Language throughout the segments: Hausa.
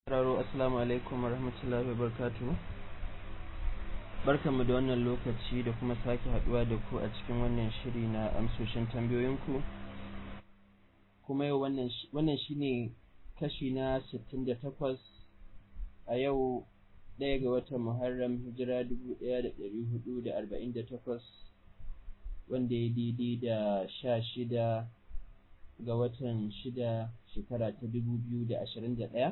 Raro assalamu alaikum warahmatullahi wabarakatuh barkanmu da wannan lokaci da kuma sake haduwa da ku a cikin wannan shiri na amsoshin tambayoyinku kuma yau wannan wannan shine kashi na 68 a yau ɗaya ga watan Muharram hijira 1448 wanda ya daidai da sha shida ga watan shida shekara ta 2021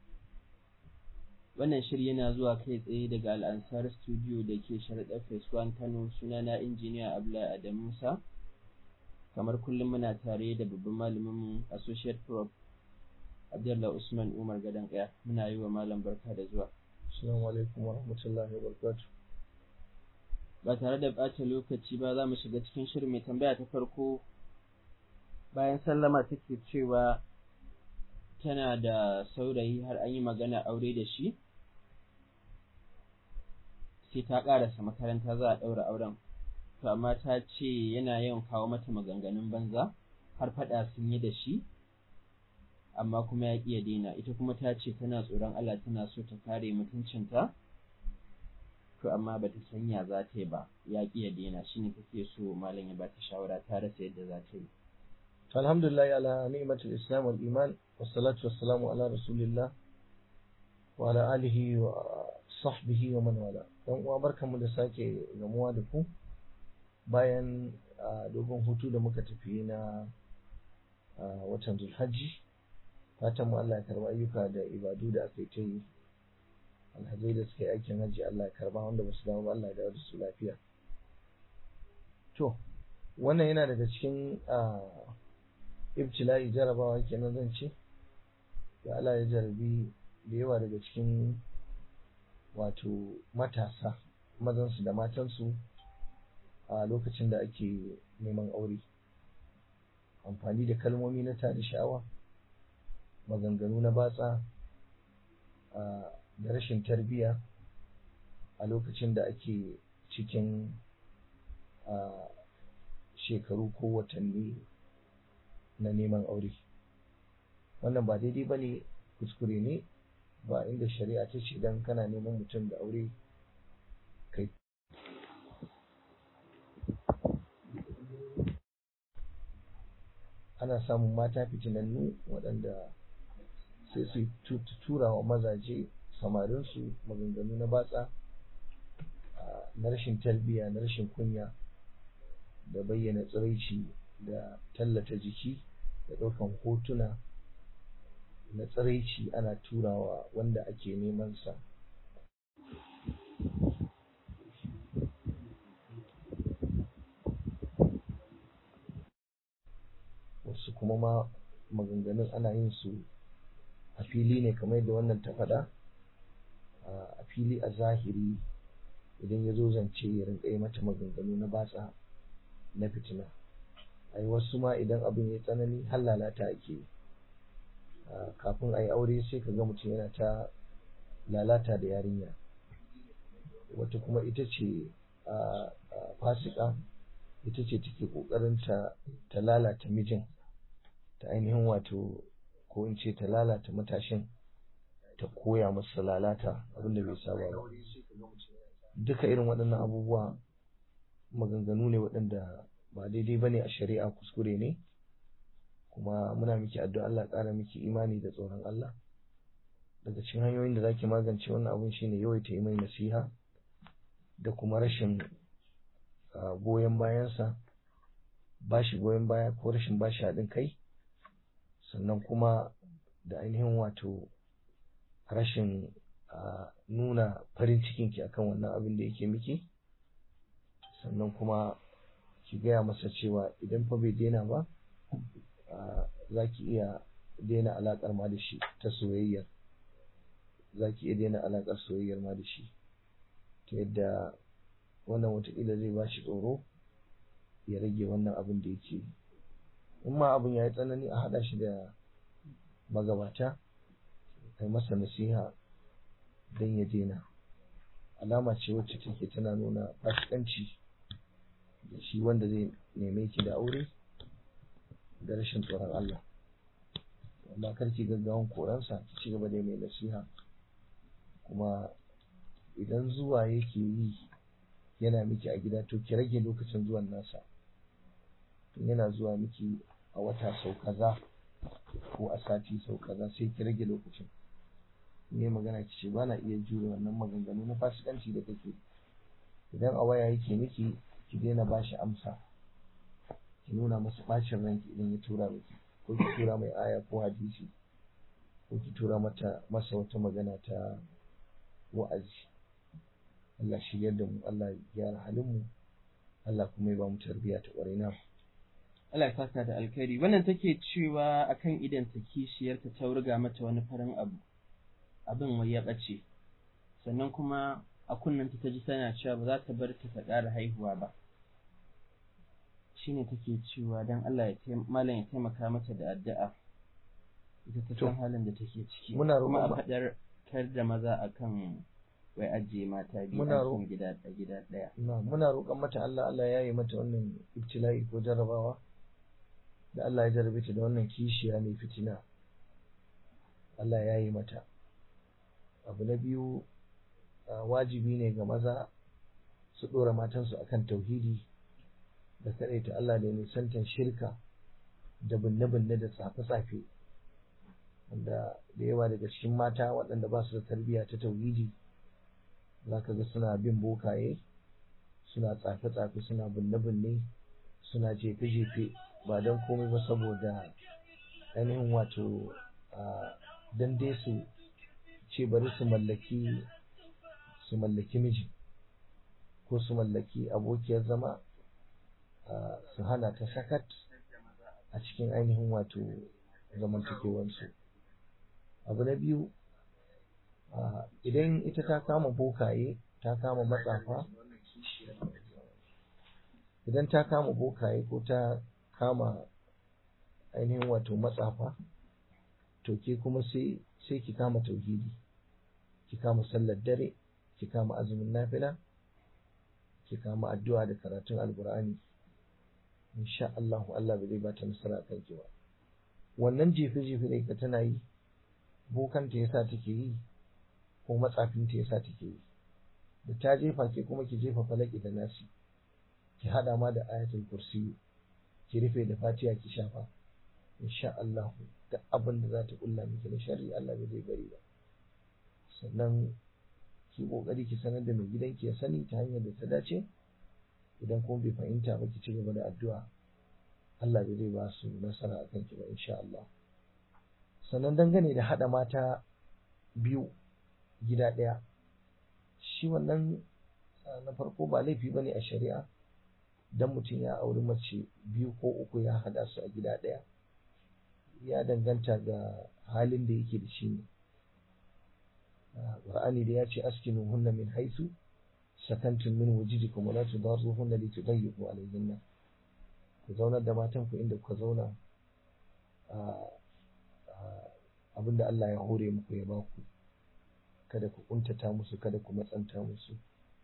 wannan shiri yana zuwa kai tsaye daga al'ansar studio da ke sharaɗa phase 1 kano sunana injiniya abla adam musa kamar kullum muna tare da babban malaminmu associate prof abdullah usman umar gadon kaya muna yi wa malam barka da zuwa assalamu alaikum wa rahmatullahi wa barakatuh ba tare da ɓata lokaci ba za mu shiga cikin shirin mai tambaya ta farko bayan sallama take cewa tana da saurayi har an yi magana aure da shi sai ta ƙarasa makaranta za a ɗaura auren to amma ta ce yana yawan kawo mata maganganun banza har faɗa sun yi da shi amma kuma ya ƙi ya daina ita kuma ta ce tana tsoron Allah tana so ta kare mutuncinta to amma ba ta sanya za ta yi ba ya ƙi ya daina shine take so malam ya ba ta shawara ta rasa yadda za ta yi alhamdulillah ala ni'matul islam wal iman wassalatu wassalamu ala rasulillah wa ala alihi wa sahbihi wa man wala dan uwa barkanmu da sake gamuwa da ku bayan dogon hutu da muka tafi na watan zulhajji fatan mu Allah ya karba ayyuka da ibadu da aka yi ta yi alhazai da suka yi aikin hajji Allah ya karba wanda ba su dawo ba Allah ya dawo da su lafiya to wannan yana daga cikin ibtila'i jarabawa kenan zan ce da Allah ya jarabi da yawa daga cikin wato matasa mazansu da matansu a lokacin da ake neman aure amfani da kalmomi na tada sha'awa maganganu na batsa da rashin tarbiyya a lokacin da ake cikin shekaru ko watanni na neman aure wannan ba daidai ba ne kuskure ne ba inda shari'a ta ce don kana neman mutum da aure kai ana samun mata fitinannu waɗanda sai su tura wa mazaje samarinsu maganganu na batsa na rashin tarbiyya na rashin kunya da bayyana tsiraici da tallata jiki da ɗaukan hotuna na tsiraici ana turawa wanda ake neman sa wasu kuma ma maganganun ana yin su a fili ne kamar yadda wannan ta faɗa a fili a zahiri idan ya zo zance ya rinka yi mata maganganu na batsa na fitina ai wasu ma idan abin ya tsanani har lalata ake yi kafin a yi aure sai ka ga mutum yana ta lalata da yarinya wata kuma ita ce fasika ita ce take kokarin ta ta lalata mijin ta ainihin wato ko in ce ta lalata matashin ta koya masa lalata abinda bai saba ba duka irin waɗannan abubuwa maganganu ne waɗanda ba daidai ba ne a shari'a kuskure ne kuma muna miki addu'a Allah ƙara miki imani da tsoron Allah daga cikin hanyoyin da zaki magance wannan abun shine yawaita yi mai nasiha da kuma rashin goyon bayansa ba shi goyon baya ko rashin ba shi haɗin kai sannan kuma da ainihin wato rashin nuna farin cikinki akan wannan abin da yake miki sannan kuma ki gaya masa cewa idan fa bai daina ba za ki iya daina alaƙar ma da shi ta soyayyar za ki iya daina alaƙar soyayyar ma da shi ta yadda wannan watakila zai ba shi tsoro ya rage wannan abin da yake in ma abin ya yi tsanani a haɗa shi da magabata kai masa nasiha don ya daina alama ce wacce take tana nuna fasikanci da shi wanda zai neme ki da aure da rashin tsoron Allah amma karki gaggawan koransa ki ci gaba da mai nasiha kuma idan zuwa yake yi yana miki a gida to ki rage lokacin zuwan nasa tun yana zuwa miki a wata sau kaza ko a sati sau kaza sai ki rage lokacin ne magana ki ce ba na iya jure wannan maganganu na fasikanci da kake idan a waya yake miki ki daina ba shi amsa ki nuna masa bacin ranki idan ya tura miki ko ki tura mai aya ko hadisi ko ki tura mata masa wata magana ta wa'azi Allah shiryar da mu Allah ya gyara halin mu Allah kuma ya ba mu tarbiyya ta ƙwarai na Allah ya saka da alkhairi wannan take cewa akan idan ta kishiyarta ta wurga mata wani farin abu abin wai ya ɓace sannan kuma a kunnanta ta ji tana cewa ba za ta bar ta ta ƙara haihuwa ba shine take cewa dan Allah ya malam ya taimaka mata da addu'a ita ta san halin da take ciki muna kuma a roƙon faɗar kar da maza akan wai ajiye mata biyu Muna a ro- cikin gida a gida ɗaya na muna roƙon mata Allah Allah ya yi mata wannan ibtila'i ko jarrabawa da Allah ya jarrabe ta da wannan kishiya mai fitina Allah ya yi mata abu na biyu a, wajibi ne ga maza su ɗora matansu akan tauhidi da kaɗaita Allah da nisantan shirka da binne-binne da tsafe-tsafe wanda da yawa daga cikin mata waɗanda ba su da tarbiyya ta tauhidi za ka ga suna bin bokaye suna tsafe-tsafe suna binne-binne suna jefe-jefe ba don komai ba saboda ainihin wato a dan dai su ce bari su mallaki su mallaki miji ko su mallaki abokiyar zama a, su hana ta sakat a cikin ainihin wato zamantakewarsu abu na biyu a, idan ita ta kama bokaye ta kama matsafa idan ta kama bokaye ko ta kama ainihin wato matsafa to ke kuma sai sai ki kama tauhidi ki kama sallar dare ki kama azumin nafila ki kama addu'a da karatun alqur'ani insha Allah Allah bai zai bata nasara a kanki ba wannan jefe jefe da ita tana yi bokanta yasa take yi ko matsafinta yasa take yi da ta jefa ke kuma ki jefa falaki da nasi ki hada ma da ayatul kursi ki rufe da fatiha ki shafa insha Allah da abin da za ta kulla miki na sharri Allah bai zai bari ba sannan ki kokari ki sanar da mai gidanki ya sani ta hanyar da ta dace idan kuma bai fahimta ba ki ci gaba da addu'a Allah bai zai ba su nasara a kanki ba insha Allah sannan dangane da hada mata biyu gida ɗaya shi wannan ah, na farko ba laifi bane a shari'a dan mutum ya auri mace biyu ko uku ya hada su a gida ɗaya ya danganta ga halin da yake da shi ne Qur'ani da ya ce askinu hunna min haisu sakantum min wujidikum wa la tudarruhunna li tudayyiqu alayhinna ku zaunar da matan ku inda kuka zauna abinda Allah ya hore muku ya baku kada ku kuntata musu kada ku matsanta musu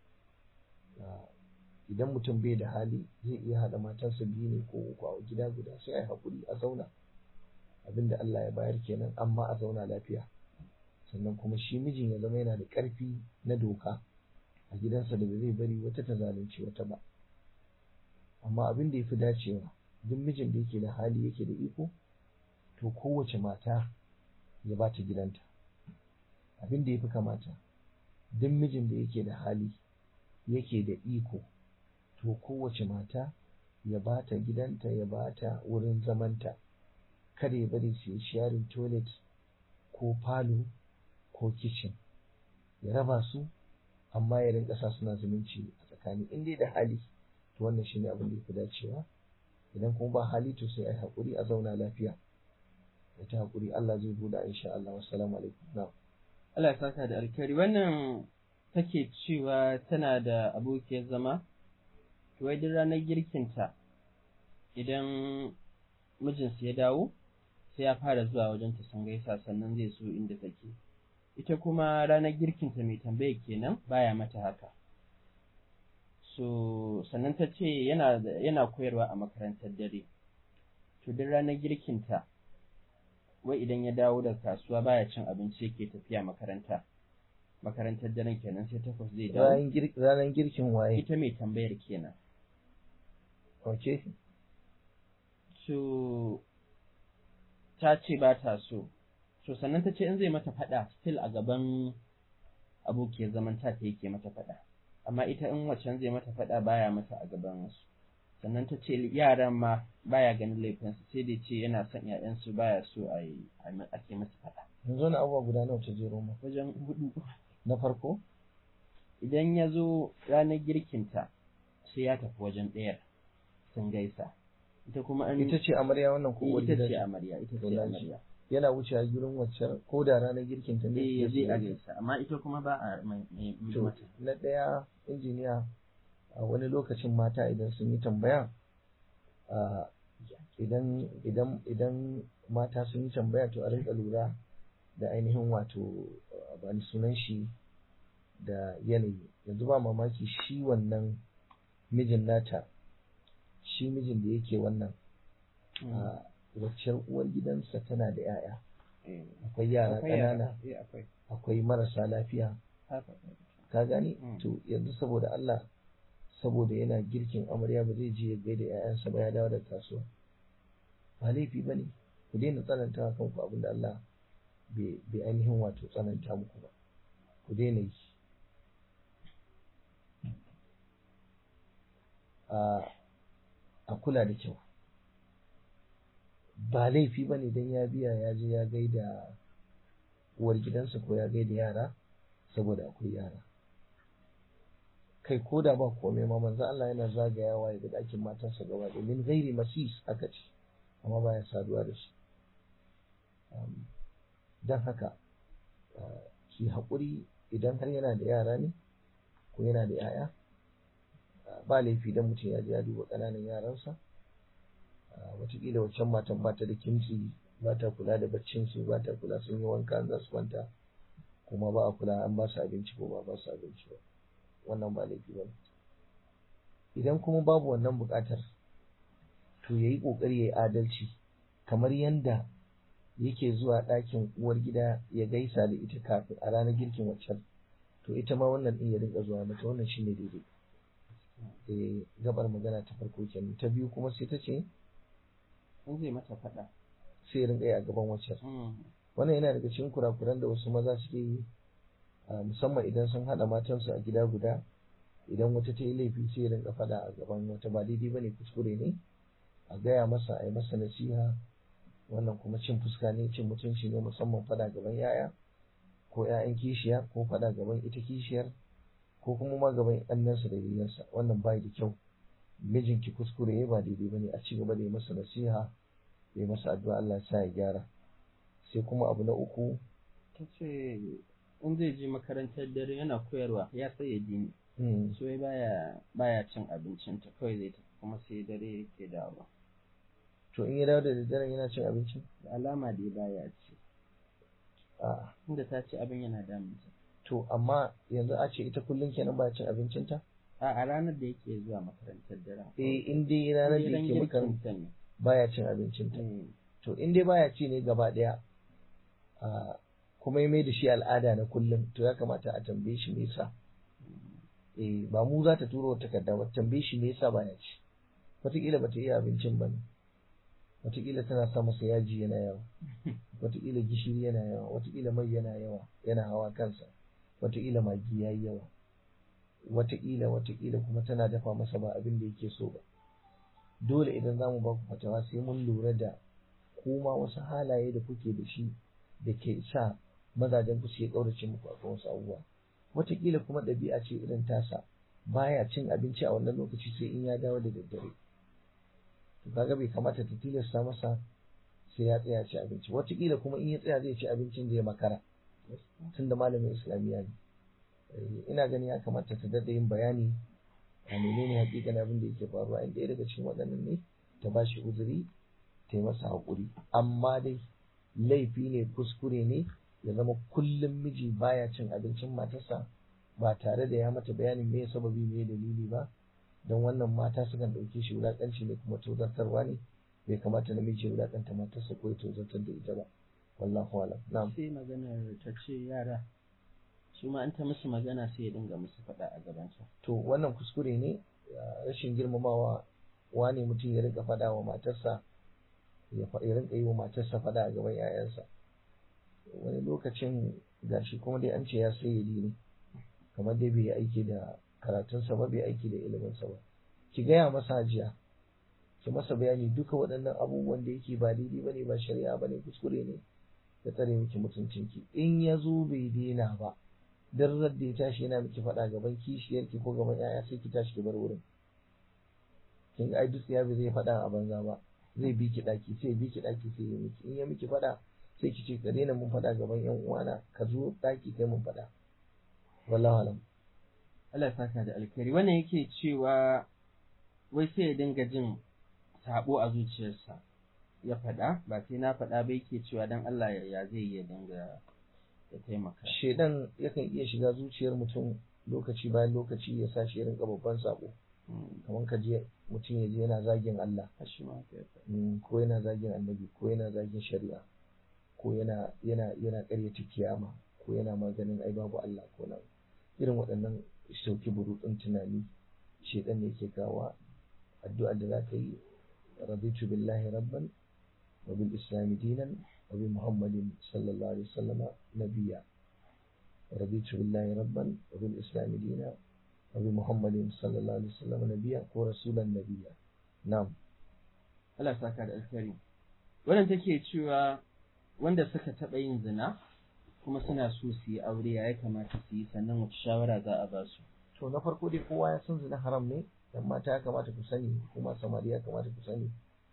idan mutum bai da hali zai iya haɗa matansa biyu ne ko uku a gida guda sai a yi haƙuri a zauna abinda Allah ya bayar kenan amma a zauna lafiya sannan kuma shi mijin ya zama yana da ƙarfi na doka a gidansa da ba zai bari wata ta zalunci wata ba amma abin da ya fi dacewa duk mijin da yake da hali yake da iko to kowace mata ya ba ta gidanta abin da ya fi kamata duk mijin da yake da hali yake da iko to kowace mata ya ba ta gidanta ya ba ta wurin zamanta kada ya bari su yi sharing toilet ko falo ko kitchen ya raba su amma ya rinka sa suna zumunci a tsakani in dai da hali to wannan shine abin da ya fi dacewa idan kuma ba hali to sai a yi haƙuri a zauna lafiya da ta haƙuri Allah zai buɗa insha Allah wassalamu alaikum na'am Allah ya saka da alkhairi wannan take cewa tana da abokiyar zama to wai duk ranar girkinta idan mijinsu ya dawo sai ya fara zuwa wajen ta sun gaisa sannan zai so inda take ita kuma ranar girkinta mai tambaya kenan baya mata haka so sannan ta ce yana yana koyarwa a makarantar dare to duk ranar girkinta wai idan ya dawo daga kasuwa baya cin abinci yake tafiya makaranta makarantar daren kenan sai takwas zai dawo ranar girkin waye ita mai tambayar kenan ok so ta ce ba ta so so sannan ta ce in zai mata faɗa still a gaban abokiyar zaman ta ta yake mata faɗa amma ita in wacan zai mata faɗa baya mata a gaban wasu sannan ta ce yaran ma baya ganin laifinsu sai dai ce yana son ‘ya'yansu baya so a yi ake masa faɗa. yanzu na abubuwa guda nawa ta jero ma Wajen hudu na farko idan ya zo ranar girkinta sai ya tafi wajen ɗayar sun gaisa ita kuma an ita ce amarya wannan ko uwar ita gida ce ce? amarya ita ce Wallahi. amarya yana wucewa gurin wacce ko da ranar girkin ta ne eh ya ya je je a gaisa amma ita kuma ba a mai mai- mai To, mata na ɗaya injiniya a wani lokacin mata idan sun yi tambaya a, idan idan idan mata sun yi tambaya to a rinka lura da ainihin wato a, bani sunan shi da yanayi yanzu ba mamaki shi wannan mijin nata shi mijin da yake wannan a waccar uwar gidansa tana da 'ya'ya Eh, akwai yara akwai yara, ƙanana eh, akwai akwai marasa lafiya haka ka gane Mm. to yanzu saboda Allah saboda yana girkin amarya ba zai je ya gaida ƴaƴansa ba ya dawo da kasuwa ba laifi bane ku daina tsananta wa kanku abin da Allah bai bai ainihin wato tsananta muku ba ku daina yi a a kula da kyau ba laifi bane dan ya biya ya je ya gaida uwar gidansa ko ya gaida yara saboda akwai yara kai ko da ba komai ma manzo Allah yana zagayawa ya ga ɗakin matarsa gaba da min ghairi masis aka ce amma baya saduwa da shi Um, don haka uh, ki haƙuri idan har yana da yara ne ko yana da 'ya'ya uh, ba laifi dan mutum ya je ya duba ƙananan yaransa uh, wataƙila waccan matan ba ta da kimtsi ba ta kula da baccinsu ba ta kula sun yi wanka za su kwanta kuma ba a kula an ba su abinci ko ba ba su abinci ba wannan ba laifi ba idan kuma babu wannan buƙatar to ya yi ƙoƙari ya yi adalci kamar yanda yake zuwa ɗakin uwar gida ya gaisa da ita kafin a ranar girkin waccan to ita ma wannan ɗin ya rinka zuwa mata wannan shine daidai eh gabar magana ta farko kenan ta biyu kuma sai ta ce in zai mata faɗa sai ya rinka yi a gaban waccan Mm. wannan yana daga cikin kurakuran da wasu maza suke yi a musamman idan sun haɗa matansu a gida guda idan wata ta yi laifi sai ya rinka faɗa a gaban wata ba daidai bane kuskure ne a gaya masa a yi masa nasiha wannan kuma cin fuska ne cin mutunci ne musamman faɗa gaban yaya ko 'ya'yan kishiya ko faɗa gaban ita kishiyar ko kuma ma gaban ƙannensa da yayyansa wannan bai da kyau mijinki kuskure ya ba daidai bane a ci gaba da yi masa nasiha ya yi masa addu'a Allah ya sa ya gyara sai kuma abu na uku ta ce in zai je makarantar dare yana koyarwa ya sai ya dini mm, so wai baya baya cin abincin ta kawai zai tafi kuma sai dare yake dawowa to in ya dawo da daddare yana cin abinci da alama dai baya ci a inda ta ce abin yana damunta to amma yanzu a ce ita kullum kenan ba cin abincinta a a ranar da yake zuwa makarantar dare eh in dai ranar da yake makaranta ne baya cin abincinta Eh, to in dai baya ci ne gaba daya a kuma ya mai da shi al'ada na kullum to ya kamata a tambaye shi me yasa eh ba mu za ta turo wata takarda ba tambaye shi me yasa baya ci wataƙila bata iya abincin ba ne wataƙila tana sa masa yaji yana yawa wataƙila gishiri yana yawa wataƙila mai yana yawa yana hawa kansa wataƙila magi ya yi yawa wataƙila wataƙila kuma tana dafa masa ba abin da yake so ba dole idan za mu ba ku fatawa sai mun lura da kuma wasu halaye da kuke da shi da ke sa mazajen ku suke ƙaurace muku akan wasu abubuwa wataƙila kuma ɗabi'a ce irin tasa baya cin abinci a wannan lokaci sai in ya dawo da daddare to kaga bai kamata ta tilasta masa sai ya tsaya ci abinci wataƙila kuma in ya tsaya zai ci abincin zai makara tunda malamin islamiyya ne Eh, ina ganin ya kamata ta daɗa yin bayani a menene hakikanin abin da yake faruwa in ɗaya daga cikin waɗannan ne ta ba shi uzuri ta yi masa haƙuri amma dai laifi ne kuskure ne ya zama kullum miji baya cin abincin matarsa ba tare da ya mata bayanin me sababi me dalili ba don wannan mata sukan ɗauke shi wulaƙanci ne kuma tozartarwa ne bai kamata namiji ya wulaƙanta matarsa ko ya tozartar da ita ba wallahu alam na'am sai maganar ta ce yara su ma an ta musu magana sai ya dinga musu faɗa a gabansa to wannan kuskure ne rashin girmamawa wane mutum ya rinka faɗa wa matarsa ya rinka yi wa matarsa faɗa a gaban 'ya'yansa wani lokacin gashi kuma dai an ce ya sayyadi ne kamar dai bai yi aiki da karatunsa ba bai aiki da iliminsa ba ki gaya masa hajiya ki masa bayani duka waɗannan abubuwan da yake ba daidai bane ba shari'a bane kuskure ne ya tsare miki mutuncinki in ya zo bai daina ba dan da ya tashi yana miki faɗa gaban kishiyarki ko gaban 'ya'ya sai ki tashi ki bar wurin kin ai duk ya zai faɗa a banza ba zai bi ki ɗaki sai bi ki ɗaki sai ya miki in ya miki faɗa sai ki ce ka daina mun faɗa gaban 'yan uwana ka zo ɗaki kai mun faɗa wallahu alam Allah saka da alkhairi wannan yake cewa wai sai ya dinga jin sabo a zuciyarsa ya faɗa ba sai na faɗa ba yake cewa dan Allah ya zai ya dinga ya taimaka shedan yakan iya shiga zuciyar mutum lokaci bayan lokaci ya sa shi rinka babban sabo kamar ka je mutum ya je yana zagin Allah ko yana zagin annabi ko yana zagin shari'a ko yana yana yana ƙaryata kiyama ko yana maganin ai babu Allah ko na irin waɗannan sauki burutsun tunani shedan ne yake kawa addu'a da za ka yi raditu billahi rabban wa bil islami dinan wa bi muhammadin sallallahu alaihi wasallama nabiyya raditu billahi rabban wa bil islami dinan wa bi muhammadin sallallahu alaihi wasallama nabiyya ko rasulan nabiyya na'am Allah saka da alkhairi wannan take cewa wanda suka taɓa yin zina kuma suna so su yi aure ya kamata su yi sannan wace shawara za a ba su to na farko dai kowa ya san zina haram ne dan mata ya kamata ku sani kuma samari ya kamata ku sani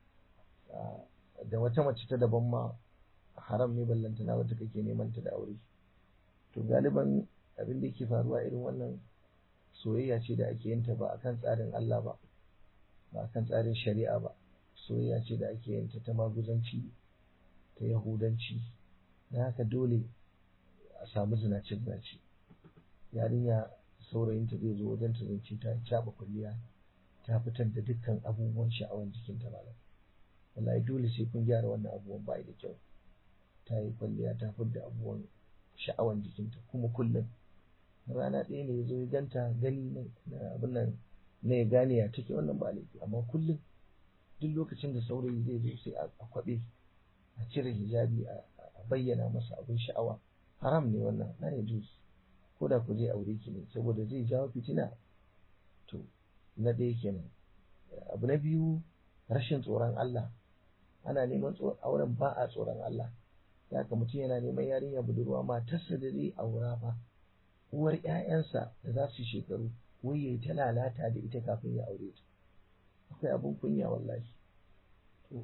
da wata mace ta daban ma haram ne ballantana wata kake neman ta da aure to galiban abin da yake faruwa irin wannan soyayya ce da ake yin ta ba akan tsarin Allah ba ba akan tsarin shari'a ba soyayya ce da ake yin ta ta maguzanci ta yahudanci na haka dole a samu zinace zinace yarinya saurayinta zai zo wajen ta zance ta caɓa kwalliya ta fitar da dukkan abubuwan sha'awan jikinta malam wallahi dole sai kun gyara wannan abubuwan ba da kyau ta yi kwalliya ta fitar da abubuwan sha'awan jikinta kuma kullum rana ɗaya ne ya zo ya ganta gani na abin nan na ya gane ya take wannan ba laifi amma kullum duk lokacin da saurayi zai zo sai a kwaɓe a cire hijabi a bayyana masa abin sha'awa haram ne wannan na ya juz ko da ku zai aure ki ne saboda zai jawo fitina to na ɗaya kenan abu na biyu rashin tsoron Allah ana neman auren ba a tsoron Allah da haka mutum yana neman yarinya budurwa matarsa da zai aura fa uwar ƴaƴansa da za su shekaru wai yayi ta lalata da ita kafin ya aure ta akwai abin kunya wallahi to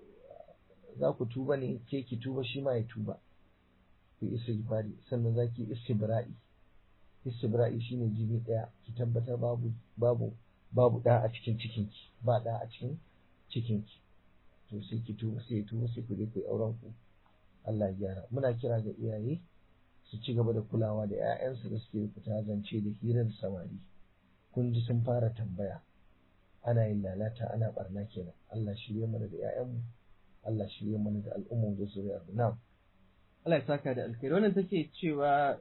za ku tuba ne ke ki tuba shi ma ya tuba ku istighfari sannan za ki istibra'i istibra'i shine jini ɗaya ki tabbatar babu babu babu ɗa a cikin cikinki ba ɗa a cikin cikinki to sai ki tuba sai tuba sai ku je ku yi auren ku Allah ya gyara muna kira ga iyaye su ci gaba da kulawa da 'ya'yansu da suke fita zance da hirar samari kun ji sun fara tambaya ana yin lalata ana barna kenan Allah shirye mana da 'ya'yanmu Allah shirye mana da al'ummar da zuriyar na'am Allah ya saka da alkhairi wannan take cewa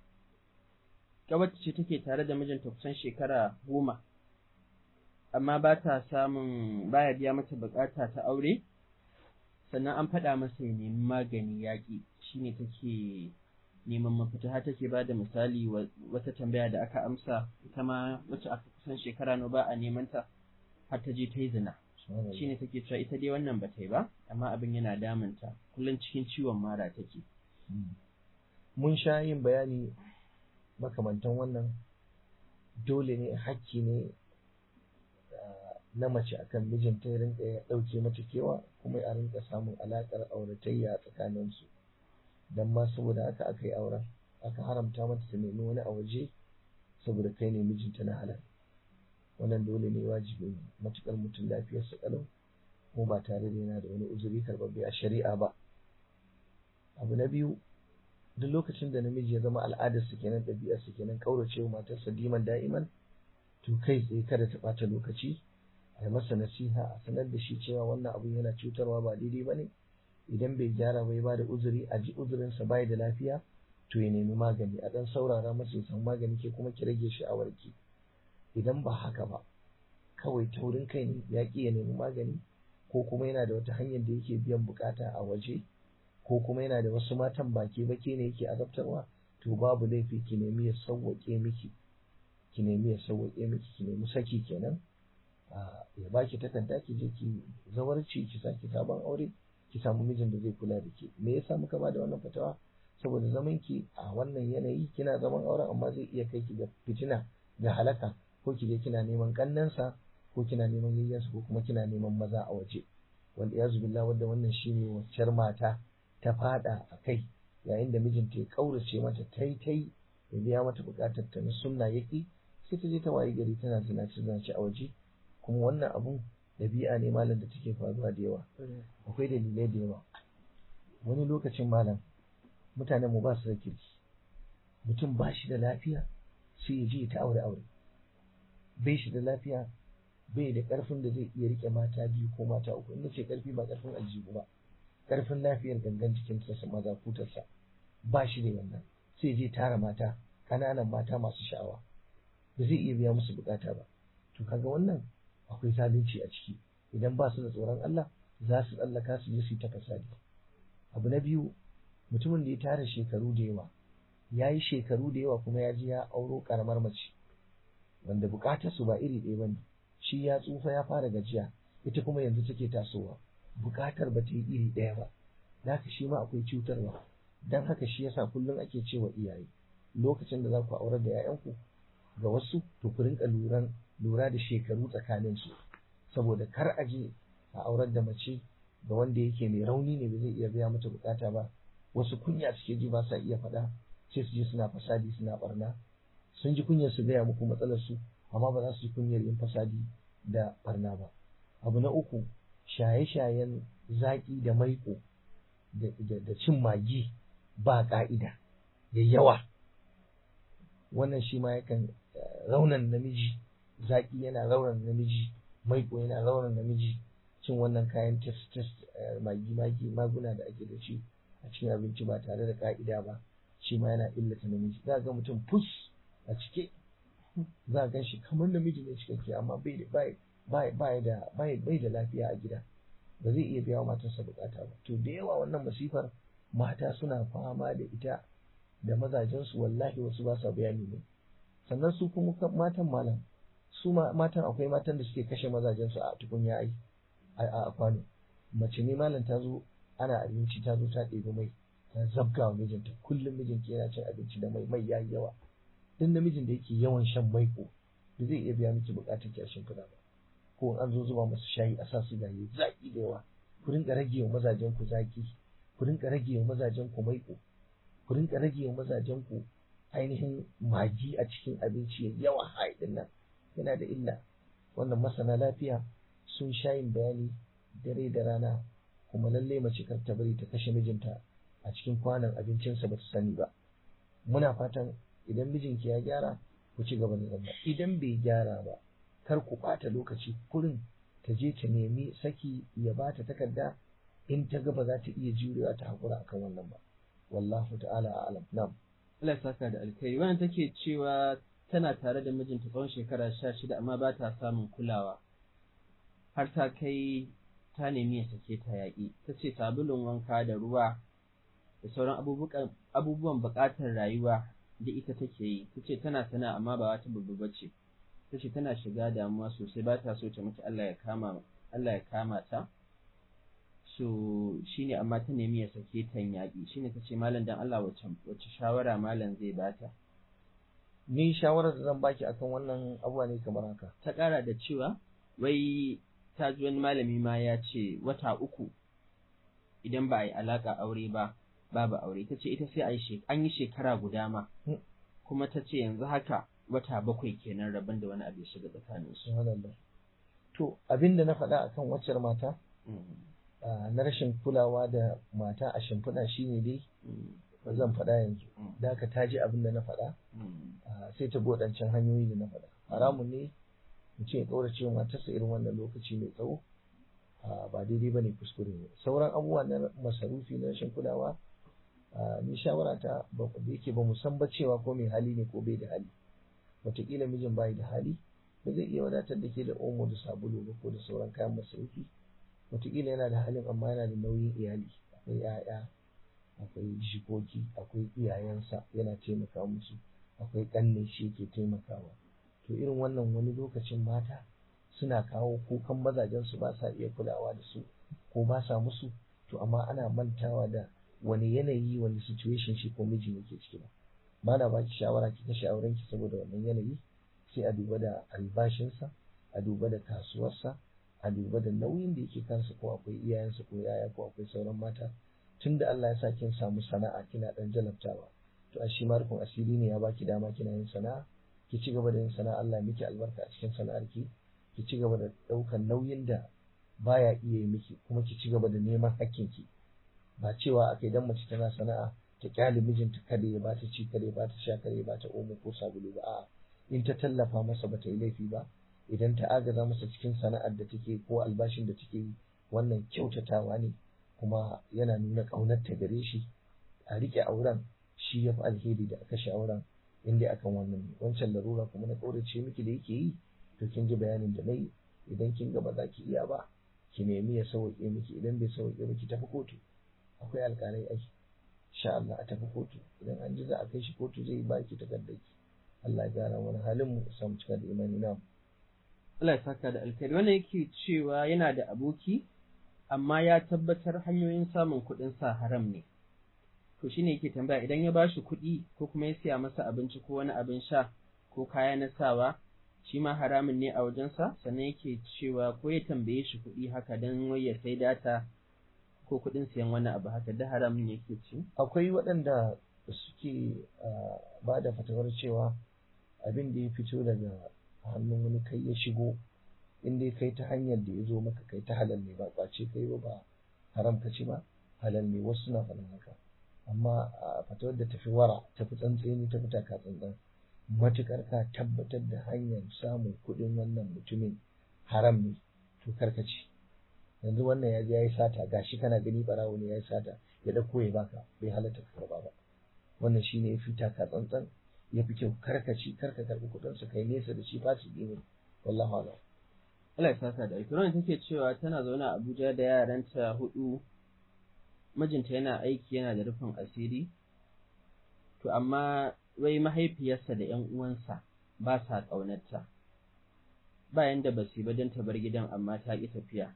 wacce ce take tare da mijinta kusan shekara goma amma ba ta samun baya biya mata bukata ta aure sannan an faɗa masa ya nemi magani yaƙi shine take neman mafita har take ba da misali wata tambaya da aka amsa ita ma wacce aka kusan shekara no ba a neman ta har ta je ta yi zina shine take cewa ita dai wannan ba ta yi ba amma abin yana damunta kullum cikin ciwon mara take mun sha yin bayani makamantan wannan dole ne hakki ne na mace akan mijinta ya rinka ya ɗauke mata kewa kuma a rinka samun alaƙar auratayya a tsakaninsu don ma saboda haka aka yi auren aka haramta mata ta nemi wani a waje saboda kai ne mijinta na halal wannan dole ne wajibi ne matuƙar mutum lafiyarsa ƙalau kuma ba tare da yana da wani uzuri karɓaɓɓe a shari'a ba abu na biyu duk lokacin da namiji ya zama al'adarsa kenan ɗabi'arsa kenan ƙaurace wa matarsa diman da'iman to kai tsaye kada ta ɓata lokaci a yi masa nasiha a sanar da shi cewa wannan abu yana cutarwa ba daidai ba ne idan bai gyara bai ba da uzuri a ji uzurinsa bai da lafiya to ya nemi magani a dan saurara masa ya samu magani ke kuma ki rage sha'awarki idan ba haka ba kawai taurin kai ne ya ƙi ya nemi magani ko kuma yana da wata hanyar da yake biyan bukata a waje ko kuma yana da wasu matan baki baki ne yake azabtarwa to babu laifi ki nemi ya sauwaƙe miki ki nemi ya sauwaƙe miki ki nemi saki kenan ya baki takarda ki je ki zawarci ki saki sabon aure ki samu mijin da zai kula da ke me yasa muka ba da wannan fatawa saboda zaman ki a wannan yanayi kina zaman auren amma zai iya kai ki ga fitina ga halaka ko ki je kina neman kannansa ko kina neman yayyansa ko kuma kina neman maza a waje wanda ya zubilla wanda wannan shine waccar mata ta fada a kai yayin da mijinta ya kaurace mata tai tai ya biya mata bukatar ta na sunna yaki sai ta je ta wayi gari tana zinace zinace a waje kuma wannan abun dabi'a ne malam da take faruwa da yawa akwai dalilai da yawa wani lokacin malam mutanen mu ba su da kirki mutum ba shi da lafiya sai ya je ta aure aure bai shi da lafiya bai da karfin da zai iya rike mata biyu ko mata uku in ce karfi ba karfin aljihu ba karfin lafiyar gangan jikinsa sa maza kutarsa ba shi da wannan sai je tara mata kananan mata masu sha'awa ba zai iya biya musu bukata ba to kaga wannan akwai zalunci a ciki idan ba su da tsoron Allah za su tsallaka su je su yi ta fasadi abu na biyu mutumin da ya tara shekaru da yawa ya yi shekaru da yawa kuma ya ji ya auro karamar mace wanda bukatar su ba iri ɗaya bane shi ya tsufa ya fara gajiya ita kuma yanzu take tasowa bukatar ba ta yi iri ɗaya ba haka shi ma akwai cutarwa don haka shi yasa kullum ake cewa iyaye lokacin da za ku aurar da 'ya'yanku ga wasu to ku rinka luran lura da shekaru tsakanin su saboda kar a je a aurar da mace ga wanda yake mai rauni ne ba zai iya biya mata bukata ba wasu kunya suke ji ba sa iya faɗa sai su je suna fasadi suna barna sun ji kunyar su gaya muku matsalar su amma ba za su ji kunyar yin fasadi da barna ba abu na uku shaye-shayen zaƙi da maiƙo da cin magi ba ƙa'ida da yawa wannan shi ma yakan raunan namiji zaƙi yana raunan namiji maiƙo yana raunan namiji cin wannan kayan test test magi magi maguna da ake da shi a cikin abinci ba tare da ƙa'ida ba shi ma yana illata namiji za ga mutum fus a cike za a gan shi kamar namiji ne cikakke amma bai da bai da bai da lafiya a gida ba zai iya biya wa matarsa bukata ba to da yawa wannan masifar mata suna fama da ita da mazajensu wallahi wasu ba sa bayani ne sannan su kuma matan malam su matan akwai matan da suke kashe mazajensu a tukunya ai a kwano mace ne malam ta zo ana abinci ta zo ta ɗebi mai ta zabga wa mijinta kullum mijinki yana cin abinci da mai mai yayi yawa duk namijin da yake yawan shan maiko da zai iya biya miki bukatar ki a shimfiɗa ba ko an zo zuba masu shayi a sa su gaye zaki da yawa ku rinka rage wa mazajen ku zaki ku rinka rage wa mazajen ku maiko ku rinka rage wa mazajen ku ainihin magi a cikin abinci ya yawa haidin nan yana da illa wannan masana lafiya sun shayin bayani dare da rana kuma lalle mace kar ta bari ta kashe mijinta a cikin kwanan abincinsa ba ta sani ba muna fatan idan mijinki ya gyara ku ci gaba da zama idan bai gyara ba kar ku ɓata lokaci kurin ta je ta nemi saki ya ba ta takarda in ta ga ba za ta iya jurewa ta haƙura akan wannan ba wallahu ta'ala a'lam na'am Allah saka da alkhairi wannan take cewa tana tare da mijinta tsawon shekara sha shida amma ba ta samun kulawa har ta kai ta nemi ya sake ta yaƙi ta ce sabulun wanka da ruwa da sauran abubuwan buƙatar rayuwa da ita take yi ta ce tana sana amma ba wata babba ba ce ta ce tana shiga damuwa sosai ba ta so ta mutu Allah ya kama Allah ya kama ta so shine amma ta nemi ya sake ta yaƙi shine ta ce malam dan Allah wacce wacce shawara malam zai bata ni shawarar da zan baki akan wannan abuwa ne kamar haka ta ƙara da cewa wai ta ji wani malami ma ya ce wata uku idan ba a yi alaƙa aure ba babu aure ta ce ita sai a yi an yi shekara guda ma kuma ta ce yanzu haka wata bakwai kenan rabon da wani abu ya shiga tsakanin su to abin da na faɗa akan waccar mata na rashin kulawa da mata a shimfiɗa shine dai zan faɗa yanzu da haka ta ji abin da na faɗa sai ta waɗancan hanyoyi da na faɗa haramun ne mutum ya ƙaurace wa matarsa irin wannan lokaci mai tsawo ba daidai ba ne kuskure ne sauran abubuwa na masarufi na rashin kulawa ni shawara ta da yake ba mu san ba cewa ko mai hali ne ko bai da hali wataƙila mijin bai da hali ba zai iya wadatar da ke da omo da sabulu ba ko da sauran kayan masarufi wataƙila yana da halin amma yana da nauyin iyali akwai 'ya'ya akwai jikoki akwai iyayensa yana taimaka musu akwai ƙanne shi ke taimakawa to irin wannan wani lokacin mata suna kawo kukan mazajensu ba sa iya kulawa da su ko ba sa musu to amma ana mantawa da wani yanayi wani situation shi ko miji yake ciki ba ba na baki shawara ki kashe auren ki saboda wannan yanayi sai a duba da albashinsa a duba da kasuwarsa a duba da nauyin da yake kansa ko akwai iyayensa ko yaya ko akwai sauran mata tunda Allah ya sa kin samu sana'a kina dan jalabtawa to a shi ma rufin asiri ne ya baki dama kina yin sana'a ki ci gaba da yin sana'a Allah miki albarka a cikin sana'ar ki ki ci gaba da ɗaukan nauyin da baya iya yi miki kuma ki ci gaba da neman hakkin ki ba cewa akai dan mace tana sana'a ta kyale mijinta kada ya bata ci kada ya bata sha kada ya bata omo ko sabulu ba a'a in ta tallafa masa bata yi laifi ba idan ta agaza masa cikin sana'ar da take ko albashin da take yi wannan kyautatawa ne kuma yana nuna ƙaunar ta gare shi a rike auren shi ya fi alheri da aka shi auren in dai akan wannan ne wancan larura kuma na ƙaurace miki da yake yi to kin ji bayanin da nayi idan kin ga ba za ki iya ba ki nemi ya sauke miki idan bai sauke miki tafi kotu akwai alƙalai ai insha Allah a tafi kotu idan an ji za a kai shi kotu zai ba ki takardar ki Allah ya gyara wani halin mu samu cika da imani na Allah ya saka da alkhairi wannan yake cewa yana da aboki amma ya tabbatar hanyoyin samun kuɗin sa haram ne to shine yake tambaya idan ya bashi kuɗi ko kuma ya siya masa abinci ko wani abin sha ko kaya na sawa shi ma haramun ne a wajensa sannan yake cewa ko ya tambaye shi kuɗi haka don wai ya sai data ko kuɗin siyan wani abu haka da haramun yake ci akwai waɗanda suke ba da fatawar cewa abin da ya fito daga hannun wani kai ya shigo in dai kai ta hanyar da ya zo maka kai ta halal ne ba kwace kai ba ba haram ka ci ba halal ne wasu na faɗin haka amma a fatawar da tafi wara tafi tsantseni tafi taka tsantsan matukar ka tabbatar da hanyar samun kuɗin wannan mutumin haram ne to karkaci yanzu wannan ya je ya yi sata gashi kana gani barawo ne ya yi sata ya ɗauko ya baka bai halatta ka karba ba wannan shine ya fi taka tsantsan ya fi kyau karkaci karka karɓi kuɗinsa kai nesa da shi fasiki ne wallahu a'lam Allah ya saka da alkiran take cewa tana zaune a Abuja da yaranta hudu mijinta yana aiki yana da rufin asiri to amma wai mahaifiyarsa da ‘yan uwansa ba sa ƙaunarta bayan da basu ba don ta bar gidan amma ta ƙi tafiya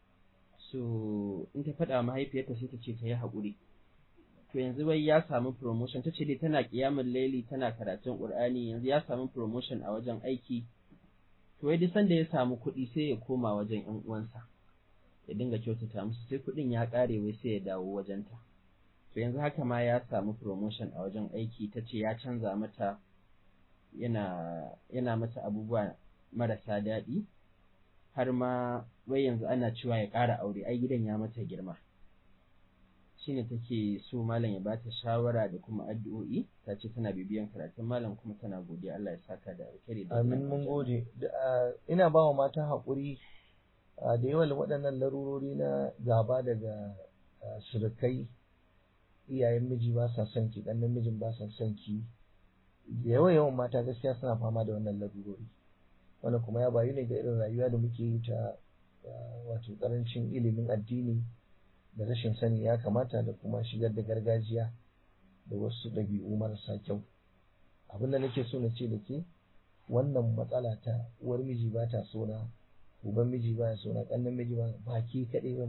so in ta faɗa mahaifiyarta sai ta ce ta yi haƙuri to yanzu wai ya samu promotion ta ce dai tana ƙiyamin laili tana karatun ƙur'ani yanzu ya samu promotion a wajen aiki to wai duk sanda ya samu kuɗi sai ya koma wajen ‘yan uwansa ya dinga kyautata musu sai kuɗin ya ƙare wai sai ya dawo wajenta to yanzu haka ma ya samu promotion a wajen aiki ta ce ya canza mata yana yana mata abubuwa marasa daɗi har ma wai yanzu ana cewa ya ƙara aure ai gidan ya mata girma shine take so malam ya bata shawara da kuma addu'o'i ta ce tana bibiyan karatun malam kuma tana godiya Allah ya saka da alkhairi da amin mun gode ina ba wa mata haƙuri da yawan waɗannan larurori na gaba daga surukai iyayen miji ba sa son ki ɗan mijin ba sa son ki da yawan yawan mata gaskiya suna fama da wannan larurori wannan kuma ya bayu ne ga irin rayuwa da muke yi ta wato ƙarancin ilimin addini da rashin sani ya kamata da kuma shigar da gargajiya da wasu ɗabi'u marasa kyau abin da nake so na ce da ke wannan matsala ta uwar miji ba ta so na uban miji ba ya so na ƙannan miji ba ba ke kaɗai ba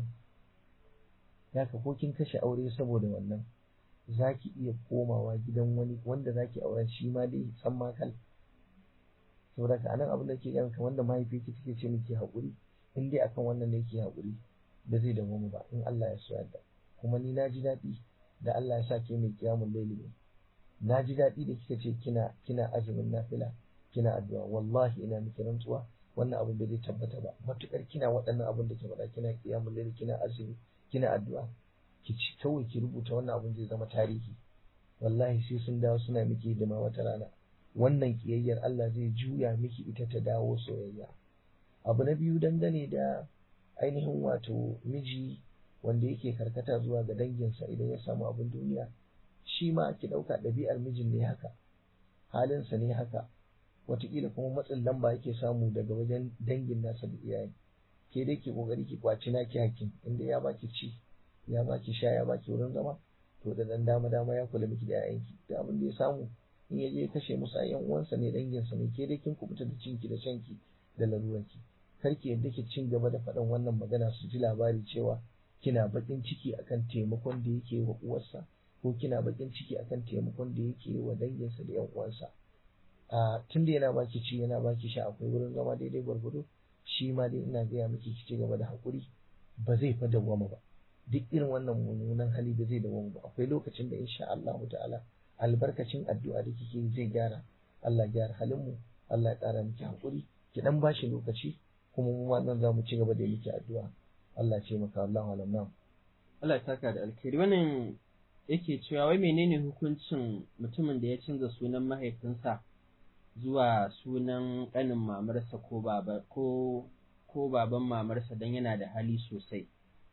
ya ka ko kin kashe aure saboda wannan za ki iya komawa gidan wani wanda za ki auren shi ma dai san makal saboda ka anan abin da ke gani kamar da mahaifiyarki take ce miki haƙuri in dai akan wannan ne ke haƙuri da zai dawo ba in Allah ya so yadda kuma ni na ji daɗi da Allah ya sa ke mai kiyamun laili ne na ji daɗi da kika ce kina kina azumin nafila kina addu'a wallahi ina miki rantsuwa wannan abin da zai tabbata ba matukar kina waɗannan abin da ke faɗa kina kiyamun laili kina azumi kina addu'a ki ci kawai ki rubuta wannan abin zai zama tarihi wallahi sai sun dawo suna miki hidima wata rana wannan kiyayyar Allah zai juya miki ita ta dawo soyayya abu na biyu dangane da ainihin wato miji wanda yake karkata zuwa ga danginsa idan ya samu abin duniya shi ma ki ɗauka ɗabi'ar mijin ne haka halinsa ne haka wataƙila kuma matsin lamba yake samu daga wajen dangin nasa da iyaye ke dai ki kokari ki kwaci naki hakkin inda ya baki ci ya baki sha ya baki wurin zama to da dan dama dama ya kula miki da yayanki da abin da ya samu in ya je ya kashe musu ayyan uwansa ne danginsa ne ke dai kin kubuta da cinki da shanki da laruranki kar ki yadda ki cin gaba da faɗan wannan magana su ji labari cewa kina bakin ciki akan taimakon da yake wa uwarsa ko kina bakin ciki akan taimakon da yake wa danginsa da yan uwansa a tun da yana baki ci yana baki sha akwai wurin zama daidai gwargwado shi ma dai ina gaya miki ki ci gaba da haƙuri ba zai fa dawwama ba duk irin wannan mummunan hali ba zai dawwama ba akwai lokacin da insha Allah ta'ala albarkacin addu'a da kike zai gyara Allah gyara halin mu Allah ya ƙara miki haƙuri ki dan bashi lokaci kuma mu ma nan za mu ci gaba da miki addu'a Allah ce maka Allahu alam nam Allah ya saka da alkhairi wannan yake cewa wai menene hukuncin mutumin da ya canza sunan mahaifinsa zuwa sunan ƙanin mamarsa ko baba ko ko baban mamarsa don yana da hali sosai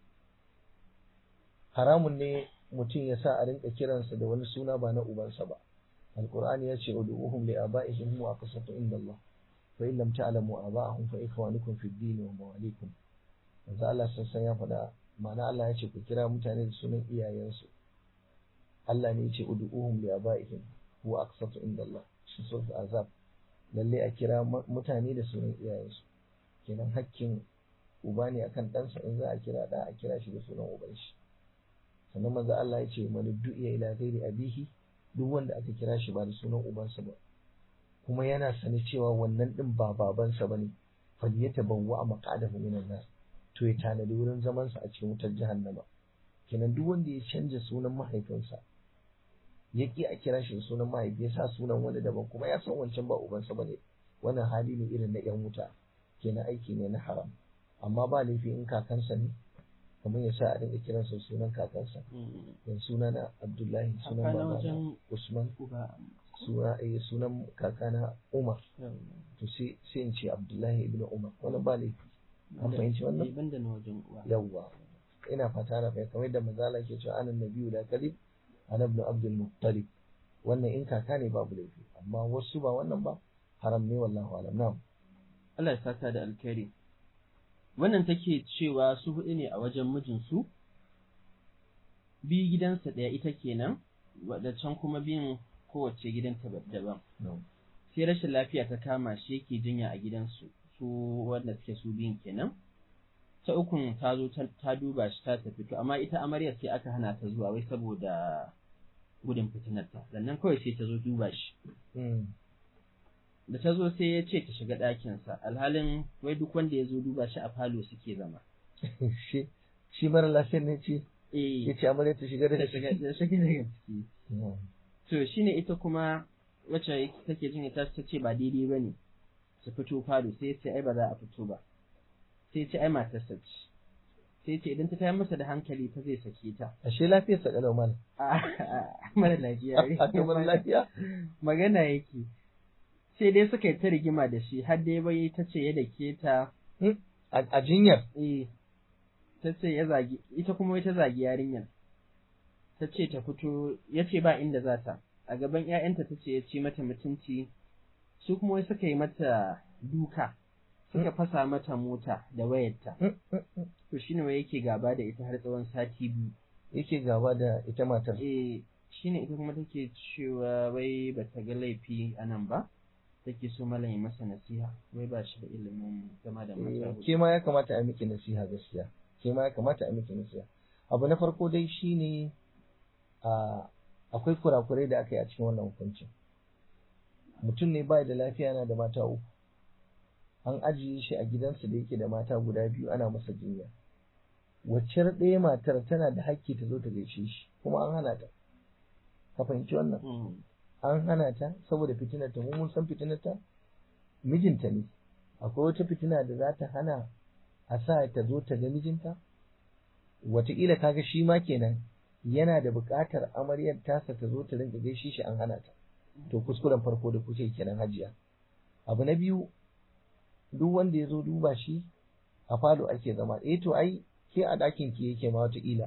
haramun ne mutum ya sa a rinka kiransa da wani suna ba na ubansa ba alqur'ani ya ce ud'uhum li aba'ihim wa aqsatu inda Allah fa in lam ta'lamu aba'ahum fa ikhwanukum fid din wa mawalikum manzo Allah sassan ya faɗa ma'ana Allah ya ce ku kira mutane da sunan iyayensu Allah ne ya ce ud'uhum li aba'ihim wa aqsatu inda Allah shi sulh azab lalle a kira mutane da sunan iyayensu kenan hakkin uba ne akan ɗansa in za a kira da a kira shi da sunan uban shi sannan manzo Allah ya ce man du'iya ila ghairi abihi duk wanda aka kira shi ba da sunan ubansa ba kuma yana sani cewa wannan din ba babansa bane falyatabawwa maqadahu minan nar to ya tanadi wurin zaman sa a cikin wutar jahannama kenan duk wanda ya canja sunan mahaifinsa ya ki a kira shi sunan mahaifi ya sa sunan wani daban kuma ya san wancan ba ubansa bane wannan hali ne irin na yan wuta kenan aiki ne na haram amma ba laifi in kakansa ne kamar ya sa a dinga kiransa sunan kakansa yan suna na abdullahi sunan babana usman suna eh sunan kakana umar to sai sai in ce abdullahi ibn umar wannan ba laifi an fahimci wannan banda na wajen uwa yawwa ina fata na fahimta kamar da manzala ke cewa anan nabiyyu la kalib ana ibn abdul muttalib wannan in kaka ne babu laifi amma wasu ba wannan ba haram ne wallahu alam na'am Allah ya saka da alkhairi wannan take cewa su hudu ne a wajen mijinsu biyu gidansa ɗaya ita kenan wadda can kuma biyun kowace gidanta daban sai rashin lafiya ta kama shi yake jinya a gidansu su wanda suke su biyun kenan ta ukun ta zo ta duba shi ta tafi to amma ita amarya sai aka hana ta zuwa wai saboda gudun fitinarta sannan kawai sai ta zo duba shi da ta zo sai ya ce ta shiga ɗakinsa alhalin wai duk wanda ya zo duba shi a falo suke zama shi mara lafiyar ne ce eh ya ce amarya ta shiga da da shiga da shiga daga ciki to shine ita kuma wacce take jin ta ta ce ba daidai bane su fito falo sai ya ce ai ba za a fito ba sai ya ce ai matarsa ce sai ya ce idan ta tayar masa da hankali ta zai sake ta ashe lafiyar sa kalau malam a mara lafiya a kamar lafiya magana yake sai dai suka yi ta rigima da shi har dai bai ta ce ya dake ta a jinyar eh ta ce ya zagi ita kuma ta zagi yarinyar ta ce ta fito ya ce ba inda za ta a gaban ‘ya'yanta ta ce ya ce mata mutunci su kuma wai suka yi mata duka suka fasa mata mota da wayarta to shine wai yake gaba da ita har tsawon sati biyu yake gaba da ita matar eh shine ita kuma take cewa wai bata ga laifi a nan ba take so malam ya masa nasiha wai ba shi da ilimin zama da mata ke ma ya kamata a miki nasiha gaskiya ke ma ya kamata a miki nasiha abu na farko dai shine a akwai kurakurai da aka yi a cikin wannan hukuncin mutum ne bai da lafiya yana da mata uku an ajiye shi a gidansa da yake da mata guda biyu ana masa jinya wacce ɗaya matar tana da hakki ta zo ta gaishe shi kuma an hana ta ka fahimci wannan an hana ta saboda fitinar ta mun san fitinar ta mijinta ne akwai wata fitina da za ta hana a sa ta zo ta ga mijinta wataƙila kaga shi ma kenan yana da buƙatar amaryar tasa ta zo ta rinka gaishe shi an hana ta to kuskuren farko da kuke kenan hajiya abu na biyu duk wanda ya zo duba shi a falo ake zama eh to ai ke a ɗakin ki yake ma wataƙila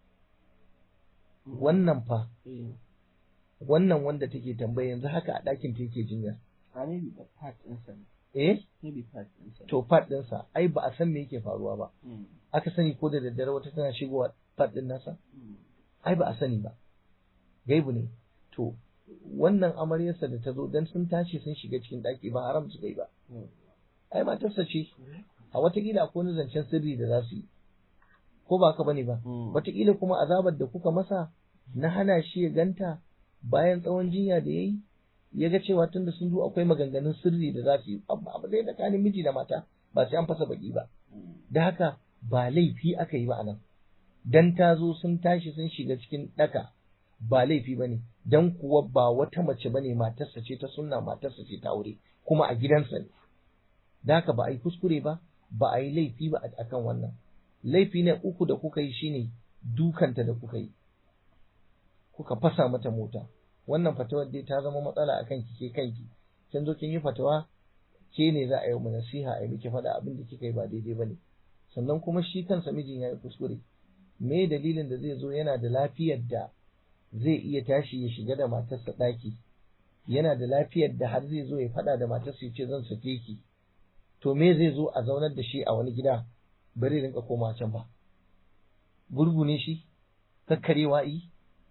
wannan fa Eh, wannan wanda take tambaya yanzu haka a ɗakin ta yake jinya a maybe the part ɗinsa ne. eh Maybe part ɗinsa ne. to pad ɗinsa ai ba a san me yake faruwa ba Mm, aka sani ko da daddare wata tana shigowa pad ɗin nasa mm, ai ba a sani ba gaibu ne to wannan amaryarsa da ta zo dan sun tashi sun shiga cikin ɗaki ba haram su yi ba mm. ai matarsa ce a watakila akwai wani zancen sirri da za su yi ko ba haka bane ba Mm. watakila kuma azabar da kuka masa na hana shi ya ganta bayan tsawon jinya da yayi ya ga cewa tunda sun zo akwai maganganun sirri da za su yi abu abu zai tsakanin miji da mata ba sai an fasa baki ba Mm. da haka ba laifi aka yi ba anan dan ta zo sun tashi sun shiga cikin daka ba laifi ba ne dan kuwa ba wata mace ba ne matarsa ce ta sunna matarsa ce ta aure kuma a gidansa ne da haka ba a yi kuskure ba ba a yi laifi ba a kan wannan laifi ne uku da kuka yi shine dukanta da kuka yi kuka fasa mata mota wannan fatawar dai ta zama matsala a kanki ke kanki kin zo kin yi fatawa ke ne za a yi mu nasiha a yi miki faɗa abin da kika yi ba daidai ba ne sannan kuma shi kansa mijin ya yi kuskure me dalilin da zai zo yana da lafiyar da zai iya tashi ya shiga da matarsa ɗaki yana da lafiyar da har zai zo ya faɗa da matarsa ya ce zan sake ki to me zai zo a zaunar da shi a wani gida bari rinka koma can ba gurgu ne shi kakkarewa yi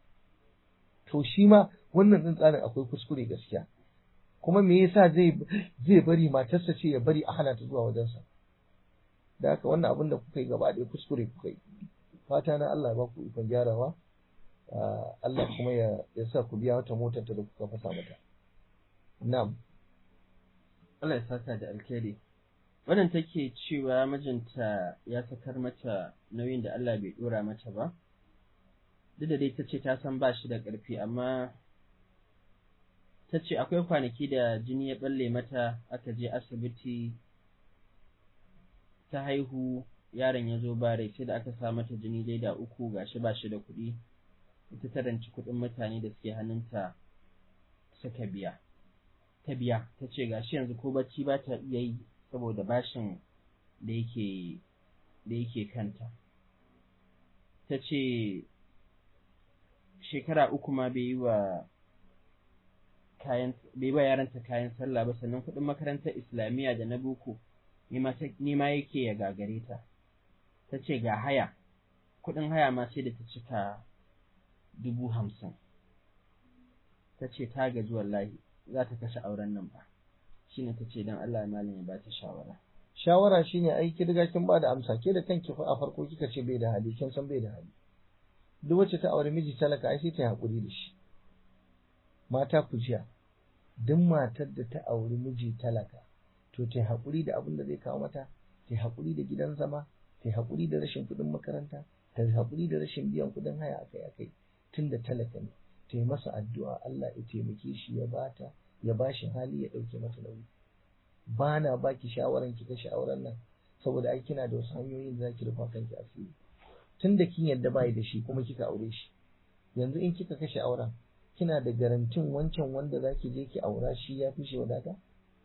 to shi ma wannan ɗin tsarin akwai kuskure gaskiya kuma me yasa zai zai bari matarsa ce ya bari a hana ta zuwa wajensa da haka wannan abin da kuka yi gaba ɗaya kuskure kuka yi fata na Allah ya ba ku ikon gyarawa Allah kuma ya ya sa ku biya wata motar ta da kuka fasa mata na'am Allah ya saka da alkhairi wannan take cewa mijinta ya sakar mata nauyin da Allah bai dora mata ba duk da dai ta ce ta san ba shi da ƙarfi amma ta ce akwai kwanaki da jini ya balle mata aka je asibiti ta haihu yaron ya zo ba rai sai da aka sa mata jini leda uku gashi ba shi da kuɗi ita ta ranci kuɗin mutane da suke hannunta suka biya ta biya ta ce gashi yanzu ko bacci ba ta iya yi saboda bashin da yake da yake kanta ta ce shekara uku ma bai yi wa kayan bai ba yaranta kayan sallah ba sannan kuɗin makarantar islamiyya da na boko ni ma yake ya gagare ta ta ce ga haya kuɗin haya ma sai da ta cika dubu hamsin ta ce ta gaji wallahi za ta kashe auren nan ba shine ta ce don Allah malam ya ba ta shawara shawara shine ai ki riga kin ba da amsa ke da kanki fa a farko kika ce bai da hali kin san bai da hali duk wacce ta aure miji talaka ai sai ta hakuri da shi mata ku jiya duk matar da ta auri miji talaka to ta hakuri da abin da zai kawo mata ta hakuri da gidan zama ta hakuri da rashin kuɗin makaranta ta hakuri da rashin biyan kuɗin haya akai akai tun da talaka ne ta yi masa addu'a Allah ya taimake shi ya bata ya ba shi hali ya ɗauke mata nauyi ba na baki shawaran ki kashe auren nan saboda ai kina da wasu hanyoyin da zaki rufa kanki asiri tun da kin yadda bai da shi kuma kika aure shi yanzu in kika kashe auren kina da garantin wancan wanda zaki je ki aura shi ya fi shi wadata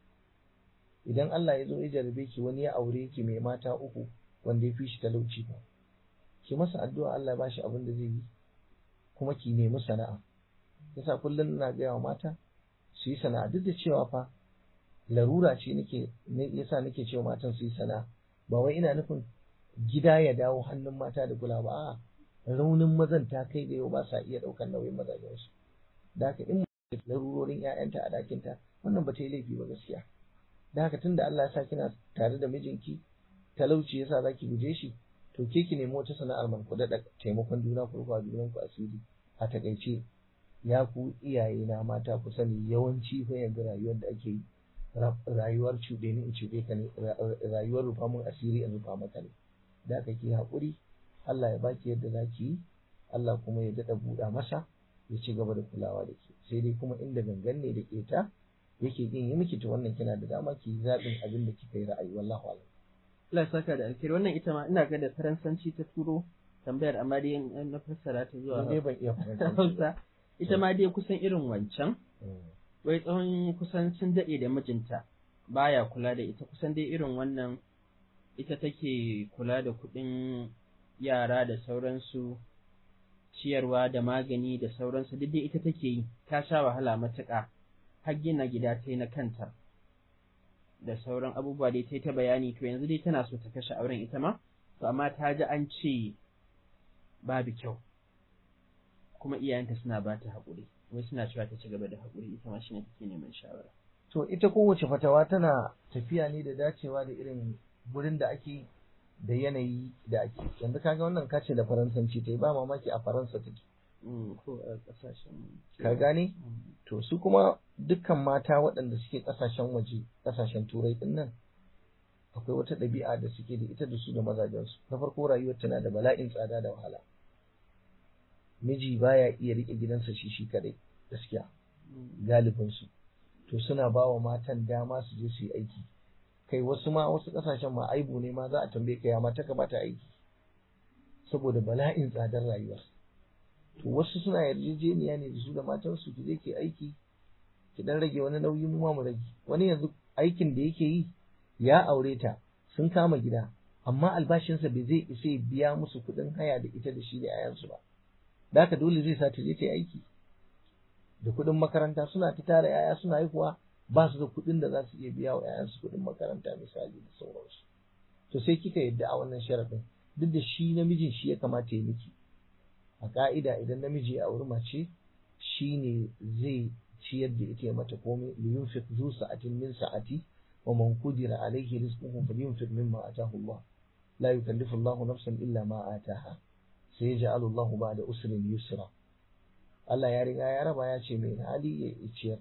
idan Allah ya zo ya jarabe ki wani ya aure ki mai mata uku wanda ya fi shi talauci ba ki masa addu'a Allah ya bashi abin da zai yi kuma ki nemi sana'a yasa kullum ina gaya wa mata su yi sana'a duk da cewa fa larura ce nake yasa nake cewa matan su yi sana'a ba wai ina nufin gida ya dawo hannun mata da kula ba a'a raunin mazan ta kai da yau ba sa iya ɗaukar nauyin mazajensu da haka in larurorin 'ya'yanta a ɗakinta wannan ba ta yi laifi ba gaskiya da haka tunda Allah ya sa kina tare da mijinki talauci yasa zaki guje shi to ke ki nemi wata sana'ar man ku daɗa taimakon juna ku rufa junan ku asiri a takaice ya ku iyaye na mata ku sani yawanci fa yanzu rayuwar da ake yi rayuwar cuɗe ni in cuɗe ka ne rayuwar rufa mun asiri in rufa maka ne da aka ki haƙuri Allah ya baki yadda za ki yi Allah kuma ya daɗa buɗa masa ya ci gaba da kulawa da ke sai dai kuma inda gangan ne da ƙeta yake kin yi miki to wannan kina da dama ki zaɓin abin da kika yi ra'ayi wallahu a'lam Allah ya saka da alkhairi wannan ita ma ina ga da faransanci ta turo tambayar amma dai na fassara ta zuwa ne ban iya Hausa ita ma dai kusan irin wancan wai tsawon kusan sun daɗe da mijinta baya kula da ita kusan dai irin wannan ita take kula da kuɗin yara da sauransu ciyarwa da magani da sauransu duk dai ita take yi ta sha wahala matuƙa har gina gida ta yi na kanta da sauran abubuwa dai ta yi ta bayani to yanzu dai tana so ta kashe auren ita ma to amma ta ji an ce babu kyau kuma iyayenta suna ba ta haƙuri wai suna cewa ta ci gaba da haƙuri ita ma shi ne take neman shawara to ita kowace fatawa tana tafiya ne da dacewa da irin wurin da ake da yanayi da ake yanzu kaga wannan kace da faransanci ta yi ba mamaki a faransa take ko a ƙasashen ka gane to su kuma dukkan mata waɗanda suke ƙasashen waje ƙasashen turai ɗin nan akwai wata ɗabi'a da suke da ita da su da mazajensu na farko rayuwar tana da bala'in tsada da wahala miji baya iya riƙe gidansa shi shi kadai gaskiya galibinsu to suna ba wa matan dama su je su yi aiki kai wasu ma wasu ƙasashen ma aibu ne ma za a tambaye ka ya mata ka bata aiki saboda bala'in tsadar rayuwa to wasu suna yarjejeniya ne da su da matansu ki je ki aiki ki dan rage wani nauyi mu ma mu rage wani yanzu aikin da yake yi ya aure ta sun kama gida amma albashinsa bai zai isa ya biya musu kuɗin haya da ita da shi da 'ya'yansu ba da haka dole zai sa ta je ta yi aiki da kuɗin makaranta suna ta tara 'ya'ya suna haihuwa ba su da kuɗin da za su iya biya wa 'ya'yansu kuɗin makaranta misali da sauransu to sai kika yadda a wannan sharaɗin duk da shi namijin shi ya kamata ya miki a ka'ida idan namiji ya auri mace shi ne zai ciyar da ita ya mata komai liyunfiq zu sa'atin min sa'ati wa man qudira alayhi rizquhu falyunfiq mimma ataahu Allah la yukallifu Allahu nafsan illa ma ataaha sayaj'alu Allahu ba'da usrin yusra Allah ya riga ya raba ya ce mai hali ya ciyar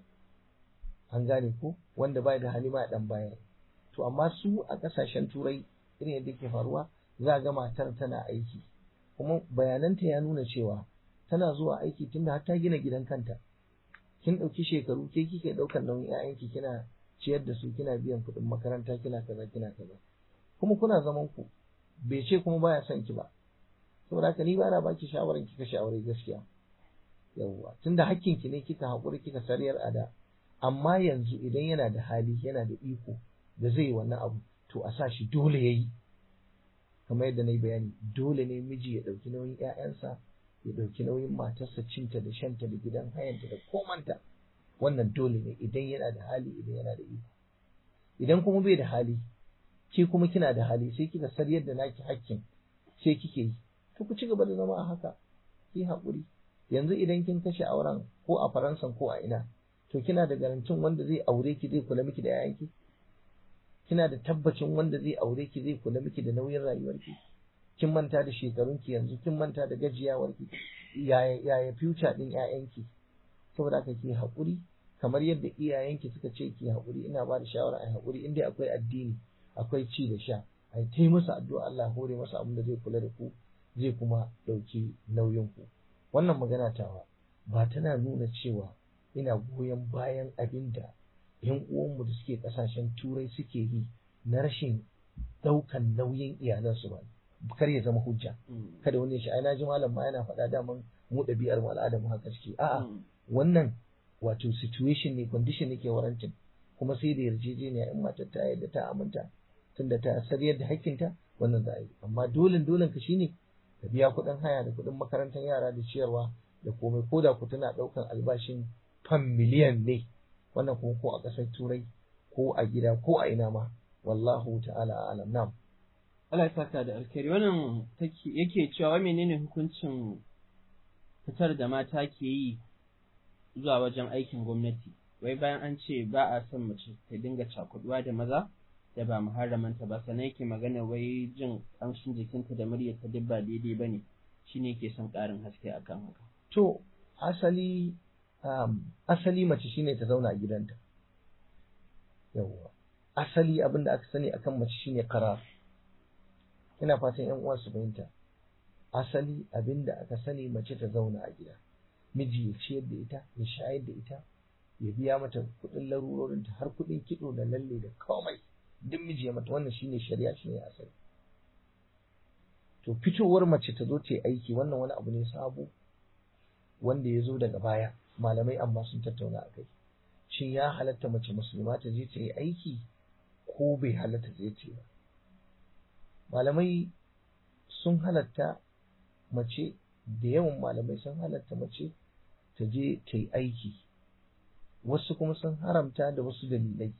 an gane ko wanda bai da hali ma dan bayar to amma su a kasashen turai irin yadda ke faruwa za ga matar tana aiki kuma bayananta ya nuna cewa tana zuwa aiki tunda har ta gina gidan kanta kin ɗauki shekaru ke kike ɗaukar nauyin 'ya'yanki kina ciyar da su kina biyan kuɗin makaranta kina kaza kina kaza kuma kuna zaman ku bai ce kuma baya son ki ba saboda haka ni ba na baki shawaran ki kashe aure gaskiya yawwa tunda hakkin ki ne kika haƙuri kika sariyar ada amma yanzu idan yana da hali yana da iko da zai yi wannan abu to a sa shi dole yayi kamar yadda na yi bayani dole ne miji ya ɗauki nauyin 'ya'yansa ya ɗauki nauyin matarsa cinta da shanta da gidan hayanta da komanta wannan dole ne idan yana da hali idan yana da iko idan kuma bai da hali ke kuma kina da hali sai kika sar yadda naki hakkin sai kike yi to ku ci gaba da zama a haka ki haƙuri yanzu idan kin kashe auren ko a faransa ko a ina to kina da garantin wanda zai aure ki zai kula miki da 'ya'yanki kina da tabbacin wanda zai aure ki zai kula miki da nauyin rayuwarki kin manta da shekarunki yanzu kin manta da gajiyawarki yaya yaya future din ƴaƴanki saboda haka ki haƙuri kamar yadda iyayenki suka ce ki haƙuri ina ba da shawara ai haƙuri in dai akwai addini akwai ci da sha ai tai musu addu'a Allah hore masa abin da zai kula da ku zai kuma ɗauki nauyin ku wannan magana tawa ba tana nuna cewa ina goyon bayan abin da yan uwanmu da suke kasashen turai suke yi na rashin daukan nauyin iyalansu ba kar ya zama hujja kada wani ya shi ai naji malam ma yana faɗa daman mu ɗabi'ar mu al'adar mu haka suke a'a wannan wato situation ne condition ne ke warantin kuma sai da yarjejeniya in matar ta yadda ta aminta tunda ta sariyar da hakkinta wannan za a yi amma dolin dolin ka shine ka biya kuɗin haya da kuɗin makarantar yara da ciyarwa da komai ko da ku tana ɗaukan albashin fan miliyan ne wannan kuma ko a ƙasar turai ko a gida ko a ina ma wallahu ta'ala alam nam Allah ya saka da alkhairi wannan yake cewa menene hukuncin fitar da mata ke yi zuwa wajen aikin gwamnati wai bayan an ce ba a son mace ta dinga cakuduwa da maza da ba muharramanta ba sannan yake magana wai jin ƙamshin jikinta da muryarta duk ba daidai ba ne shine yake son ƙarin haske akan haka to asali um, asali mace shine ta zauna a gidanta yawwa asali abin da aka sani akan mace shine karar ina fatan yan uwa su fahimta asali abin da aka sani mace ta zauna a gida miji ya ciyar da ita ya shayar da ita ya biya mata kuɗin larurorinta har kuɗin kiɗo da lalle da komai duk miji ya mata wannan shine shari'a shine asali to fitowar mace ta zo ta yi aiki wannan wani abu ne sabo wanda ya zo daga baya malamai amma sun tattauna a kai shin ya halatta mace musulma ta je ta yi aiki ko bai halatta ta je ba malamai sun halatta mace da yawan malamai sun halatta mace ta je ta yi aiki wasu kuma sun haramta da wasu dalilai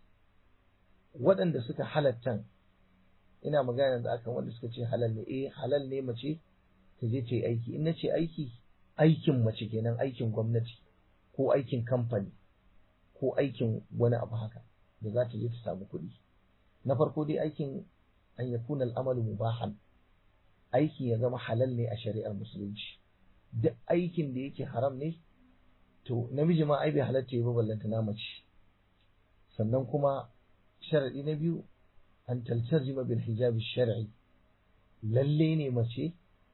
waɗanda suka halatta ina magana da akan wanda suka ce halal ne eh halal ne mace ta je ta yi aiki in na ce aiki aikin mace kenan aikin gwamnati ko aikin kamfani ko aikin wani abu haka da za ta je ta samu kuɗi na farko dai aikin an yakuna al'amalu mubahan aiki ya zama halal ne a shari'ar musulunci duk aikin da yake haram ne to namiji ma ai bai halatta ya ba ballanta na mace sannan kuma sharadi na biyu an taltazima bil hijabi shar'i lalle ne mace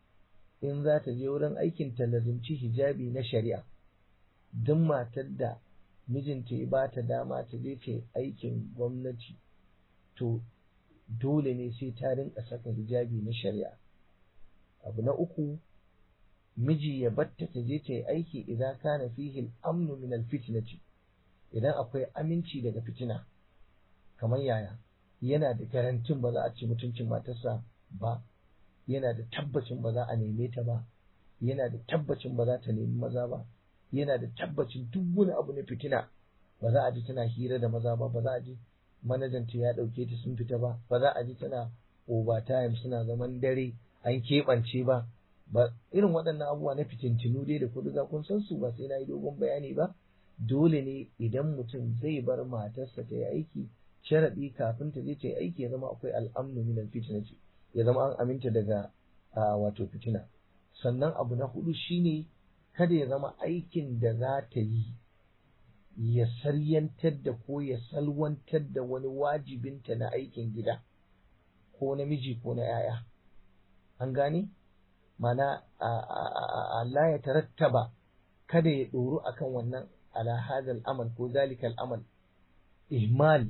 in za ta je wurin aikin ta lazimci hijabi na shari'a duk matar da mijinta ya ba ta dama ta je ta aikin gwamnati to dole ne sai ta rinka saka hijabi na shari'a abu na uku miji ya batta ta je ta yi aiki idan kana fihi al-amnu min al-fitnati idan akwai aminci daga fitina kamar yaya yana da garantin ba za a ci mutuncin matarsa ba yana da tabbacin ba za a neme ta ba yana da tabbacin ba za ta nemi maza ba yana da tabbacin duk wani abu na fitina ba za a ji tana hira da maza ba ba za a ji manajanta ya ɗauke ta sun fita ba ba za a ji tana overtime suna zaman dare an keɓance ba ba irin waɗannan abubuwa na fitintinu dai da kudu kun san su ba sai na yi dogon bayani ba dole ne idan mutum zai bar matarsa ta yi aiki sharaɗi kafin ta je ta yi aiki ya zama akwai al'amnu min alfitnati ya zama an aminta daga wato fitina sannan abu na hudu shine kada ya zama aikin da za ta yi ya saryantar da ko ya salwantar da wani wajibinta na aikin gida ko namiji ko na yaya an gane mana Allah ya tarattaba kada ya ɗoru akan wannan ala hadal amal ko zalikal amal ihmal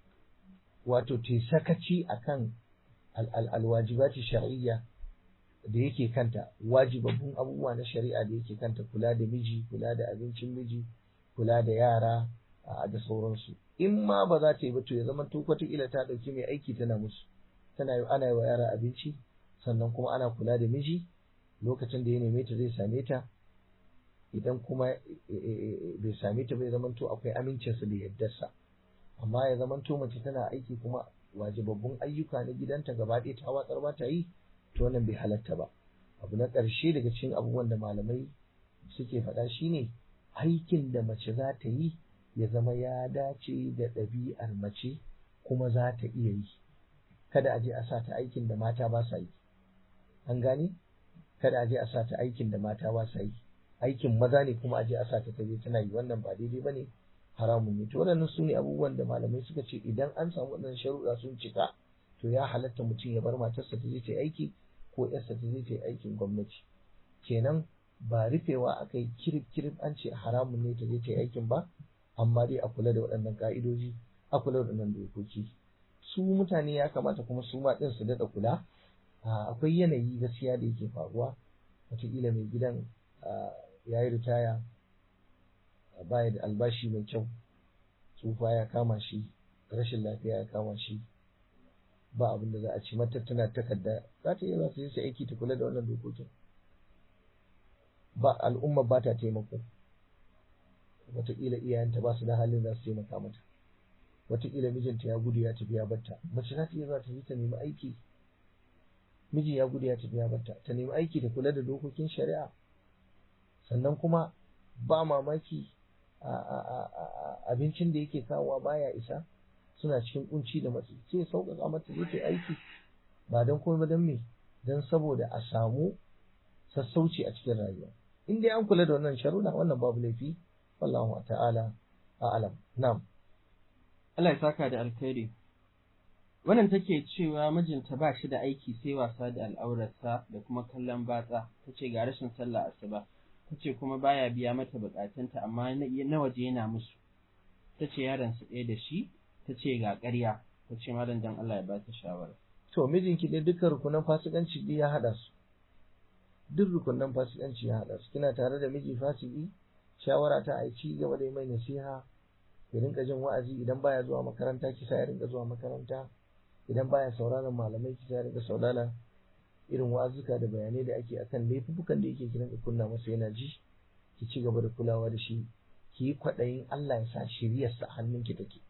wato te sakaci akan alwajibati shar'iyya da yake kanta wajibabbun abubuwa na shari'a da yake kanta kula da miji kula da abincin miji kula da yara da sauransu in ma ba za ta yi ba to ya zama to wataƙila ta ɗauki mai aiki tana musu tana yi ana yi wa yara abinci sannan kuma ana kula da miji lokacin da ya neme ta zai same ta idan kuma bai same ta bai zama to akwai amincinsa da yardarsa amma ya zama to mace tana aiki kuma wajibabbun ayyuka na gidanta gaba ɗaya ta watsar ba ta yi to wannan bai halatta ba abu na ƙarshe daga cikin abubuwan da malamai suke faɗa shine aikin da mace za ta yi ya zama ya dace da ɗabi'ar mace kuma za ta iya yi kada a je a sa ta aikin da mata ba sa yi an gane kada a je a sa ta aikin da mata ba sa yi aikin maza ne kuma a je a sa ta taje tana yi wannan ba daidai ba ne haramun ne to waɗannan su ne abubuwan da malamai suka ce idan an samu waɗannan sharuɗa sun cika to ya halatta mutum ya bar matarsa ta je ta yi aiki ko yarsa ta je ta yi aikin gwamnati kenan ba rufewa aka yi kirif kirif an ce haramun ne ta je ta yi aikin ba amma dai a kula da waɗannan ka'idoji a kula da waɗannan dokoki su mutane ya kamata kuma su ma ɗin su daɗa kula akwai yanayi gaskiya da yake faruwa wataƙila mai gidan ya yi ritaya baya da albashi mai kyau tsufa ya kama shi rashin lafiya ya kama shi ba abin da za a ci mata tana takarda za ta iya za ta je aiki ta kula da wannan dokokin ba al'umma ba ta taimako wataƙila iyayenta ba su da halin za su taimaka mata wataƙila mijinta ya gudu ya tafi ya batta mace za ta iya za ta je ta nemi aiki miji ya gudu ya tafi ya batta ta nemi aiki da kula da dokokin shari'a sannan kuma ba mamaki abincin da yake kawowa baya isa suna cikin kunci da matsi sai sauƙaƙa mata zai ta aiki ba don komai ba don me don saboda a samu sassauci a cikin rayuwa in dai an kula da wannan sharuɗa wannan babu laifi wallahu ta'ala a'lam na'am Allah ya saka da alkhairi wannan take cewa mijinta ba shi da aiki sai wasa da al'aurarsa da kuma kallon batsa tace ga rashin sallah asuba tace kuma baya biya mata bukatunta amma na waje yana musu tace yaron su ɗaya da shi tace ga ƙarya tace malam dan Allah ya ba ta shawara to mijinki dai dukkan rukunan fasikanci dai ya hada su duk rukunan fasikanci ya hada su kina tare da miji fasiki shawara ta a ci gaba da mai nasiha ya rinka jin wa'azi idan baya zuwa makaranta kisa ya rinka zuwa makaranta idan baya sauraron malamai ki ta riga saurara irin wa'azuka da bayanai da ake akan laifukan da yake kiran kunna masa yana ji ki ci gaba da kulawa da shi ki yi kwaɗayin Allah ya sa shiryarsa a hannunki take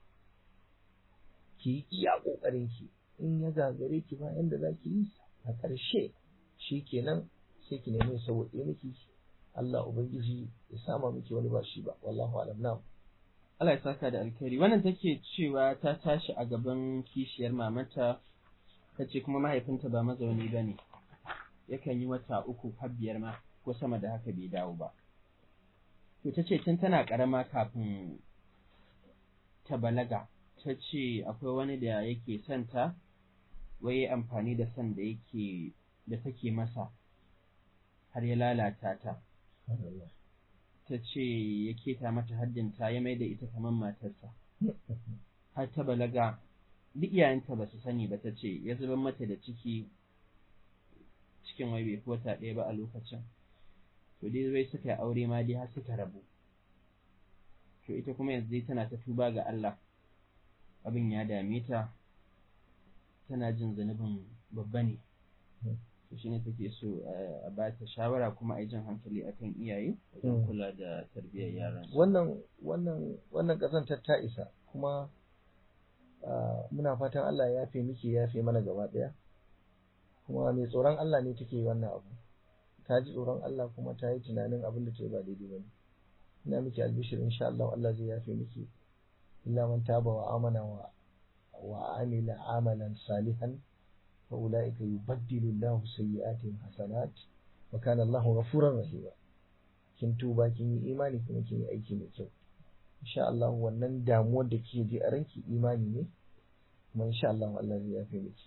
ki yi iya ƙoƙarin ki in ya gagare ki ba yanda za ki yi a ƙarshe shi kenan sai ki nemi sauƙi miki Allah ubangiji ya sama miki wani ba shi ba wallahu alam na'am Allah ya saka da alkhairi wannan take cewa ta tashi a gaban kishiyar mamanta ta ce kuma mahaifinta ba mazauni ba ne yakan yi wata uku har biyar ma ko sama da haka bai dawo ba to ta ce tun tana ƙarama kafin ta balaga ta ce akwai wani da yake son ta wai amfani da son da yake da take masa har ya lalata ta ta ce ya keta mata haddinta ya mai da ita kamar matarsa har ta balaga duk iyayenta ba su sani ba ta ce ya zubar mata da ciki cikin wai bai fi wata ɗaya ba a lokacin to dai zai suka yi aure ma dai har suka rabu to ita kuma yanzu dai tana ta tuba ga Allah abin ya dame ta tana jin zunubin babba ne to shine take so a ba ta shawara kuma a yi jan hankali akan iyaye wajen kula da tarbiyyar yaran wannan wannan wannan kasantar ta isa kuma muna fatan Allah ya yafe miki ya yafe mana gaba daya kuma mai tsoron Allah ne take wannan abu ta ji tsoron Allah kuma ta yi tunanin abin da ta yi ba daidai bane ina miki albishir insha Allah Allah zai yafe miki illa man taba wa amana wa wa amila amalan salihan fa ulaika yubaddilu Allahu sayyi'atihim hasanat wa kana Allahu ghafuran rahima kin tuba kin yi imani kuma kin yi aiki mai kyau insha Allah wannan damuwar da kike ji a ranki imani ne kuma insha Allah Allah zai yafe miki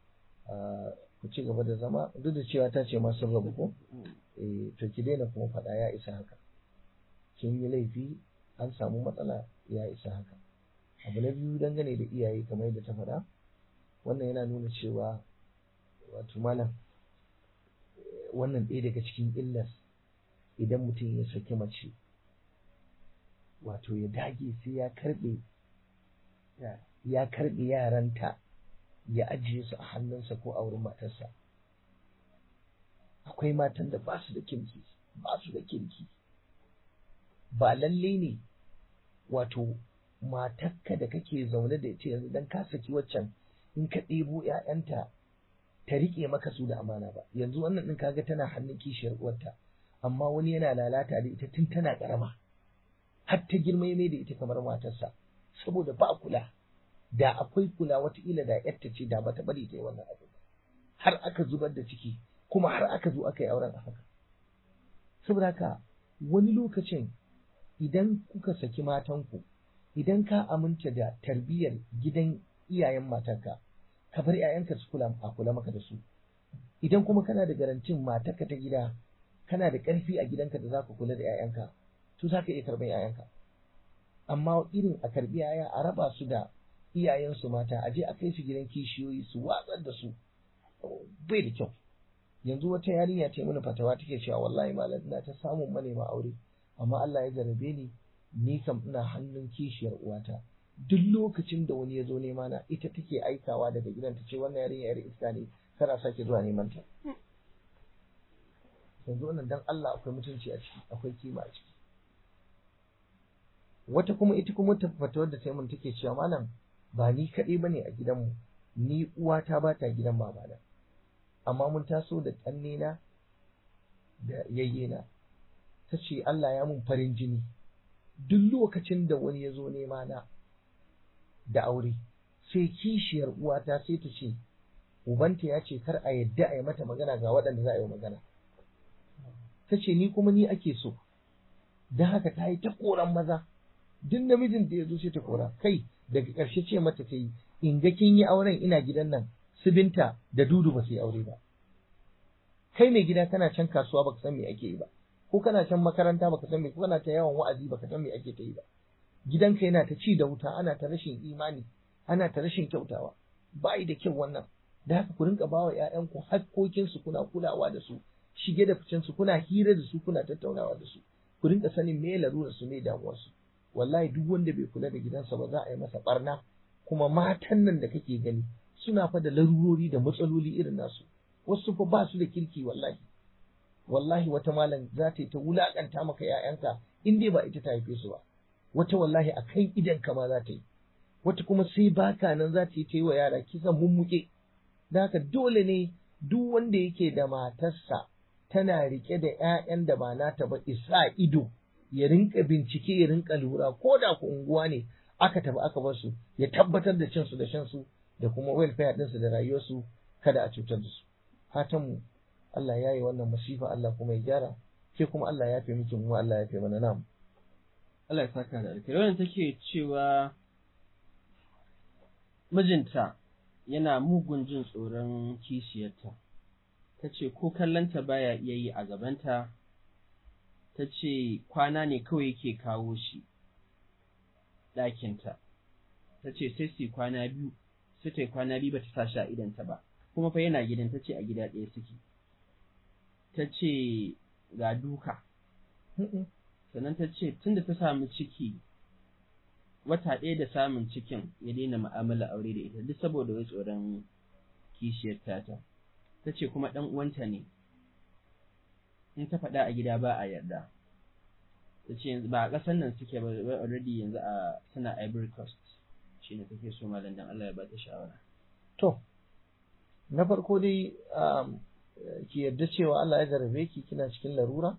ku ci gaba da zama duk da cewa ta ce masu rabu ko eh to ki daina kuma faɗa ya isa haka kin yi laifi an samu matsala ya isa haka abu na biyu dangane da iyaye kamar yadda ta faɗa wannan yana nuna cewa wato malam wannan ɗaya daga cikin illar idan mutum ya saki mace wato ya dage sai ya karɓe ya karɓe yaranta ya ajiye su a hannunsa ko a wurin matarsa akwai matan da ba su da kirki ba su da kirki ba lalle ne wato matarka da kake zaune da ita yanzu dan ka saki waccan in ka ɗebo ‘ya'yanta ta riƙe maka su da amana ba yanzu wannan ɗin kaga tana hannun kishiyar uwarta amma wani yana lalata da ita tun tana ƙarama har ta girma mai da ita kamar matarsa saboda ba kula da akwai kula wataƙila da ‘yarta ce da bata bari ta yi wannan abu har aka zubar da ciki kuma har aka zo aka yi auren a haka saboda haka wani lokacin idan kuka saki matanku idan ka aminta da tarbiyyar gidan iyayen matarka ka bar 'ya'yanka su kula a kula maka da su idan kuma kana da garantin matarka ta gida kana da ƙarfi a gidanka da zaka kula da 'ya'yanka to zaka iya karɓar 'ya'yanka amma irin a karɓi 'ya'ya a raba su da iyayensu mata a je a kai su gidan kishiyoyi su watsar da su bai da kyau yanzu wata yarinya ce mana fatawa take cewa wallahi malam ina ta samun manema aure amma Allah ya jarabe ni ni kam ina hannun kishiyar uwata duk lokacin da wani ya zo nema na ita take aikawa daga gidan ta ce wannan yarinya yar iska ne kana sake zuwa neman ta yanzu wannan dan Allah akwai mutunci a ciki akwai kima a ciki wata kuma ita kuma ta fatawar da sai mun take cewa malam ba ni kaɗai bane a gidanmu ni uwata ba ta gidan babana amma mun taso da ƙannena da yayyena ta ce Allah ya mun farin jini duk lokacin da wani ya zo nema na da aure sai kishiyar uwata sai ta ce ubanta ya ce kar a yadda a yi mata magana ga waɗanda za a yi magana ta ce ni kuma ni ake so don haka ta yi ta koran maza duk namijin da ya zo sai ta kora kai daga ƙarshe ce mata ta yi in ga kin yi auren ina gidan nan su binta da dudu ba su yi aure ba kai mai gida kana can kasuwa baka san me ake yi ba ko kana can makaranta baka san me ko kana ta yawan wa'azi baka san me ake ta yi ba gidanka yana ta ci da wuta ana ta rashin imani ana ta rashin kyautawa ba da kyau wannan da haka ku rinka bawa ƴaƴanku hakkokin su kuna kulawa da su shige da ficen su kuna hira da su kuna tattaunawa da su ku rinka sanin me larurar su me damuwar su wallahi duk wanda bai kula da gidansa ba za a yi masa barna kuma matan nan da kake gani suna fa da larurori da matsaloli irin nasu wasu fa ba su da kirki wallahi wallahi wata malam za ta yi ta wulakanta maka ‘ya'yanka in dai ba ita ta haife su ba wata wallahi a kan idan ma za ta yi wata kuma sai baka nan za ta yi ta yi wa yara kisan mummuke da haka dole ne duk wanda yake da matarsa tana rike da ‘ya'yan da ba nata ba isa ido ya rinka bincike ya rinka lura ko da ku unguwa ne aka tafi aka bar su ya tabbatar da cinsu da shansu da kuma welfare ɗinsu da rayuwarsu kada a cutar da su fatanmu Allah ya yi wannan masifa Allah kuma ya gyara ke kuma Allah ya fi miki mu Allah ya fi mana nam Allah ya saka da alkhairi wannan take cewa mijinta yana mugun jin tsoron kishiyarta ta ce ko kallonta baya iya yi a gabanta ta ce kwana ne kawai yake kawo shi ɗakinta ta ce sai su kwana biyu sai ta yi kwana biyu ba ta sa shi a idanta ba kuma fa yana gidan ta ce a gida ɗaya suke ta ce ga duka sannan ta ce tunda ta samu ciki wata ɗaya da samun cikin ya daina mu'amala aure da ita duk saboda wai tsoron kishiyar tata ta ce kuma ɗan uwanta ne in ta faɗa a gida ba a yarda ta ce yanzu ba a ƙasar nan suke ba wai already yanzu a suna Ivory Coast shi ne take so malam dan Allah ya ba ta shawara to na farko dai ki yarda cewa Allah ya jarabe ki kina cikin larura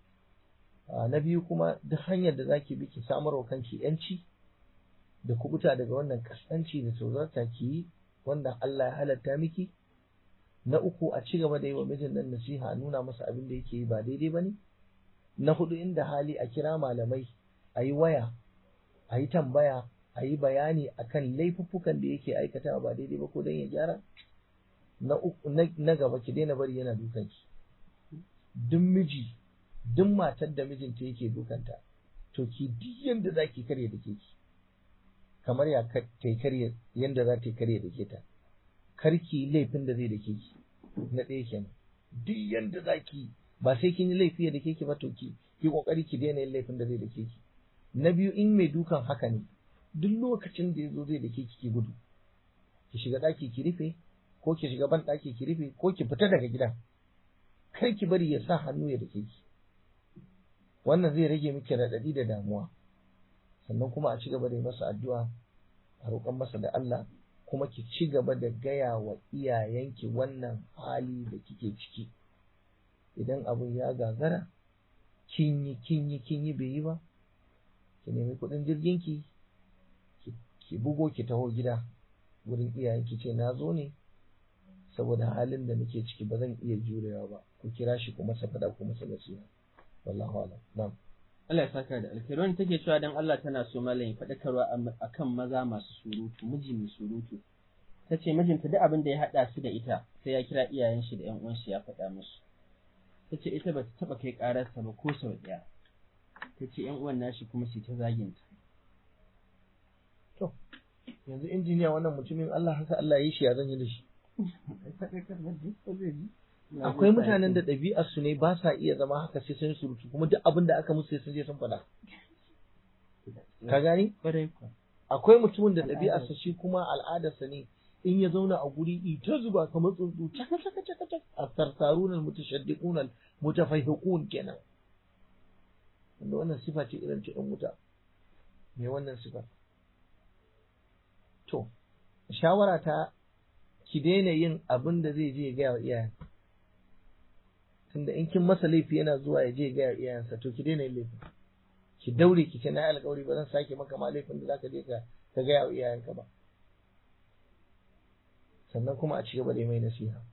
na biyu kuma duk hanyar da zaki bi ki samar wa kanki yanci da kubuta daga wannan kaskanci da tsoronta ki yi wanda Allah ya halatta miki na uku a ci gaba da yi wa mijin nan nasiha a nuna masa abin da yake yi ba daidai ba ne na hudu inda hali a kira malamai a yi waya a yi tambaya a yi bayani akan laifuffukan da yake aikatawa ba daidai ba ko don ya gyara na uku na gaba ki daina bari yana dukan ki duk miji duk matar da mijinta yake dukanta to ki duk yanda za ki karya da ke ki kamar ya ta karya yanda za ta karya da ke ta karki laifin da zai da ke ki na ɗaya kenan duk yanda za ki ba sai kin yi laifi da ke ki ba to ki ki kokari ki daina yin laifin da zai da ke ki na biyu in mai dukan haka ne duk lokacin da ya zo zai da ke ki gudu ki shiga ɗaki ki rufe ko ki shiga ban ɗaki ki rufe ko ki fita daga gidan kar ki bari ya sa hannu ya dake ki wannan zai rage miki raɗaɗi da damuwa sannan kuma a ci gaba da yi masa addu'a a roƙon masa da Allah kuma ki ci gaba da gaya wa iyayenki wannan hali da kike ciki idan abun ya gagara kin yi kin yi kin yi bai yi ba ki nemi kuɗin jirgin ki ki bugo ki taho gida wurin iyayenki ce na zo ne saboda halin da nake ciki ba zan iya jurewa ba ku kira shi ku masa fada ku masa nasiha wallahu a'lam na'am Allah ya saka da alkhairi wani take cewa dan Allah tana so malam ya faɗakarwa akan maza masu surutu miji mai surutu ta ce mijinta duk abin da ya haɗa su da ita sai ya kira iyayen shi da ƴan uwan shi ya faɗa musu ta ce ita ba ta taɓa kai ƙararsa ba ko sau ɗaya ta ce ƴan uwan nashi kuma su ta zaginta to yanzu injiniya wannan mutumin Allah haka Allah ya yi shi ya zan yi da shi akwai mutanen da ɗabi'ar su ne ba sa iya zama haka sai sun surutu kuma duk abin da aka musu sai sun je sun faɗa ka gani akwai mutumin da ɗabi'ar sa shi kuma al'adarsa ne in ya zauna a guri ita zuba kamar tsuntsu caka caka caka caka a sarsarun mutashaddiqun mutafahhiqun kenan wanda wannan sifa ce irin ta ɗan wuta me wannan sifa to shawara ta ki daina yin abin da zai je gaya wa iyayen tunda in kin masa laifi yana zuwa ya je gaya wa iyayensa to ki daina yin laifi ki daure ki ce na alƙawari ba zan sake maka ma laifin da zaka je ka ka gaya wa iyayenka ba sannan kuma a ci gaba da mai nasiha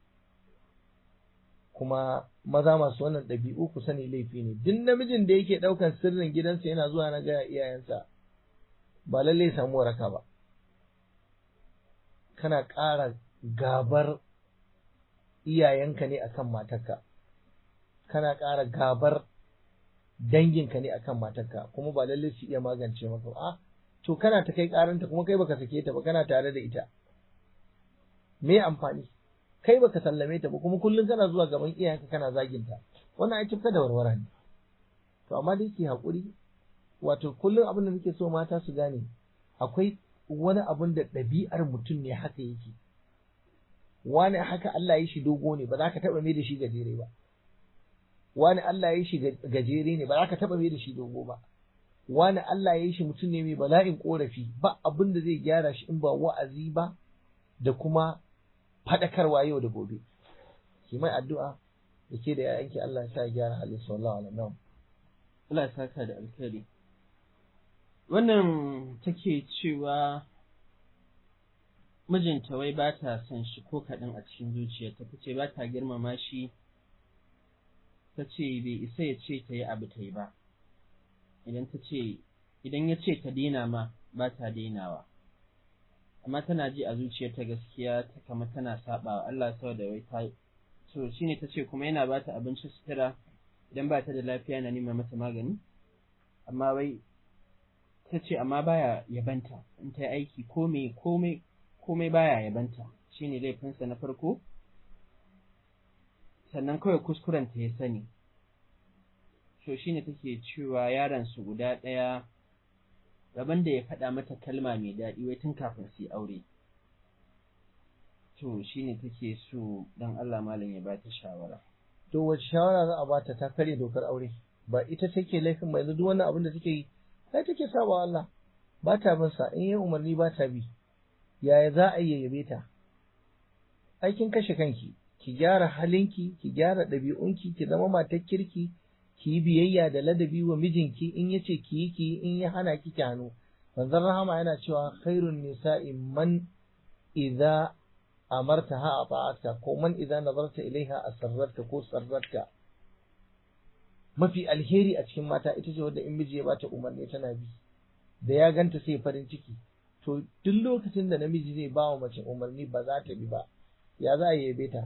kuma maza masu wannan ɗabi'u ku sani laifi ne duk namijin da yake ɗaukan sirrin gidansa yana zuwa na gaya iyayensa ba lallai ya samu waraka ba kana ƙara gabar iyayenka ne akan matarka kana ƙara gabar danginka ne akan matarka kuma ba lallai su iya magance maka ba to kana ta kai ƙaranta kuma kai baka sake ta ba kana tare da ita me amfani kai baka sallame ta ba kuma kullum kana zuwa gaban iyayenka kana zaginta wannan ai tufka da warwara ne to amma dai ki haƙuri wato kullum abin da muke so mata su gane akwai wani abun da ɗabi'ar mutum ne haka yake wani haka Allah ya shi dogo ne ba za ka taɓa mai da shi gajere ba wani Allah ya shi gajere ne ba za ka taɓa mai da shi dogo ba wani Allah ya shi mutum ne mai bala'in korafi ba abin da zai gyara shi in ba wa'azi ba da kuma faɗakarwa yau da gobe ki mai addu'a da ke da ‘ya'yanki Allah ya sa gyara halin sallallahu alaihi wasallam Allah ya saka da alkhairi wannan take cewa mijinta wai ba ta son shi ko kaɗan a cikin zuciyarta ta ce ba ta girmama shi ta ce bai isa ya ce ta yi abu ta yi ba idan ta ce idan ya ce ta daina ma ba ta dainawa amma tana ji a zuciyarta gaskiya ta kama tana saba wa Allah saboda wai ta so shine ta ce kuma yana ba ta abinci sutura idan ba ta da lafiya na nema mata magani amma wai ta ce amma baya yabanta in ta yi aiki komai komai komai baya yabanta shine laifinsa na farko sannan kawai kuskuren ta ya sani so shine take cewa yaron su guda ɗaya rabon da ya faɗa mata kalma mai daɗi wai tun kafin su yi aure to shine take so dan Allah malam ya ba ta shawara to wace shawara za a bata ta karya dokar aure ba ita take laifin ba yanzu duk wannan abin da take yi sai take saba Allah ba ta bin sa in yi umarni ba ta bi yaya za a yi yabe ta aikin kashe kanki ki gyara halinki ki gyara ɗabi'unki ki zama matar kirki ki yi biyayya da ladabi wa mijinki in yace ki yi ki in ya hana ki ki hannu manzon rahama yana cewa khairun nisa'i man idza amartaha ata'atka ko man idza nazarta ilaiha asarrarta ko sarrarta mafi alheri a cikin mata ita ce wadda in miji ya bata umarni tana bi da ya ganta sai farin ciki to duk lokacin da namiji zai ba wa mace umarni ba za ta bi ba ya za a yabe ta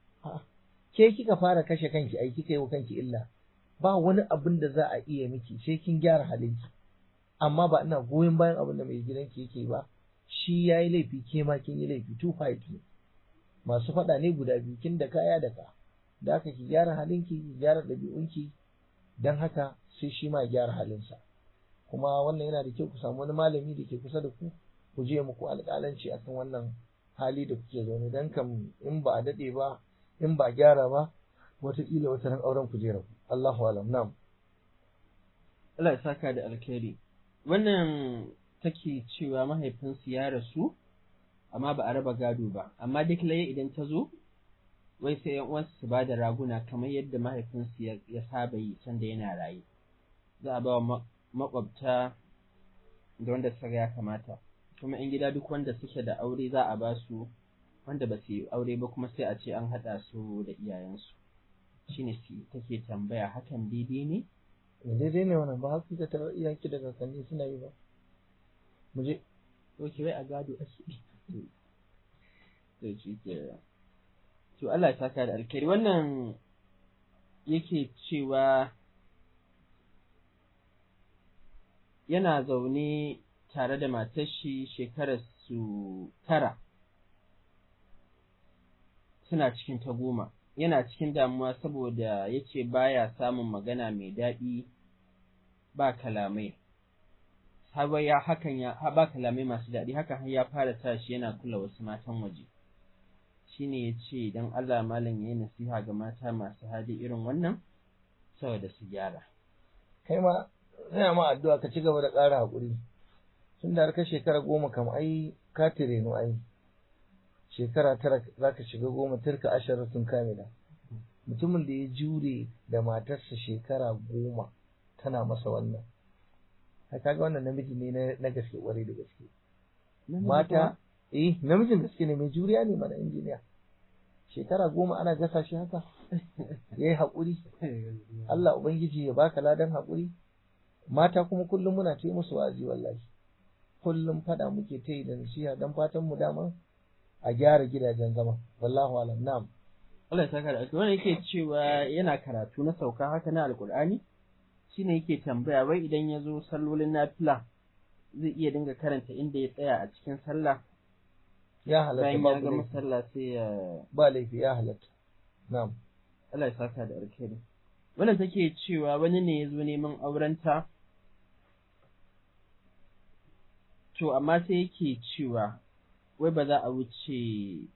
ke kika fara kashe kanki ai kika yi wa kanki illa ba wani abin da za a iya miki sai kin gyara halinki amma ba ina goyon bayan abin da mai gidanki yake ba shi ya yi laifi ke ma kin yi laifi two fight ne masu faɗa ne guda biyu kin da kaya da ka da haka ki gyara halinki ki gyara ɗabi'unki don haka sai shi ma gyara halinsa kuma wannan yana da kyau ku samu wani malami da ke kusa da ku ku je muku alƙalanci akan wannan hali da kuke zaune don kam in ba a daɗe ba in ba gyara ba wataƙila wata ran auren ku je rabu Allahu alam na'am Allah ya saka da alkhairi wannan take cewa mahaifinsu ya rasu amma ba a raba gado ba amma duk laye idan ta zo wai sai yan uwansu su ba da raguna kamar yadda mahaifinsu ya saba yi sanda yana raye za a ba wa makwabta da wanda suka ya kamata kuma in gida duk wanda suke da aure za a ba su wanda ba su yi aure ba kuma sai a ce an haɗa su da iyayensu shine take tambaya hakan daidai ne daidai ne wannan ba haka ka tarar iyayenki da kakanni suna yi ba mu je ok wai a gado ake to shi ke to Allah ya saka da alkhairi wannan yake cewa yana zaune tare da matar shi shekarar su tara suna cikin ta goma yana cikin damuwa saboda ya ce baya samun magana mai daɗi ba kalamai har ya hakan ya ba kalamai masu daɗi hakan har ya fara sa shi yana kula wasu matan waje shine ya ce don Allah malam ya yi nasiha ga mata masu hali irin wannan saboda su gyara kai ma ina ma addu'a ka ci gaba da ƙara haƙuri tun da har ka shekara goma kam ai ka tirenu ai shekara tara za ka shiga goma turka ashirin sun kame da mutumin da ya jure da matarsa shekara goma tana masa wannan ka kaga wannan namiji ne na gaske kwarai da gaske mata eh namijin gaske ne mai juriya ne mana injiniya shekara goma ana gasa shi haka ya yi haƙuri Allah Ubangiji ya baka ladan haƙuri mata kuma kullum muna ta musu wa'azi wallahi kullum fada muke ta yi da nasiha don fatan mu dama a gyara gidajen zama wallahu alam na'am Allah ya saka da alƙawari wannan yake cewa yana karatu na sauka haka na alƙur'ani shine yake tambaya wai idan ya zo sallolin nafila zai iya dinga karanta inda ya tsaya a cikin sallah ya halatta bayan ya babu gama laifi sallah sai ya ba laifi ya halatta na'am Allah ya saka da alkhairi wannan take cewa wani ne ya zo neman aurenta to amma sai yake cewa wai ba za a wuce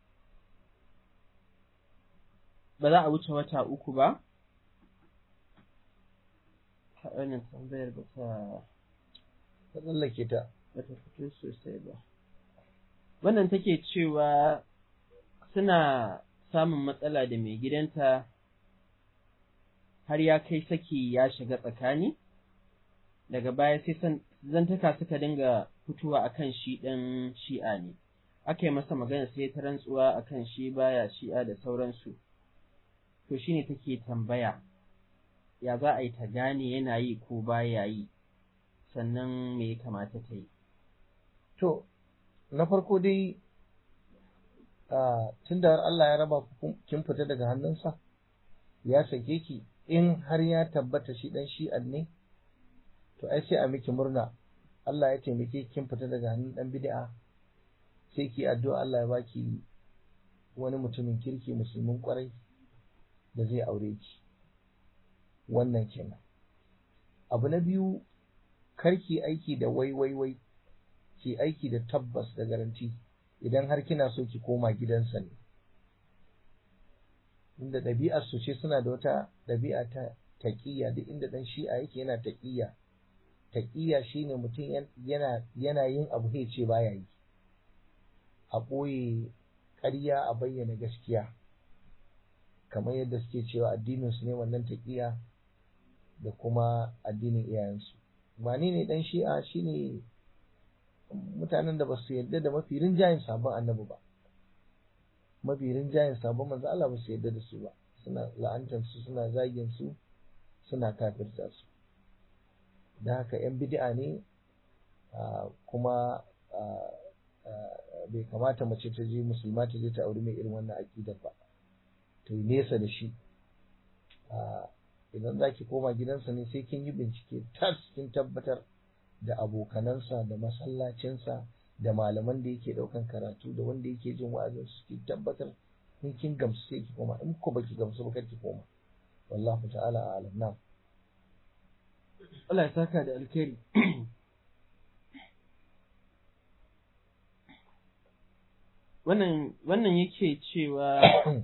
ba za a wuce wata uku ba wannan tambayar ba ta ka tsallake ta ba ta fito sosai ba wannan take cewa suna samun matsala da mai gidanta har ya kai saki ya shiga tsakani daga baya sai zantaka suka dinga fitowa akan shi ɗan shi'a ne aka yi masa magana sai ta rantsuwa akan shi baya shi'a da sauransu to shine take tambaya ya za a yi ta gane yana yi ko baya yi sannan me ya kamata ta yi to na farko dai tun da Allah ya raba kin fita daga hannunsa ya sake ki in har ya tabbata shi dan shi'an ne to ai sai a miki murna Allah ya taimake kin fita daga hannun dan bid'a sai ki addu'a Allah ya baki wani mutumin kirki musulmin kwarai da zai aure ki wannan kenan abu na biyu karki aiki da wai wai wai ki aiki da tabbas da garanti idan har kina so ki koma gidansa ne inda ɗabi'ar su ce suna da wata ɗabi'a ta taƙiyya duk inda ɗan shi'a yake yana taƙiyya taƙiyya shine mutum yana yana yin abu sai ce baya yi a ɓoye ƙarya a bayyana gaskiya kamar yadda suke cewa addinin su ne wannan taƙiyya da kuma addinin iyayensu ba ni ne ɗan shi'a shine mutanen da ba su yarda da mafi rinjayen sabon annabi ba mafi rinjayen sabon manzo Allah ba su yarda da su ba suna la'antar su suna zagin su suna kafirta su da haka yan bid'a ne kuma bai kamata mace ta je musulma ta je ta auri mai irin wannan aƙidar ba ta yi nesa da shi idan za ki koma gidansa ne sai kin yi bincike tas kin tabbatar da abokanansa da masallacinsa da malaman da yake daukan karatu da wanda yake jin wa'azin su ki tabbatar in kin gamsu sai ki koma in ko baki gamsu ba ki koma wallahu ta'ala a'lam na Allah ya saka da alkhairi wannan wannan yake cewa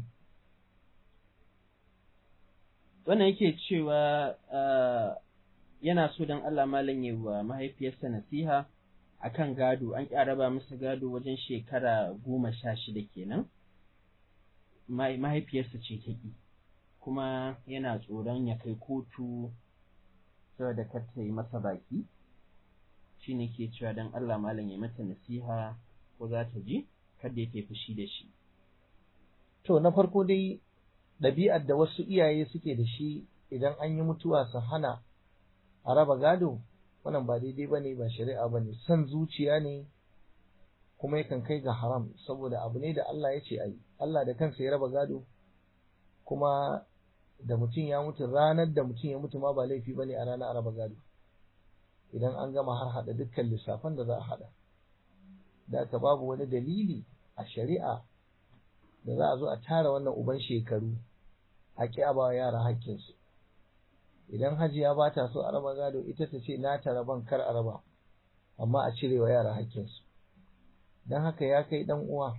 wannan yake cewa yana so don Allah malam yi wa mahaifiyarsa nasiha akan gado an ƙi raba masa gado wajen shekara goma sha shida kenan mahaifiyarsa ce ta ƙi kuma yana tsoron ya kai kotu saboda kar ta yi masa baki shi ne ke cewa don Allah malam ya mata nasiha ko za ta ji kada ya fushi da shi to na farko dai ɗabi'ar da wasu iyaye suke da shi idan an yi mutuwa su hana a raba gado wannan ba daidai ba ne ba shari'a ba ne son zuciya ne kuma yakan kai ga haram saboda abu ne da Allah ya ce a yi Allah da kansa ya raba gado kuma da mutum ya mutu ranar da mutum ya mutu ma ba laifi ba ne a ranar raba gado idan an gama har haɗa dukkan lissafan da za a haɗa da aka babu wani dalili a shari'a da za a zo a tara wannan uban shekaru a ƙi a ba yara hakkinsu idan hajiya ba ta so a raba gado ita ta ce na ta raban kar a raba amma a cire wa yara hakkinsu don haka ya kai dan uwa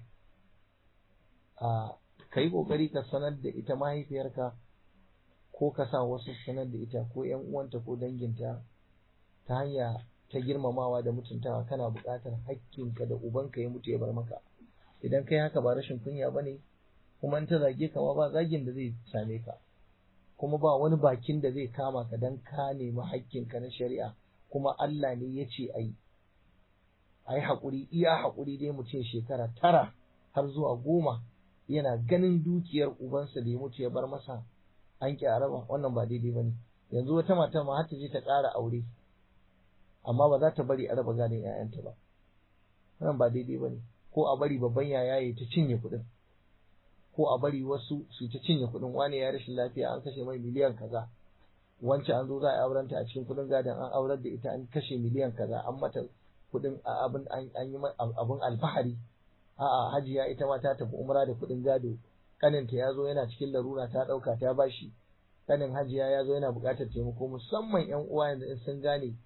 a ka yi ƙoƙari ka sanar da ita mahaifiyarka ko ka sa wasu sanar da ita ko ‘yan uwanta ko danginta ta hanya ta girmamawa da mutuntawa kana buƙatar hakkinka da ubanka ya mutu ya bar maka idan kai haka ba rashin kunya ba ne kuma in ta zage ka ma ba zagin da zai same ka kuma ba wani bakin da zai kama ka dan ka nemi hakkinka na shari'a kuma Allah ne ya ce a yi a yi haƙuri iya haƙuri dai mutum shekara tara har zuwa goma yana ganin dukiyar ubansa da ya mutu ya bar masa an ƙi a raba wannan ba daidai ba ne yanzu wata mata ma har ta je ta ƙara aure amma ba za ta bari a raba gadon 'ya'yanta ba wannan ba daidai ba ne ko a bari babban yaya ya ta cinye kuɗin ko a bari wasu su ta cinye kuɗin wani ya rashin lafiya an kashe mai miliyan kaza wance an zo za a auren ta a cikin kuɗin gadon an aurar da ita an kashe miliyan kaza an mata kuɗin abin an yi abin alfahari a'a hajiya ita ma ta tafi umra da kuɗin gado kaninta ya zo yana cikin larura ta ɗauka ta bashi kanin hajiya ya zo yana buƙatar taimako musamman yan uwa yanzu in sun gane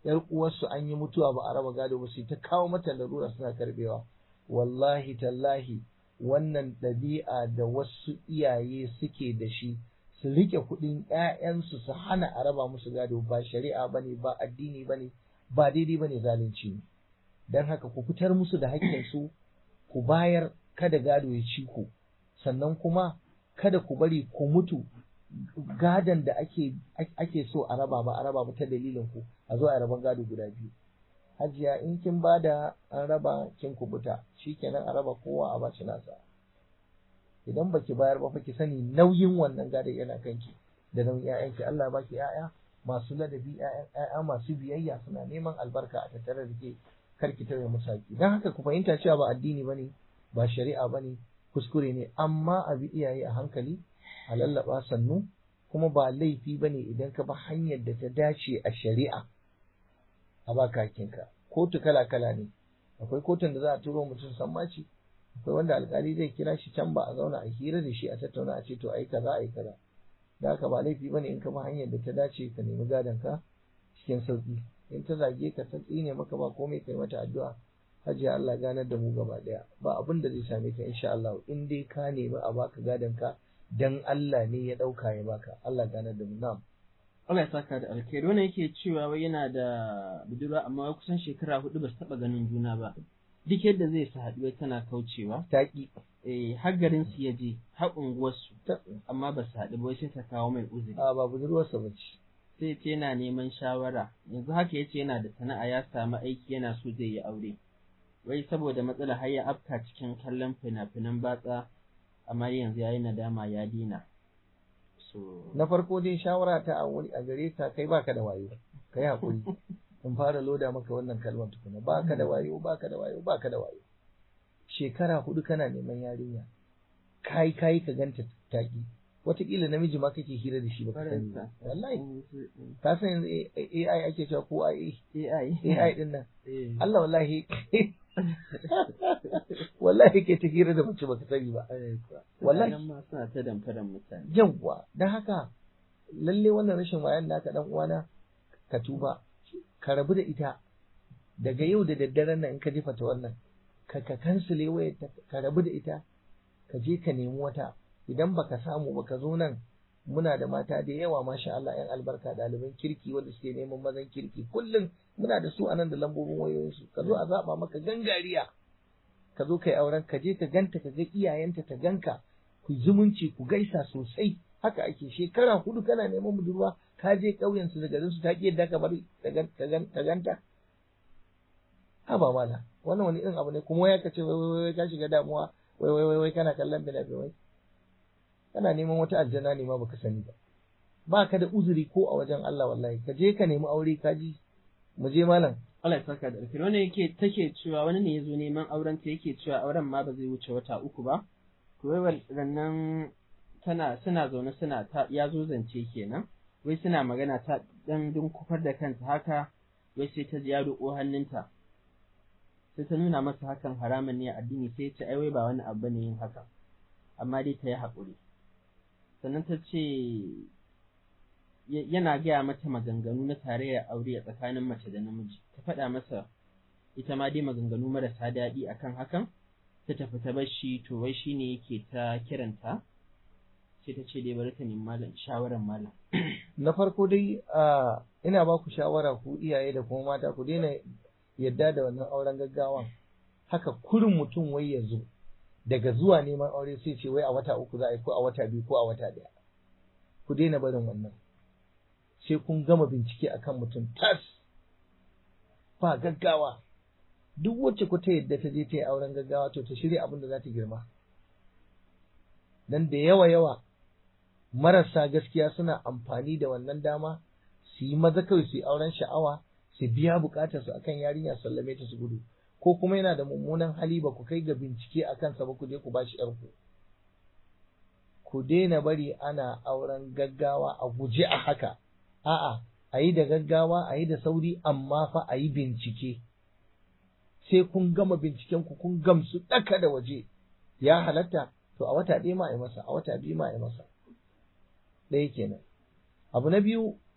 yar uwarsu an yi mutuwa ba a raba gado ba sai ta kawo mata larura suna karbewa wallahi tallahi wannan ɗabi'a da wasu iyaye suke da shi su rike kuɗin ‘ya'yansu su hana a raba musu gado ba shari'a ba ne ba addini ba ne ba daidai ba ne zalunci ne don haka ku fitar musu da haƙƙinsu ku bayar kada gado ya ci ku sannan kuma kada ku bari ku mutu gadon da ake ake so a raba ba a raba ba ta dalilin ku a zo a raban gado guda biyu hajiya in kin bada an raba kin kubuta shikenan a raba kowa a baci nasa idan baki bayar ba fa ki sani nauyin wannan gadon yana kanki da nauyin ƴaƴanki Allah baki ƴaƴa masu ladabi ƴaƴa masu biyayya suna neman albarka a tattare da ke kar ki tauye musu haƙi dan haka ku fahimta cewa ba addini bane ba shari'a bane kuskure ne amma a bi iyaye a hankali a lallaba sannu kuma ba laifi bane idan ka bi hanyar da ta dace a shari'a a baka hakinka kotu kala kala ne akwai kotun da za a turo mutum sammaci akwai wanda alkali zai kira shi can ba a zauna a hira da shi a tattauna a ce to ayi kaza ayi kaza da haka ba laifi bane in ka bi hanyar da ta dace ka nemi gadon ka cikin sauki in ta zage ka ta tsine maka ba komai kai mata addu'a hajiya Allah ganar da mu gaba daya ba abin da zai same ka insha Allah in dai ka nemi a baka gadon ka dan Allah ne ya dauka ya baka Allah ganar da mu na'am Allah ya saka da alkhairi wannan yake cewa wai yana da budurwa amma kusan shekara hudu ba su taba ganin juna ba duk yadda zai sa haɗuwa tana kaucewa taki eh har garin su ya je har unguwar su amma ba su haɗu ba sai ta kawo mai uzuri a ba budurwarsa ba ce sai ce yana neman shawara yanzu haka yace yana da sana'a ya samu aiki yana so zai yi aure wai saboda matsala har ya afka cikin kallon fina-finan batsa amma yanzu yayi nadama ya dina so na farko dai shawara ta a wuri a gare ka kai baka da wayo kai hakuri in fara loda maka wannan kalmar tukuna baka da wayo baka da wayo baka da wayo shekara hudu kana neman yarinya kai kai ka ganta taki wataƙila namiji ma kake hira da shi ba ka sani ba wallahi ka san yanzu AI ake cewa ko AI AI AI din nan Allah wallahi wallahi ke ta hira da mace baka sani ba wallahi ma suna ta damfaran mutane yawwa dan haka lalle wannan rashin wayan naka dan uwana ka tuba ka rabu da ita daga yau da daddaren nan in ka jefa ta wannan ka ka kansile wayar ka rabu da ita ka je ka nemi wata idan baka samu baka zo nan muna da mata da yawa masha Allah yan albarka ɗaliban kirki wanda suke neman mazan kirki kullum muna da su a nan da lambobin wayoyinsu ka zo a zaba maka gangariya ka zo kai auren ka je ka ganta ka ga iyayenta ta ganka ku zumunci ku gaisa sosai haka ake shekara hudu kana neman budurwa ka je ƙauyen su da garin su ta ki yadda ka bari ta ganta haba mala wannan wani irin abu ne kuma ya kace wai wai wai ka shiga damuwa wai wai wai wai kana kallon bina-binai kana neman wata aljana ne ma baka sani ba ba ka da uzuri ko a wajen Allah wallahi ka je ka nemi aure ka ji mu je malam Allah ya saka da alkhairi wannan yake take cewa wani ne yazo neman auren ta yake cewa auren ma ba zai wuce wata uku ba to wai wannan tana suna zaune suna ta ya zo zance kenan wai suna magana ta dan kufar da kanta haka wai sai ta ji ya roƙo hannunta sai ta nuna masa hakan haramun ne a addini sai ta ai wai ba wani abu ne yin haka amma dai ta yi haƙuri sannan ta ce yana gaya mata maganganu na tarayyar aure a tsakanin mace da namiji ta faɗa masa ita ma dai maganganu marasa daɗi akan hakan ta tafi ta bar shi to wai shine yake ta kiranta sai ta ce dai bari ta nemi malam shawaran malam na farko dai ina ba ku shawara ku iyaye da kuma mata ku daina yadda da wannan auren gaggawan haka kurin mutum wai ya zo daga zuwa neman aure sai ce wai a wata uku za a yi ko a wata biyu ko a wata ɗaya ku daina barin wannan sai kun gama bincike akan mutum tas ba gaggawa duk wacce ku ta yadda ta je ta yi auren gaggawa to ta shirya abin da za ta girma dan da yawa yawa marasa gaskiya suna amfani da wannan dama su yi maza kawai su yi auren sha'awa su biya bukatar su akan yarinya sallame ta su gudu ko kuma yana da mummunan hali ba ku kai ga bincike a kansa ba ku je ku bashi yarku ku daina bari ana auren gaggawa a guje a haka a'a a yi da gaggawa a yi da sauri amma fa a yi bincike sai kun gama binciken ku kun gamsu ɗaka da waje ya halatta to a wata ɗaya ma a yi masa a wata biyu ma a yi masa ɗaya kenan abu na biyu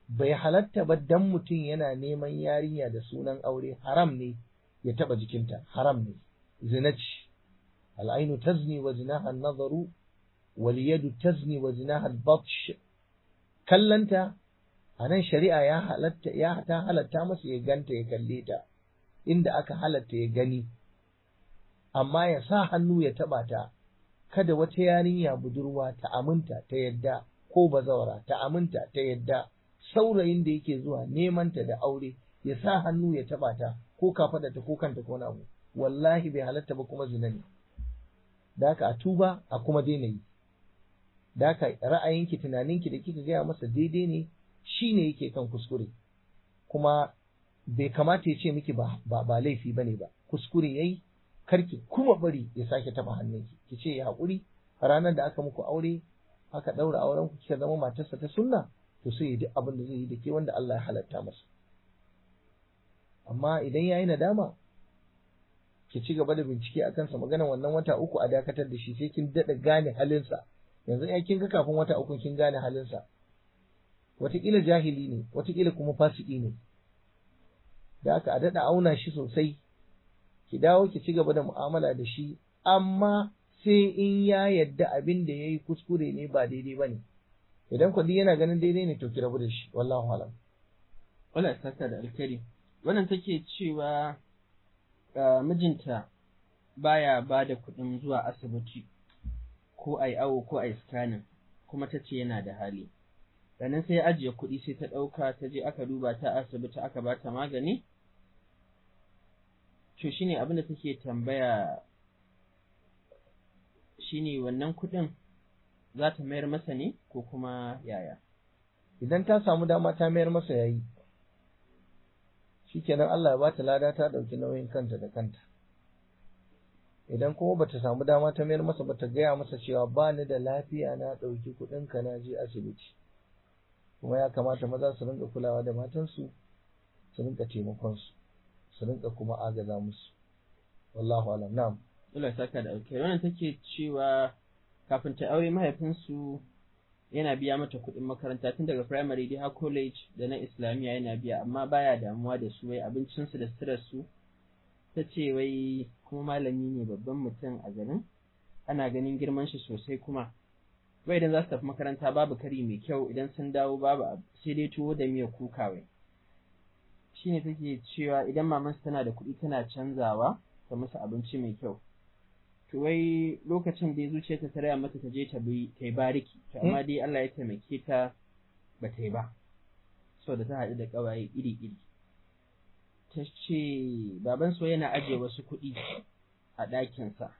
bai halatta ba dan mutum yana neman yarinya da sunan aure haram ne ya taba jikinta haram ne zina ce al'ainu tazni wa zinaha nazaru wal yadu tazni wa zinaha al-batsh kallanta a nan shari'a ya halatta ya ta halatta masa ya ganta ya kalle ta inda aka halatta ya gani amma ya sa hannu ya taba ta kada wata yarinya budurwa ta aminta ta yadda ko bazawara ta aminta ta yadda saurayin da yake zuwa neman ta da aure ya sa hannu ya taba ta ko kafada ta ko kanta ko abu wallahi bai halatta ba kuma zina ne da haka a tuba a kuma daina yi da haka ra'ayinki tunaninki da kika gaya masa daidai ne shine yake kan kuskure kuma bai kamata ya ce miki ba ba laifi bane ba kuskure yayi karki kuma bari ya sake taba hannunki ki ce ya haƙuri ranar da aka muku aure aka ɗaura auren ku kika zama matarsa ta sunna to sai ya duk abin da zai yi da ke wanda Allah ya halatta masa amma idan yayi nadama ki ci gaba da bincike akan sa magana wannan wata uku a dakatar da shi sai kin daɗa gane halinsa yanzu ai kin ga kafin wata uku kin gane halinsa wataƙila jahili ne wataƙila kuma fasiki ne da aka a daɗa auna shi sosai ki dawo ki ci gaba da mu'amala da shi amma sai in ya yadda abin da ya yi kuskure ne ba daidai ba ne idan kwadi yana ganin daidai ne to ki rabu da shi wallahu alam wala saka da alkari wannan take cewa mijinta baya ba da kuɗin zuwa asibiti ko ai awo ko ai scanning kuma ta ce yana da hali sannan sai ya ajiye kuɗi sai ta ɗauka ta je aka duba ta asibiti aka ba ta magani to shine abin da take tambaya shine wannan kuɗin za ta mayar masa ne ko kuma yaya idan ta samu dama ta mayar masa yayi shikenan Allah ya ba ta lada ta ɗauki nauyin kanta da kanta idan kuma bata samu dama ta mayar masa bata gaya masa cewa ba ni da lafiya na ɗauki kuɗin ka na je asibiti kuma ya kamata maza su rinka kulawa da matansu su rinka taimakon su su rinka kuma agaza musu wallahu alam na'am Allah saka da alkai wannan take cewa kafin ta aure mahaifinsu yana biya mata kuɗin makaranta tun daga primary dai har college da na islamiyya yana biya amma baya damuwa da su wai abincinsu da suturar su ta ce wai kuma malami ne babban mutum a garin ana ganin girman shi sosai kuma wai idan za su tafi makaranta babu kari mai kyau idan sun dawo babu sai dai tuwo da miyar kuka wai shine take cewa idan mamansu tana da kuɗi tana canzawa ta musu abinci mai kyau to wai lokacin da zuciyarta ta raya mata ta je ta bi ta yi bariki to amma dai Allah ya taimake ta ba ta yi ba saboda ta haɗu da ƙawaye iri iri ta ce baban so yana ajiye wasu kuɗi a ɗakinsa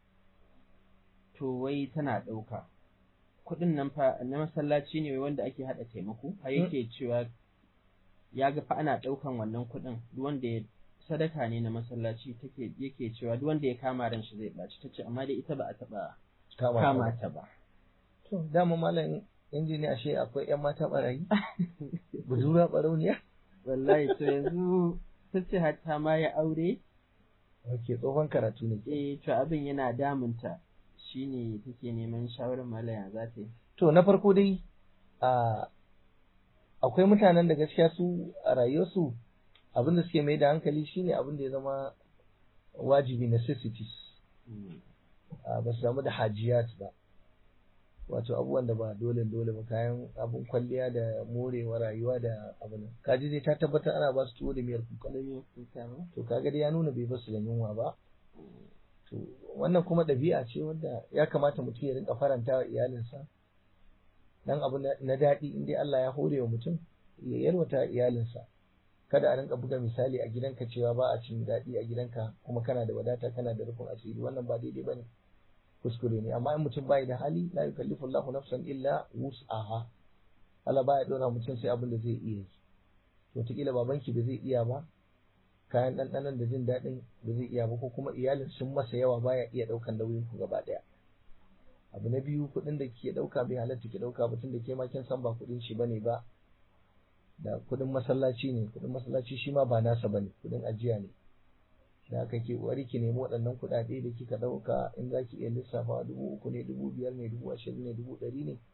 to wai tana ɗauka kuɗin nan fa na masallaci ne wanda ake haɗa taimako har yake cewa ya ga fa ana ɗaukan wannan kuɗin duk wanda ya sadaka ne na masallaci take yake cewa duk wanda ya kama ran shi zai ɓaci tace amma dai ita ba a taɓa kama ta ba to dama malam injiniya ashe akwai ƴan mata barayi budura barauniya wallahi to yanzu tace hatta ma ya aure ok tsohon karatu ne eh to abin yana damunta shine take neman shawarar malaya za ta yi to na farko dai a akwai mutanen da gaskiya su a rayuwarsu abin da suke mai da hankali shine abin da ya zama wajibi necessities ba su samu da hajiyat ba wato abubuwan da ba dole dole ba kayan abin kwalliya da morewa rayuwa da abin kaji dai ta tabbatar ana ba su tuwo da miyar kuka to kaga dai ya nuna bai basu da yunwa ba to wannan kuma ɗabi'a ce wanda ya kamata mutum ya rinka faranta wa iyalinsa dan abu na daɗi in dai Allah ya hore wa mutum ya yalwata iyalinsa kada a rinka buga misali a gidanka cewa ba a cin daɗi a gidanka kuma kana da wadata kana da rufin asiri wannan ba daidai bane kuskure ne amma in mutum bai da hali la yukallifu Allahu nafsan illa wus'aha Allah baya dora mutum sai abin da zai iya yi to wataƙila babanki ba zai iya ba kayan ɗanɗanon da jin daɗin ba zai iya ba ko kuma iyalin sun masa yawa baya iya ɗaukan nauyin ku gaba ɗaya abu na biyu kuɗin da ke ɗauka bai halatta ki ɗauka ba tun da ke ma kin san ba kuɗin shi bane ba da kuɗin masallaci ne kuɗin masallaci shi ma ba nasa bane kuɗin ajiya ne da haka ke wari ki nemi waɗannan kuɗaɗe da kika ɗauka in za ki iya lissafa dubu uku ne dubu biyar ne dubu ashirin ne dubu ɗari ne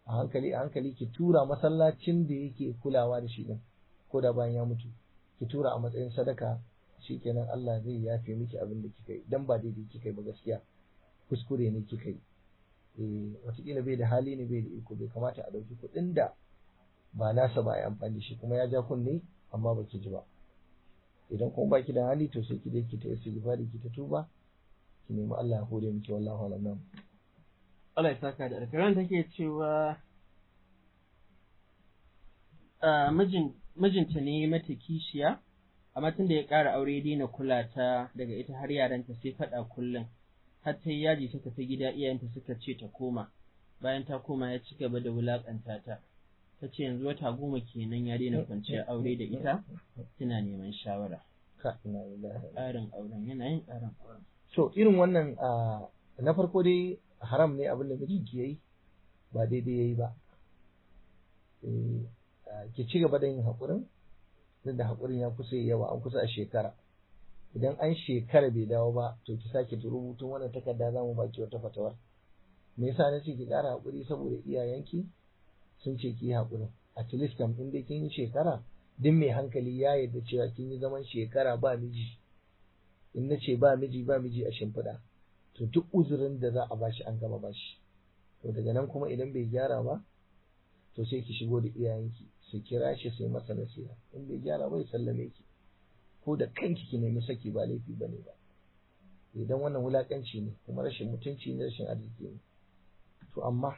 a hankali a hankali ki tura masallacin da yake kulawa da shi din ko da bayan ya mutu ki tura a matsayin sadaka shikenan Allah zai yafe miki abin da kika yi dan ba daidai kika yi ba gaskiya kuskure ne kika yi eh wataƙila bai da hali ne bai da iko bai kamata a ɗauki kuɗin da ba nasa ba a yi amfani da shi kuma ya ja kunne amma baki ji ba idan kuma baki da hali to sai ki dai ki ta istighfari ki ta tuba ki nemi Allah ya hore miki wallahu alam Allah ya saka da alkaran take cewa a mijin mijinta ne mata kishiya amma tun da ya ƙara aure ya daina kula ta daga ita har yaranta sai faɗa kullum har ta yi yaji ta tafi gida iyayenta suka ce ta koma bayan ta koma ya ci gaba da wulaƙanta ta ta ce yanzu wata goma kenan ya daina kwanciyar aure da ita tana neman shawara ƙarin auren yana yin ƙarin auren so irin wannan na farko dai haram ne abin da mijinki yayi ba daidai yayi ba ki ci gaba da yin haƙurin duk da haƙurin ya kusa yawa an kusa a shekara idan an shekara bai dawo ba to ki sake rubutun wannan takarda za mu baki wata fatawar me yasa na ce ki ƙara haƙuri saboda iyayenki sun ce ki yi haƙurin at least kam in dai kin yi shekara duk mai hankali ya yarda cewa kin yi zaman shekara ba miji in na ce ba miji ba miji a shimfiɗa to duk uzurin da za a bashi an gama bashi to daga nan kuma idan bai gyara ba to sai ki shigo da iyayenki su kira shi sai masa nasiha in bai gyara ba ya sallame ki ko da kanki ki nemi saki ba laifi bane ba idan wannan wulakanci ne kuma rashin mutunci ne rashin arziki ne to amma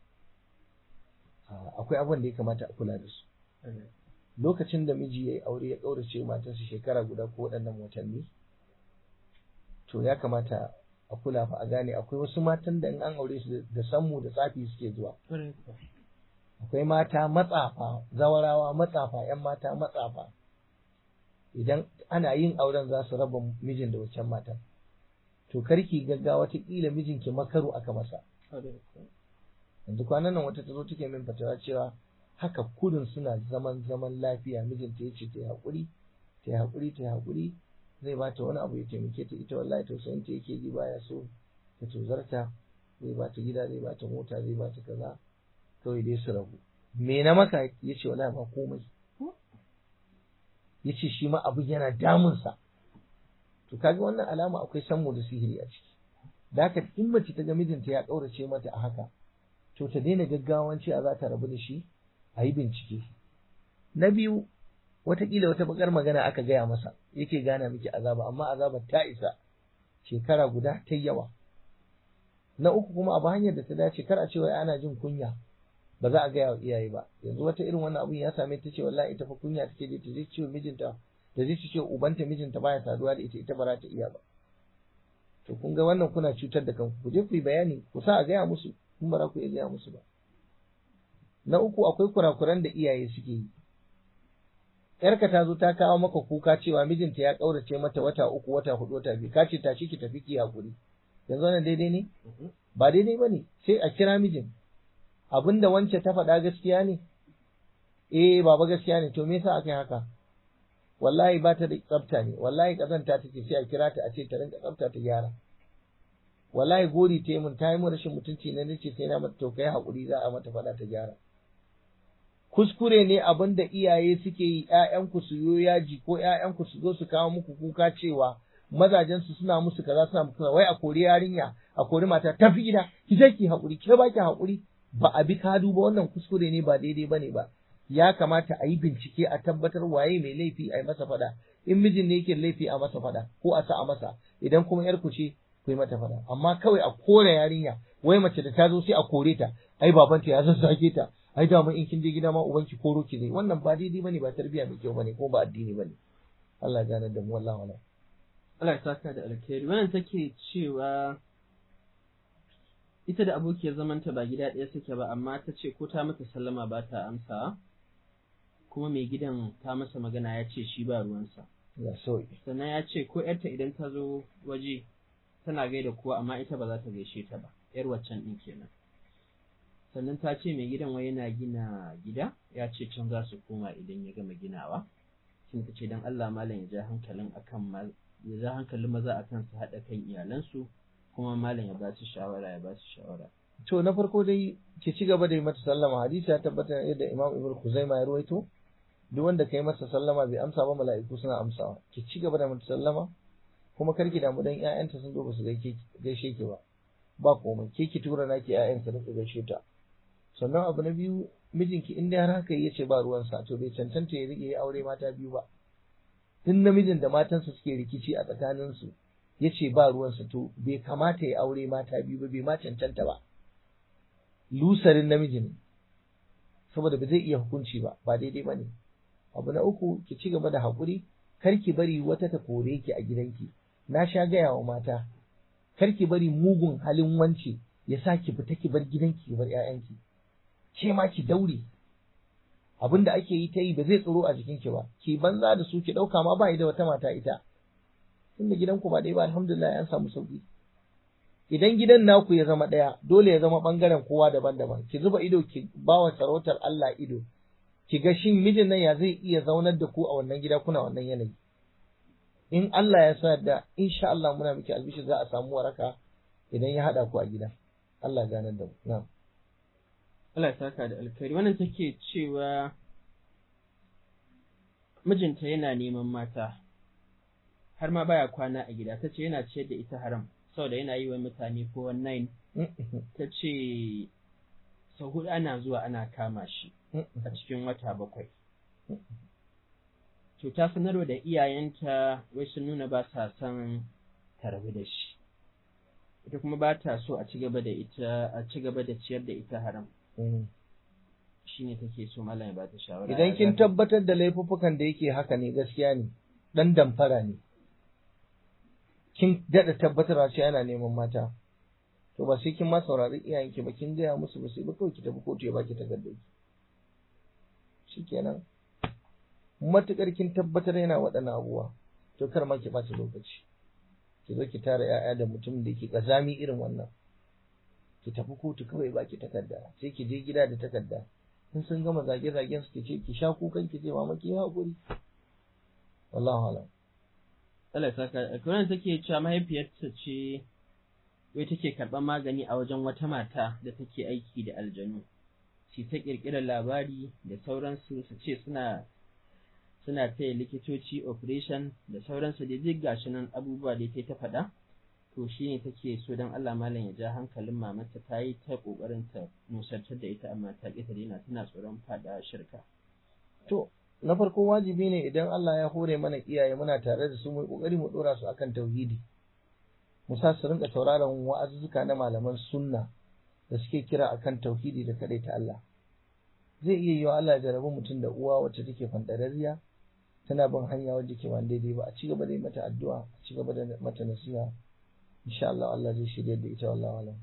akwai abin da ya kamata a kula da su lokacin da miji ya yi aure ya ƙaurace matarsa shekara guda ko waɗannan watanni to ya kamata a kula fa a gane akwai wasu matan da in an aure su da sammu da tsafi suke zuwa akwai mata matsafa zawarawa matsafa yan mata matsafa idan ana yin auren za su raba mijin da wancan matan to karki gaggawa ta kila mijinki makaru aka masa yanzu kwanan nan wata ta zo take min fatawa cewa haka kudin suna zaman zaman lafiya mijinta ya ce ta yi haƙuri ta yi haƙuri ta yi haƙuri zai bata wani abu ya taimake ta ita wallahi tausayin ta yake ji baya so ta tozarta zai bata gida zai bata mota zai bata kaza kawai dai su rabu me na maka ya ce wallahi ba komai ya ce shi ma abu yana damunsa to kaga wannan alama akwai sammu da sihiri a ciki da haka in mace ta ga mijinta ya ƙaurace mata a haka to ta daina gaggawan cewa za ta rabu da shi a yi bincike na biyu watakila wata bakar magana aka gaya masa yake gana miki azaba amma azabar ta isa shekara guda ta yawa na uku kuma abu hanyar da ta dace kar a cewa ana jin kunya ba za a gaya wa iyaye ba yanzu wata irin wannan abun ya same ta ce wallahi ita fa kunya take da ta je ce mijinta da zai ce ubanta mijinta baya saduwa da ita ita ba za ta iya ba to kun ga wannan kuna cutar da kanku ku je ku yi bayani ku sa a gaya musu kun ba za ku iya gaya musu ba na uku akwai kurakuran da iyaye suke yi yarka ta zo ta kawo maka kuka cewa mijinta ya kaurace mata wata uku wata hudu wata biyu ka ce tashi ki tafi ki hakuri yanzu wannan daidai ne ba daidai bane sai a kira mijin abinda wance ta faɗa gaskiya ne eh baba gaskiya ne to me yasa aka yi haka wallahi ba ta da tsafta ne wallahi kazanta take sai a kira ta a ce ta rinka tsafta ta gyara wallahi gori ta yi mun ta yi mun rashin mutunci na nace sai na mata to kai hakuri za a mata faɗa ta gyara kuskure ne abin da iyaye suke yi ‘ya'yanku su yo yaji ko ‘ya'yanku su zo su kawo muku kuka cewa mazajensu suna musu kaza suna musu wai a kori yarinya a kori mata tafi gida ki je ki haƙuri ke ba ki haƙuri ba a bi kadu ba wannan kuskure ne ba daidai bane ba ya kamata a yi bincike a tabbatar waye mai laifi a yi masa faɗa in mijin ne yake laifi a masa faɗa ko a sa a masa idan kuma yar ku ce ku yi mata faɗa amma kawai a kore yarinya wai mace da ta zo sai a kore ta ai babanta ya zazzage ta ai da in kin je gida ma ubanki koro ki zai wannan ba daidai bane ba tarbiya mai kyau bane ko ba addini bane Allah ya gane da mu wallahi wala Allah ya saka da alkhairi wannan take cewa ita da abokiyar zamanta ba gida ɗaya suke ba amma ta ce ko ta mata sallama ba ta amsa kuma mai gidan ta masa magana ya ce shi ba ruwansa ya so sannan ya ce ko yarta idan ta zo waje tana gaida kowa amma ita ba za ta gaishe ta ba yar waccan ɗin kenan sannan ta ce mai gidan wai yana gina gida ya ce can za su koma idan ya gama ginawa shin ta ce don Allah malam ya ja hankalin akan ya ja hankalin maza akan su haɗa kan iyalansu kuma malam ya ba su shawara ya ba su shawara to na farko dai ki ci gaba da yi mata sallama hadisi ya tabbata yadda Imam Ibn Khuzaimah ya ruwaito duk wanda kai masa sallama bai amsa ba mala'iku suna amsawa ki ci gaba da mata sallama kuma kar ki damu dan ƴaƴanta sun zo ba su gaishe ki ba ba komai ke ki tura naki ƴaƴan su rika gaishe ta sannan abu na biyu mijinki in dai har haka yace ba ruwansa to bai cancanta ya rike aure mata biyu ba duk namijin da matansa suke rikici a tsakaninsu ya ce ba ruwansa to bai kamata ya aure mata biyu ba bai ma cancanta ba lusarin namiji ne saboda ba zai iya hukunci ba ba daidai ba ne abu na uku ki ci gaba da haƙuri kar ki bari wata ta kore ki a gidanki na sha gaya wa mata kar ki bari mugun halin wance ya sa ki fita ki bar gidanki ki bar 'ya'yanki ke ma ki daure abin da ake yi ta yi ba zai tsoro a jikinki ba ki banza da su ki ɗauka ma ba da wata mata ita tunda gidanku ba ɗaya ba alhamdulillah an samu sauki idan gidan naku ya zama ɗaya dole ya zama ɓangaren kowa daban-daban ki zuba ido ki bawa sarautar Allah ido ki ga shin mijin nan ya zai iya zaunar da ku a wannan gida kuna wannan yanayi in Allah ya sa da insha Allah muna miki albishi za a samu waraka idan ya haɗa ku a gida Allah ya ganar da mu na'am Allah ya saka da alkhairi wannan take cewa mijinta yana neman mata har ma baya kwana a gida ta ce yana ciyar da ita haram saboda yana yi wa mutane ko wannan ta ce sau hudu ana zuwa ana kama shi a cikin wata bakwai to ta sanarwa da iyayenta wai sun nuna ba sa son ta rabu da shi ita kuma ba ta so a ci gaba da ita a ci gaba da ciyar da ita haram shine take so malam ya ba ta shawara idan kin tabbatar da laifuffukan da yake haka ne gaskiya ne dan damfara ne kin dada tabbatarwa cewa yana neman mata to ba sai kin ma saurari iyayenki ba kin gaya musu ba sai ba kawai ki tafi kotu ya baki takardar ki shikenan matukar kin tabbatar yana waɗannan abubuwa to kar ma ki ɓata lokaci ki zo ki tara 'ya'ya da mutum da yake kazami irin wannan ki tafi kotu kawai baki takarda sai ki je gida da takarda in sun gama zage-zagen su ce ki sha kukan ki ce mama ki haƙuri wallahu alam Allah ya saka kuma take cewa mahaifiyarta ce wai take karɓar magani a wajen wata mata da take aiki da aljanu shi ta ƙirƙirar labari da sauransu su ce suna suna taya likitoci operation da sauransu da duk gashi nan abubuwa da ta faɗa to shi ne take so don Allah malam ya ja hankalin mamarta ta yi ta ƙoƙarin ta nusartar da ita amma ta ƙi ta daina tana tsoron faɗa shirka. To, na farko wajibi ne idan Allah ya hore mana iyaye muna tare da su mu ƙoƙari mu ɗora su akan tauhidi. Mu sa su rinka sauraron wa'azuzzuka na malaman sunna da suke kira akan tauhidi da kaɗai ta Allah. Zai iya yiwa Allah ya jarabi mutum da uwa wacce take fanɗararriya tana bin hanya wadda ke ba daidai ba a ci gaba da yi mata addu'a a ci gaba da mata nasiha insha Allah Allah zai shirya da ita wallahu alam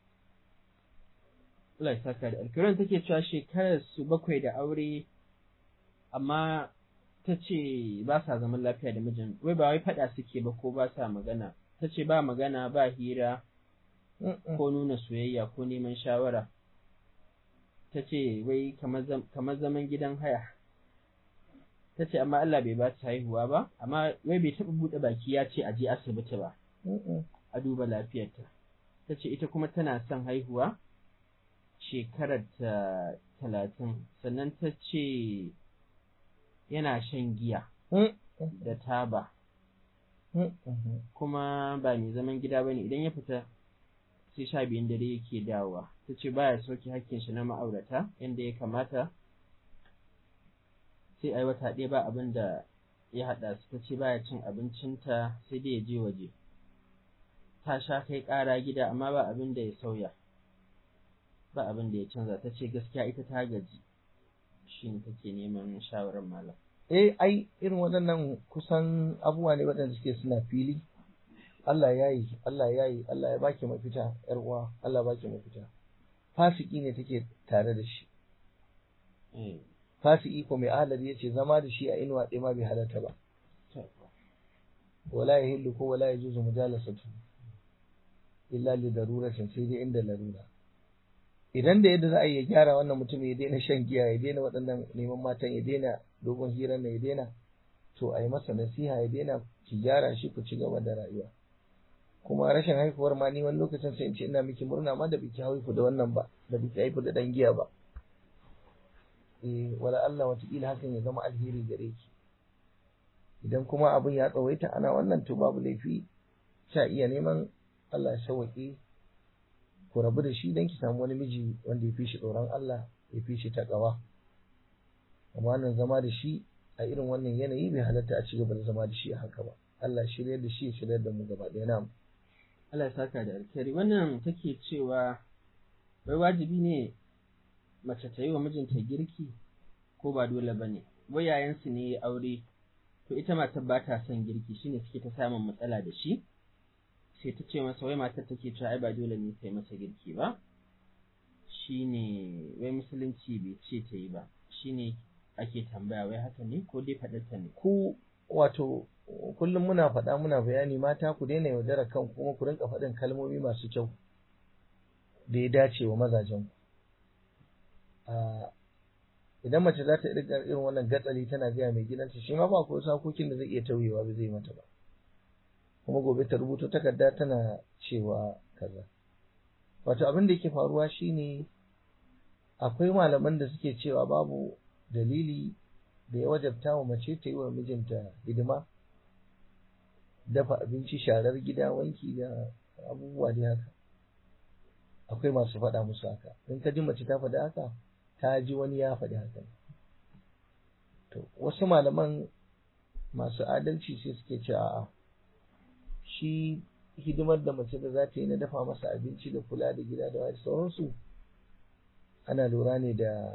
Allah ya saka da alkiran take cewa shekarar su bakwai da aure amma ta ce ba sa zaman lafiya da mijin wai ba wai faɗa suke ba ko ba sa magana ta ce ba magana ba hira ko nuna soyayya ko neman shawara ta ce wai kamar zaman gidan haya ta ce amma Allah bai ba ta haihuwa ba amma wai bai taɓa buɗe baki ya ce a je asibiti ba a duba lafiyarta ta ce ita kuma tana son haihuwa shekarar ta talatin sannan ta ce yana shan giya da taba kuma ba mai zaman gida ba ne idan ya fita sai sha biyun dare yake dawowa ta ce baya sauke hakkin shi na ma'aurata yadda ya kamata sai ai wata ɗaya ba abin da ya haɗa su ta ce baya cin abincinta sai dai ya je waje ta sha kai ƙara gida amma ba abin da ya sauya ba abin da ya canza ta ce gaskiya ita ta gaji shi ne take neman shawarar malam eh ai irin waɗannan kusan abubuwa ne waɗanda suke suna fili Allah ya yi Allah ya yi Allah ya baki mafita yar uwa Allah baki mafita fasiki ne take tare da shi fasiki ko mai ahalar ya ce zama da shi a inuwa ɗaya ma bai halarta ba wala ya hillu ko wala ya juzu mujalasatu illa li daruratin sai dai inda larura idan da yadda za a yi ya gyara wannan mutum ya daina shan giya ya daina waɗannan neman matan ya daina dogon hira na ya daina to a yi masa nasiha ya daina ki gyara shi ku ci gaba da rayuwa kuma rashin haihuwar ma ni wani lokacin sai in ce ina miki murna ma da biki haihu da wannan ba da biki haihu da dan giya ba eh wala Allah watakila hakan ya zama alheri gare ki idan kuma abin ya tsawaita ana wannan to babu laifi sha iya neman Allah ya sauwaƙe ku rabu da shi don ki samu wani miji wanda ya fi shi tsoron Allah ya fi shi taƙawa amma nan zama da shi a irin wannan yanayi bai halatta a ci gaba da zama da shi a haka ba Allah shirya da shi ya shirya da mu gaba ɗaya na Allah ya saka da alkhairi wannan take cewa wai wajibi ne mace ta yi wa mijinta girki ko ba dole ba ne wai yayansu ne ya aure to ita matar ba ta son girki shine suke ta samun matsala da shi sai ta ce masa wai matar take cewa ai ba dole ne ta yi masa girki ba shine wai musulunci bai ce ta yi ba shine ake tambaya wai haka ne ko dai faɗarta ne ku wato kullum muna faɗa muna bayani mata ku daina yaudara kan kuma ku rinka faɗin kalmomi masu kyau da ya dace wa mazajen ku idan mace za ta riga irin wannan gatsali tana gaya mai gidanta shi ma ba ko sakokin da zai iya tauyewa ba zai mata ba kuma gobe ta rubuta takarda tana cewa kaza wato abin da yake faruwa shine akwai malaman da suke cewa babu dalili da ya wajabta wa mace ta yi wa mijinta hidima dafa abinci sharar gida wanki da abubuwa da haka akwai masu faɗa musu haka in ka ji mace ta faɗi haka ta ji wani ya faɗi haka to wasu malaman masu adalci sai suke ce a'a shi hidimar da mace da za ta yi na dafa masa abinci da kula da gida da wani sauransu ana lura ne da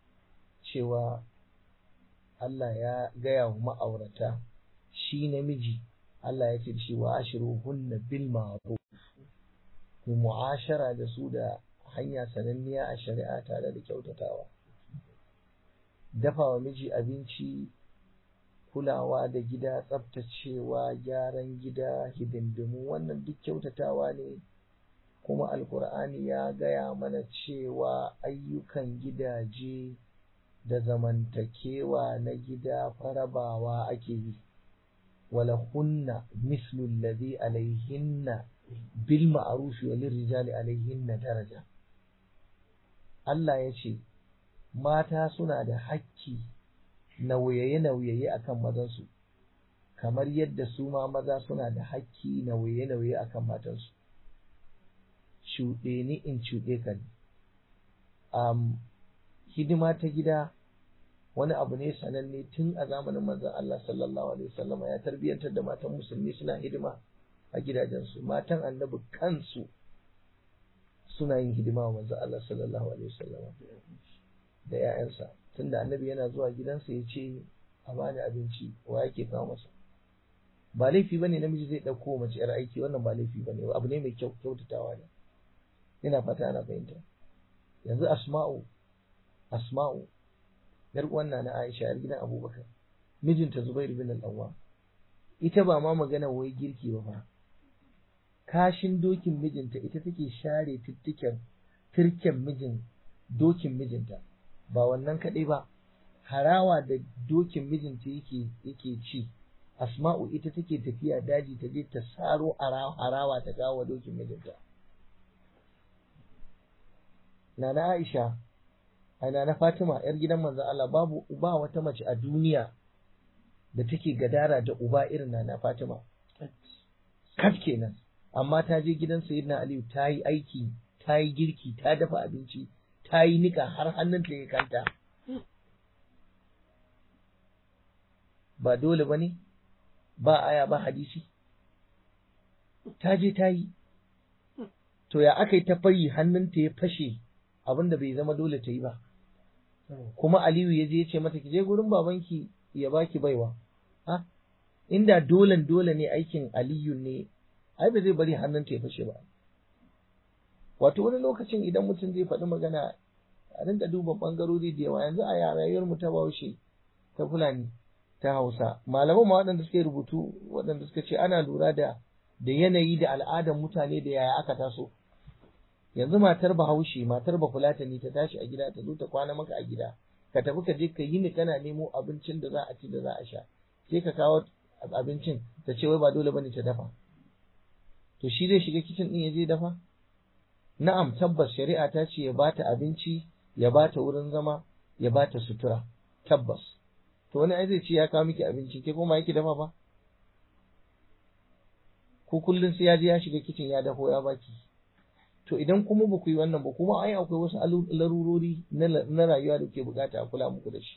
cewa Allah ya gaya wa ma'aurata shi namiji Allah ya ce da shi wa ashiru hunna bil ma'ruf ku mu'ashara da su da hanya sananniya a shari'a tare da kyautatawa dafa wa miji abinci kulawa da gida tsaftacewa gyaran gida hidindimu wannan duk kyautatawa ne kuma alkur'ani ya gaya mana cewa ayyukan gidaje da zamantakewa na gida farabawa ake yi wala hunna mislu alladhi alaihinna bil ma'ruf wa lirrijali alaihinna daraja Allah ya ce mata suna da hakki nauyaye-nauyaye akan mazansu kamar yadda su ma maza suna da hakki nauyaye-nauyaye akan matansu cuɗe ni in cuɗe ka ne um, hidima ta gida wani abu ne sananne tun a zamanin manzon Allah sallallahu alaihi wasallam ya tarbiyyantar da matan musulmi suna hidima a gidajensu matan annabi kansu suna yin hidima wa manzon Allah sallallahu alaihi wasallam da 'ya'yansa tunda annabi yana zuwa gidansa ya ce a bani abinci wa yake kawo masa ba laifi bane namiji zai ɗauko mace yar aiki wannan ba laifi bane abu ne mai kyau kyautatawa ne ina fata ana fahimta yanzu asma'u asma'u yar uwanna na Aisha yar gidan Abubakar mijinta Zubair bin al-Awwam ita ba ma magana wai girki ba fa kashin dokin mijinta ita take share tuttuken turken mijin dokin mijinta ba wannan kaɗai ba harawa da dokin mijinta yake yake ci asma'u ita take tafiya daji ta je ta saro harawa ta kawo dokin mijinta nana Aisha ana na Fatima yar gidan manzon Allah babu uba wata mace a duniya da take gadara da uba irin nana Fatima kaf kenan amma ta je gidan Sayyidina Aliyu ta yi aiki ta yi girki ta dafa abinci ta yi nika har hannunta ya kanta ba dole ba ne ba aya ba hadisi ta je ta yi to ya aka yi ta fari hannunta ya fashe abinda bai zama dole ta yi ba kuma Aliyu ya je ya ce mata ki je gurin babanki ya baki baiwa ha inda dolen dole ne aikin Aliyu ne ai ba zai bari hannunta ya fashe ba wato wani lokacin idan mutum zai faɗi magana a rinka duba ɓangarori da yawa yanzu a rayuwar mu ta Bahaushe ta Fulani ta Hausa malaman ma waɗanda suka rubutu waɗanda suka ce ana lura da da yanayi da al'adar mutane da yaya aka taso yanzu matar Bahaushe matar Bafulatani ta tashi a gida ta zo ta kwana maka a gida ka tafi ka je ka yi ni kana nemo abincin da za a ci da za a sha sai ka kawo abincin ta ce wai ba dole bane ta dafa to shi zai shiga kicin din ya je dafa na'am tabbas shari'a ta ce ya bata abinci ya bata wurin zama ya bata sutura tabbas to wani ai zai ce ya kawo miki abinci ke kuma yake dafa ba ko kullum sai ya je ya shiga kicin ya dafo ya baki to idan kuma ba ku yi wannan ba kuma ai akwai wasu larurori na rayuwa da ke bukata a kula muku da shi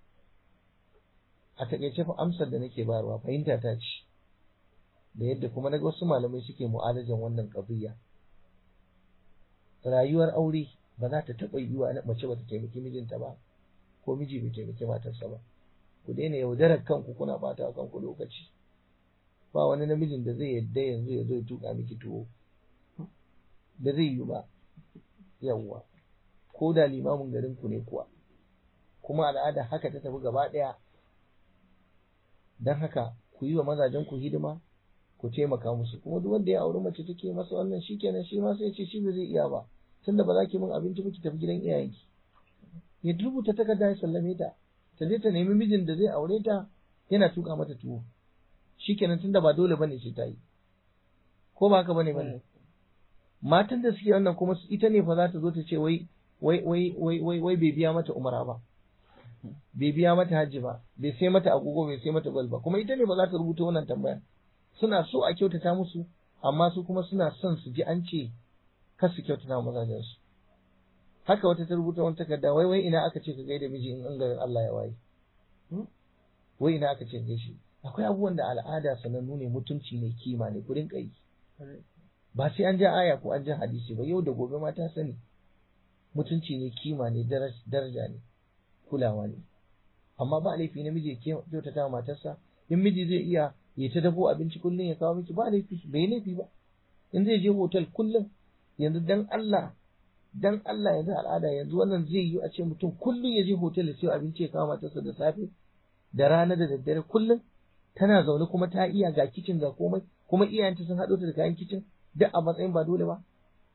a takaice fa amsar da nake bayarwa fahimta ta ce da yadda kuma naga wasu malamai suke mu'alajan wannan qadiyya rayuwar aure ba za ta taɓa yiwa mace ba ta taimaki mijinta ba ko miji bai taimaki matarsa ba ku daina yaudarar kanku kuna bata kanku lokaci ba wani namijin da zai yadda yanzu ya zo ya tuka miki tuwo da zai yi ba yawwa ko da limamin garin ku ne kuwa kuma al'ada haka ta tafi gaba ɗaya don haka ku yi wa mazajen ku hidima ku taimaka musu kuma duk wanda ya auri mace take masa wannan shikenan shi ma sai ce shi ba zai iya ba tunda ba za ki min abinci ba ki tafi gidan iyayenki ya rubuta takarda ya sallame ta ta je ta nemi mijin da zai aure ta yana tuka mata tuwo shikenan tunda ba dole bane sai ta yi ko ba haka bane bane matan da suke wannan kuma ita ne fa za ta zo ta ce wai wai wai wai wai wai bai biya mata umara ba bai biya mata hajji ba bai sai mata agogo bai sai mata gwal ba kuma ita ne ba za ta rubuta wannan tambaya suna so a kyautata musu amma su kuma suna son su ji an ce kar su kyautata mazajen su haka wata ta rubuta wani takarda wai wai ina aka ce ka gaida miji in an garin Allah ya waye wai ina aka ce gaishe akwai abubuwan da al'ada sanannu ne mutunci ne kima ne kudin kai ba sai an ja aya ko an ja hadisi ba yau da gobe ma ta sani mutunci ne kima ne daraja ne kulawa ne amma ba laifi namiji ya kyautata matarsa in miji zai iya ya ta dafo abinci kullum ya kawo miki ba laifi bai laifi ba in zai je hotel kullum yanzu dan Allah dan Allah yanzu al'ada yanzu wannan zai yi a ce mutum kullum ya je hotel ya siyo abinci ya kawo matarsa da safe da rana da daddare kullum tana zaune kuma ta iya ga kicin ga komai kuma iyayenta sun haɗo ta da kayan kicin duk a matsayin ba dole ba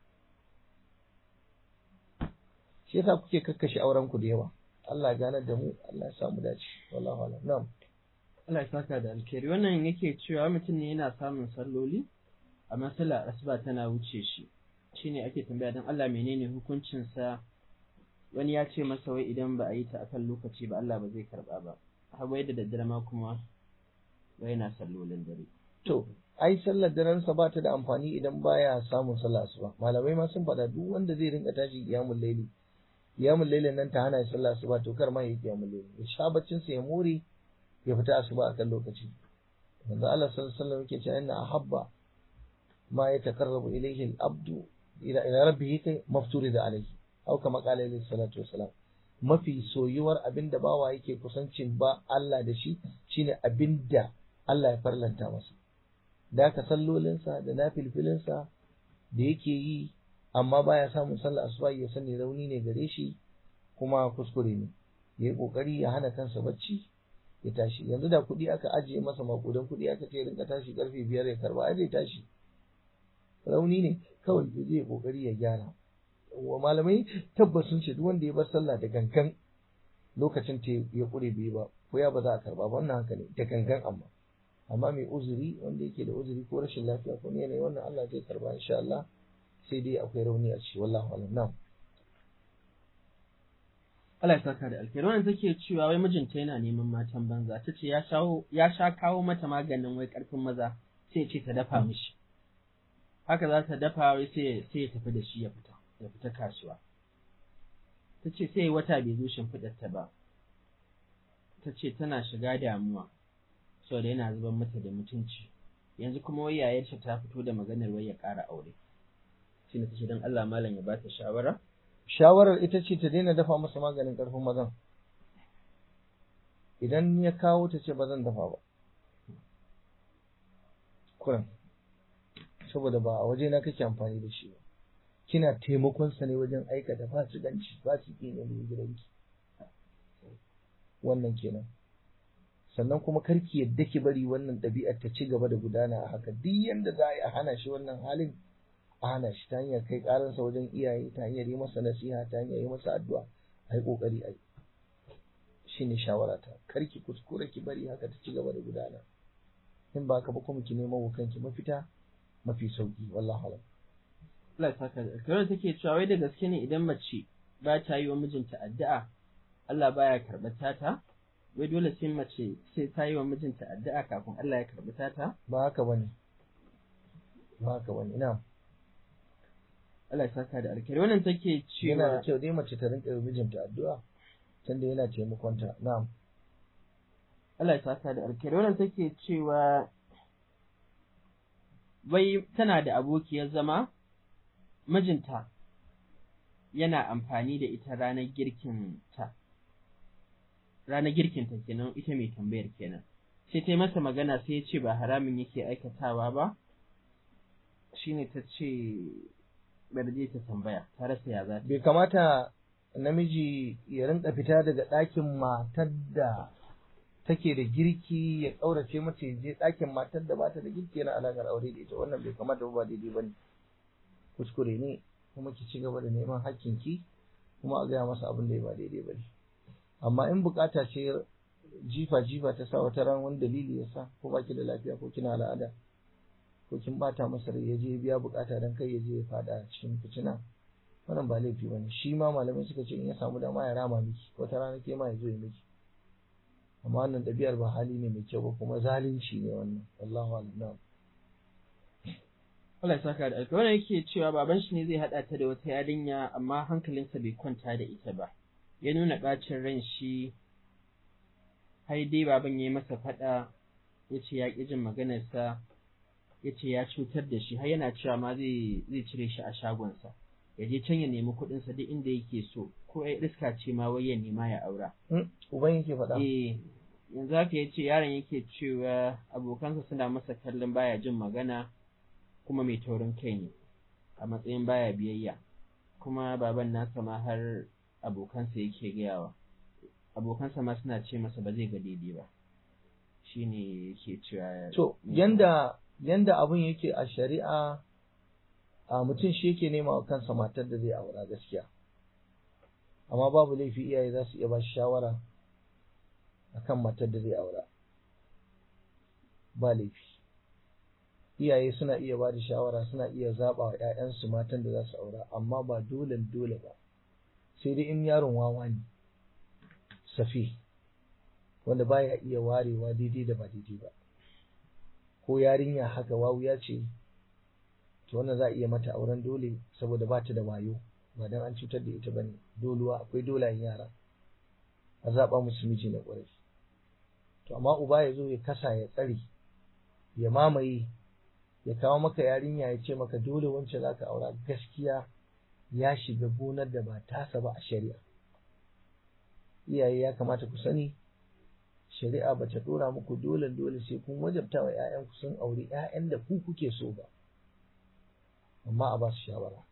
shi yasa kuke kakkashe auren ku da yawa Allah ganar da mu Allah ya samu dace wallahu a'lam na'am Allah ya saka da alkhairi wannan yake cewa mutum ne yana samun salloli amma sallar asuba tana wuce shi shine ake tambaya dan Allah menene hukuncin sa wani ya ce masa wai idan ba a yi ta akan lokaci ba Allah ba zai karba ba har wai da daddare ma kuma wai yana sallolin dare to ai sallar daren sa ba ta da amfani idan baya samun sallah asuba malamai ma sun faɗa duk wanda zai rinka tashi kiyamul laili kiyamul lailin nan ta hana shi sallah asuba to kar ma yi kiyamul laili ya sha baccin sa ya more ya fita asuba akan lokaci manzo Allah sallallahu alaihi wasallam yake cewa inna ahabba ma yataqarrabu ilayhi al-abdu ila ila rabbih kai mafturida alayhi aw kama qala alayhi salatu wassalam mafi soyuwar abinda bawa yake kusancin ba Allah da shi shine abinda Allah ya farlanta masa da aka sallolinsa da nafilfilinsa da yake yi amma baya samun sallah asuba ya sani rauni ne gare shi kuma kuskure ne ya yi kokari ya hana kansa bacci ya tashi yanzu da kuɗi aka ajiye masa makudan kuɗi aka ce rinka tashi karfe biyar ya karba ai zai tashi rauni ne kawai ya je kokari ya gyara wa malamai tabbas sun ce duk wanda ya bar sallah da gangan lokacin ta ya kure bai ba ko ya ba za a karba ba wannan haka ne da gangan amma amma mai uzuri wanda yake da uzuri ko rashin lafiya ko ne wannan Allah zai karba insha Allah sai dai akwai rauni a ciki wallahu alam na'am Allah ya saka da alkhairi wannan take cewa wai mijinta yana neman matan banza ta ce ya shawo ya sha kawo mata maganin wai karfin maza sai ce ta dafa mishi haka za ta dafa wai sai sai ya tafi da shi ya fita ya fita kasuwa ta ce sai wata bai zo shimfiɗar ta ba ta ce tana shiga damuwa saboda yana zuban mata da mutunci yanzu kuma wai yayarta ta fito da maganar wai ya ƙara aure shine ta ce don Allah malam ya bata shawara shawarar ita ce ta daina dafa masa maganin ƙarfin mazan idan ya kawo ta ce ba zan dafa ba kuran saboda ba a waje na kake amfani da shi ba kina taimakon sa ne wajen aikata fasikanci fasiki ne mai gidanki wannan kenan sannan kuma karki yadda ki bari wannan ɗabi'ar ta ci gaba da gudana a haka duk yanda za a yi a hana shi wannan halin a hana shi ta hanyar kai ƙaransa wajen iyaye ta hanyar yi masa nasiha ta hanyar yi masa addu'a a yi ƙoƙari a yi shi ne shawarata karki kuskure ki bari haka ta ci gaba da gudana in ba ka ba kuma ki neman wa kanki mafita mafi sauki wallahi alam Allah ya saka da alkhairi take cewa wai da gaske ne idan mace ba ta yi wa mijinta addu'a Allah baya karɓar tata wai dole sai mace sai ta yi wa mijinta addu'a kafin Allah ya karɓi tata ba haka bane ba haka bane ina Allah ya saka da alkhairi wannan take yana da cewa kyau dai mace ta rinka yi wa mijinta addu'a tunda yana taimakonta na'am Allah ya saka da alkhairi wannan take cewa wai tana da abokiyar zama mijinta yana amfani da ita ranar girkin ta ranar girkin ta kenan ita mai tambayar kenan sai ta yi masa magana sai ya ce ba haramin yake aikatawa ba shine ta ce bari je ta tambaya ta rasa ya za ta bai kamata namiji ya rinka fita daga ɗakin matar da take da girki ya ƙaurace mata ya je ɗakin matar da bata da girki yana alaƙar aure da ita wannan bai kamata ba daidai ba ne kuskure ne kuma ki ci gaba da neman hakkinki kuma a gaya masa abin da ya ba daidai ba ne amma in bukata ce jifa jifa ta sa wata ran wani dalili ya sa ko baki da lafiya ko kina al'ada ko kin bata masa rai ya je biya bukata dan kai ya je ya fada cikin fitina wannan ba laifi bane shi ma malamai suka ce in ya samu dama ya rama miki wata rana ke ma ya zo ya miki amma wannan ɗabi'ar ba hali ne mai kyau ba kuma zalunci ne wannan wallahu a'lam Allah ya saka da alkhairi wannan yake cewa baban shi ne zai haɗa ta da wata yarinya amma hankalinsa bai kwanta da ita ba ya nuna ɓacin ran shi har dai baban ya yi masa faɗa ya ce ya ƙi jin maganarsa ya ce ya cutar da shi har yana cewa ma zai zai cire shi a shagonsa ya je can ya nemi kuɗinsa duk inda yake so ko ya iska ce ma wai ya nema ya aura uban yake faɗa eh yanzu haka ya ce yaron yake cewa abokansa suna masa kallon baya jin magana kuma mai taurin kai ne a matsayin baya biyayya kuma baban nasa ma har abokansa yake gayawa abokansa ma suna ce masa ba zai ga daidai ba shine yake cewa to yanda yanda abun yake a shari'a a mutum shi yake nema wa kansa matar da zai aura gaskiya amma babu laifi iyaye za su iya ba shi shawara akan matar da zai aura ba laifi iyaye suna iya ba da shawara suna iya zaɓa wa 'ya'yansu matan da za su aura amma ba dole dole ba sai dai in yaron wawa ne safi wanda baya iya warewa daidai da ba daidai ba ko yarinya haka wawuya ce to wannan za a iya mata auren dole saboda ba ta da wayo ba dan an cutar da ita bane doluwa akwai dolayen yara a zaɓa musu miji na ƙwarai to amma uba ya zo ya kasa ya tsare ya mamaye ya kawo maka yarinya ya ce maka dole wance za ka aura gaskiya ya shiga gonar da ba tasa ba a shari'a iyaye ya kamata ku sani shari'a ba ta dora muku dole dole sai kun wajabta wa 'ya'yanku sun auri 'ya'yan da ku kuke so ba amma a ba su shawara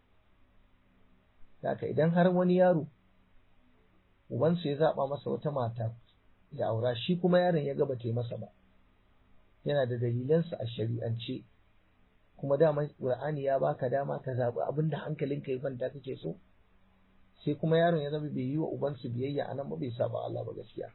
haka idan har wani yaro ubansa ya zaba masa wata mata ya aura shi kuma yaron ya gaba ta masa ba yana da dalilansa a shari'ance kuma dama Qur'ani ya baka dama ka zaɓi abin da hankalinka ya kwanta kake so sai kuma yaron ya zama bai yi wa ubansu biyayya a nan ba bai saba Allah ba gaskiya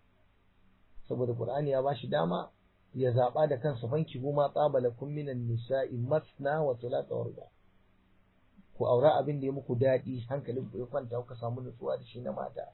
saboda Qur'ani ya bashi dama ya zaɓa da kansa fanki goma tsabala kun minan nisa'i masna wa thulatha wa ruba ku aura abin da ya muku daɗi hankalin ku ya kwanta kuka samu nutsuwa da shi na mata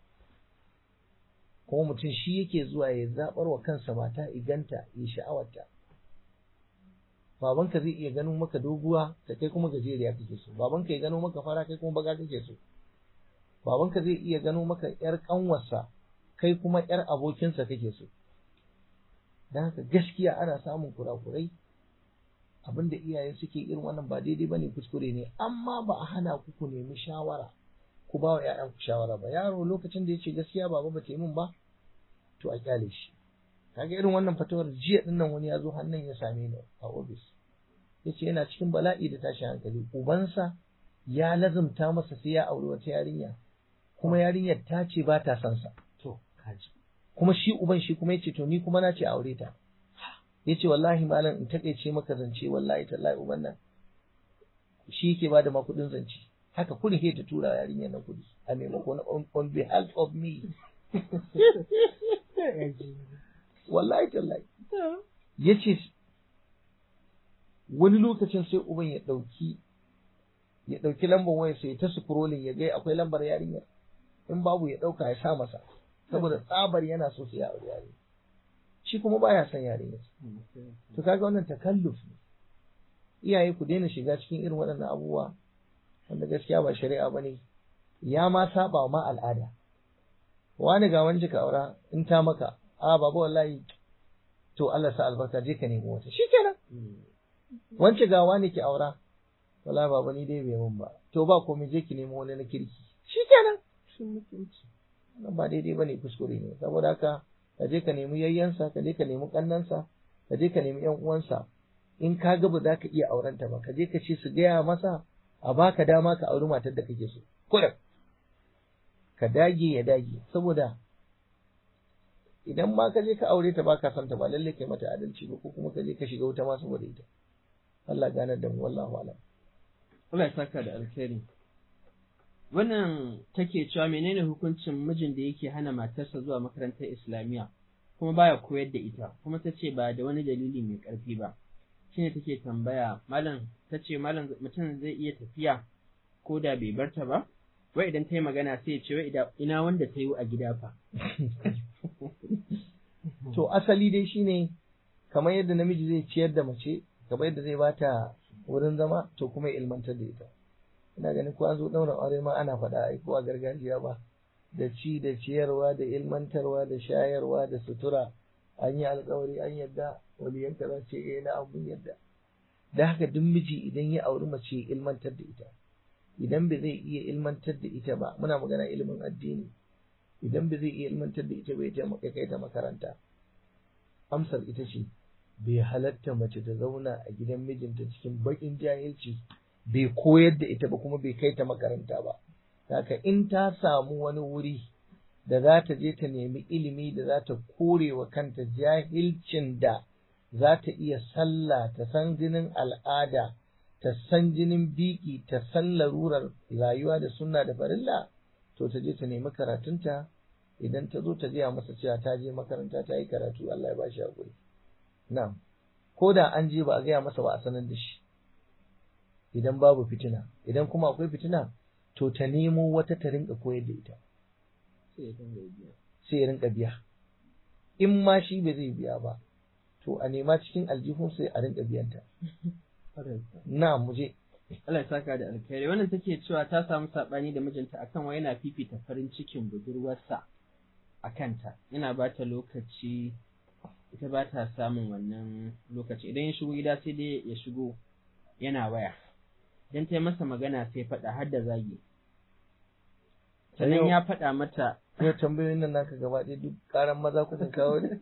kuma mutum shi yake zuwa ya zaɓar wa kansa mata iganta ya sha'awarta babanka zai iya gano maka doguwa ka kai kuma gajeriya kake so babanka ya gano maka fara kai kuma baga kake so babanka zai iya gano maka yar kanwarsa kai kuma yar abokinsa kake so dan haka gaskiya ana samun kurakurai abinda iyaye suke irin wannan ba daidai bane kuskure ne amma ba a hana ku ku nemi shawara ku ba wa ƴaƴan ku shawara ba yaro lokacin da yace gaskiya baba ba ta yi min ba to a kyale shi kaga irin wannan fatawar jiya din nan wani ya zo hannun ya same ni a ofis yace yana cikin bala'i da tashin hankali ubansa ya lazumta masa sai ya auri wata yarinya kuma yarinyar ta ce ba ta son sa to kaji kuma shi uban shi kuma yace to ni kuma na ce aure ta yace wallahi malam in takeice maka zance wallahi tallahi uban nan shi yake bada ma kudin zance haka kudin he ta tura yarinyar nan kudi a maimako na on, on behalf of me wallahi tallahi yace wani lokacin sai uban ya ɗauki ya ɗauki lambar waya sai ta scrolling ya ga akwai lambar yarinyar in babu ya ɗauka ya sa masa saboda tsabar yana so su ya aure yarinya shi kuma baya son yarinyar to kaga wannan takalluf ne iyaye ku daina shiga cikin irin waɗannan abubuwa wanda gaskiya ba shari'a bane ya ma saba ma al'ada wani ga wani ka aura in ta maka a baba wallahi to Allah sa albarka je ka nemi wata shikenan wance ga wani ki aura wallahi baba ni dai bai mun ba to ba komai je ki nemi wani na kirki shikenan Shin mutunci. wannan ba daidai bane kuskure ne saboda haka ka je ka nemi yayyansa ka je ka nemi kannansa ka je ka nemi yan uwansa in ka ga ba za ka iya aurenta ba ka je ka ce su gaya masa a baka dama ka auri matar da kake so kullum ka dage ya dage saboda idan ma ka je ka aure ta baka son ta ba lalle kai mata adalci ba ko kuma ka je ka shiga wuta ma saboda ita Allah ganar da mu wallahu alam Allah ya saka da alkhairi. Wannan take cewa menene hukuncin mijin da yake hana matarsa zuwa makarantar Islamiyya kuma baya koyar da ita kuma ta ce ba da wani dalili mai ƙarfi ba. Shine take tambaya malam ta ce malam mutum zai iya tafiya ko da bai barta ba? Wai idan ta yi magana sai ya ce wai ina wanda ta yi a gida fa. to asali dai shine kamar yadda namiji zai ciyar da mace kamar yadda zai bata wurin zama to kuma ya ilmantar da ita ina ganin ko an zo ɗaurin aure ma ana faɗa ai ko a gargajiya ba da ci da ciyarwa da ilmantarwa da shayarwa da sutura an yi alkawari an yadda waliyanka za ce eh na abun yadda da haka duk miji idan ya auri mace ya ilmantar da ita idan ba zai iya ilmantar da ita ba muna magana ilimin addini idan ba zai iya ilmantar da ita ba ya kai ta makaranta amsar ita ce bai halatta mace ta zauna a gidan mijinta cikin baƙin jahilci bai koyar da ita ba kuma bai kai ta makaranta ba haka in ta samu wani wuri da za ta je ta nemi ilimi da za ta kore wa kanta jahilcin da za ta iya sallah ta san jinin al'ada ta san jinin biki ta san larurar rayuwa da sunna da farilla to ta je ta nemi karatunta idan ta zo ta gaya masa cewa ta je makaranta ta yi karatu Allah ya ba shi haƙuri na'am ko da an je ba a gaya masa ba a sanar da shi idan babu fitina idan kuma akwai fitina to ta nemo wata ta rinka koyar da ita sai ya rinka biya in ma shi ba zai biya ba to a nema cikin aljihun sai a rinka biyanta na muje Allah ya saka da alkhairi wannan take cewa ta samu sabani da mijinta akan wai yana fifita farin cikin budurwarsa a kanta yana ba ta lokaci ita ba ta samun wannan lokaci idan ya shigo gida sai dai ya shigo yana waya idan ta yi masa magana sai faɗa har da zagi sannan ya faɗa mata yau tambayoyin nan naka gaba ɗaya duk ƙaran maza kuka kawo ne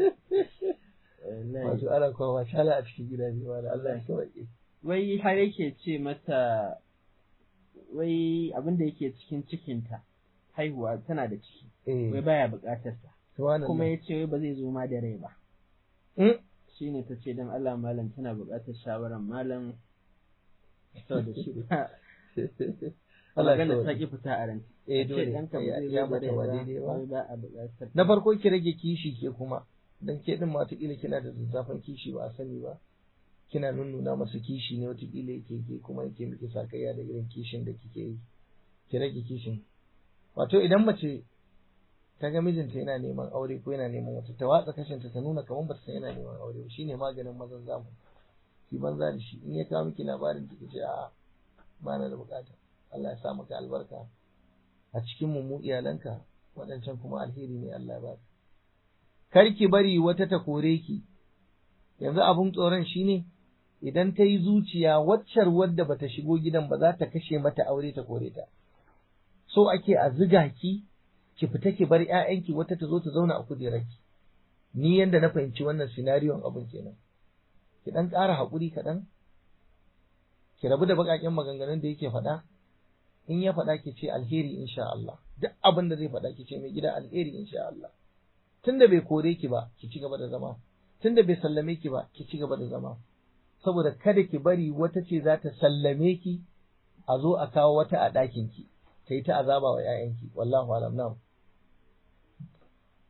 wato ana kuma ba shala a cikin gida ne wala Allah ya kawai wai har yake ce mata wai abin da yake cikin cikinta haihuwa tana da ciki wai baya buƙatar sa kuma ya ce wai ba zai zo ma da rai ba shi ne ta ce don Allah malam tana buƙatar shawarar malam saboda shi ba Allah ya ta ki fita a ranta eh dole ya mata ba daidai ba na farko ki rage kishi ke kuma dan ke din ma kila kina da zazzafan kishi ba a sani ba kina nunnuna masa kishi ne watakila yake ke kuma yake miki sakayya da irin kishin da kike yi ki rage kishin wato idan mace ta ga mijinta yana neman aure ko yana neman wata ta watsa kashinta ta nuna kamar ba ta san yana neman aure ba shine maganin mazan zamu ki banza da shi in ya kawo miki labarin ki ce a'a ba na da bukata Allah ya sa maka albarka a cikin mu iyalanka waɗancan kuma alheri ne Allah ya baka kar ki bari wata ta kore ki yanzu abun tsoron shine idan ta yi zuciya waccar wadda bata shigo gidan ba za ta kashe mata aure ta kore ta so ake a ziga ki ki fita ki bar ƴaƴanki wata ta zo ta zauna a kujerarki ni yanda na fahimci wannan sinariyon abun kenan ki dan ƙara haƙuri kaɗan ki rabu da baƙaƙen maganganun da yake faɗa in ya faɗa ki ce alheri insha Allah duk abin da zai faɗa ki ce mai gida alheri insha Allah tunda bai kore ki ba ki ci gaba da zama tunda bai sallame ki ba ki ci gaba da zama saboda kada ki bari wata ce za ta sallame ki a zo a kawo wata a ɗakin ki ta yi ta azaba wa ‘ya'yanki wallahu alam na'am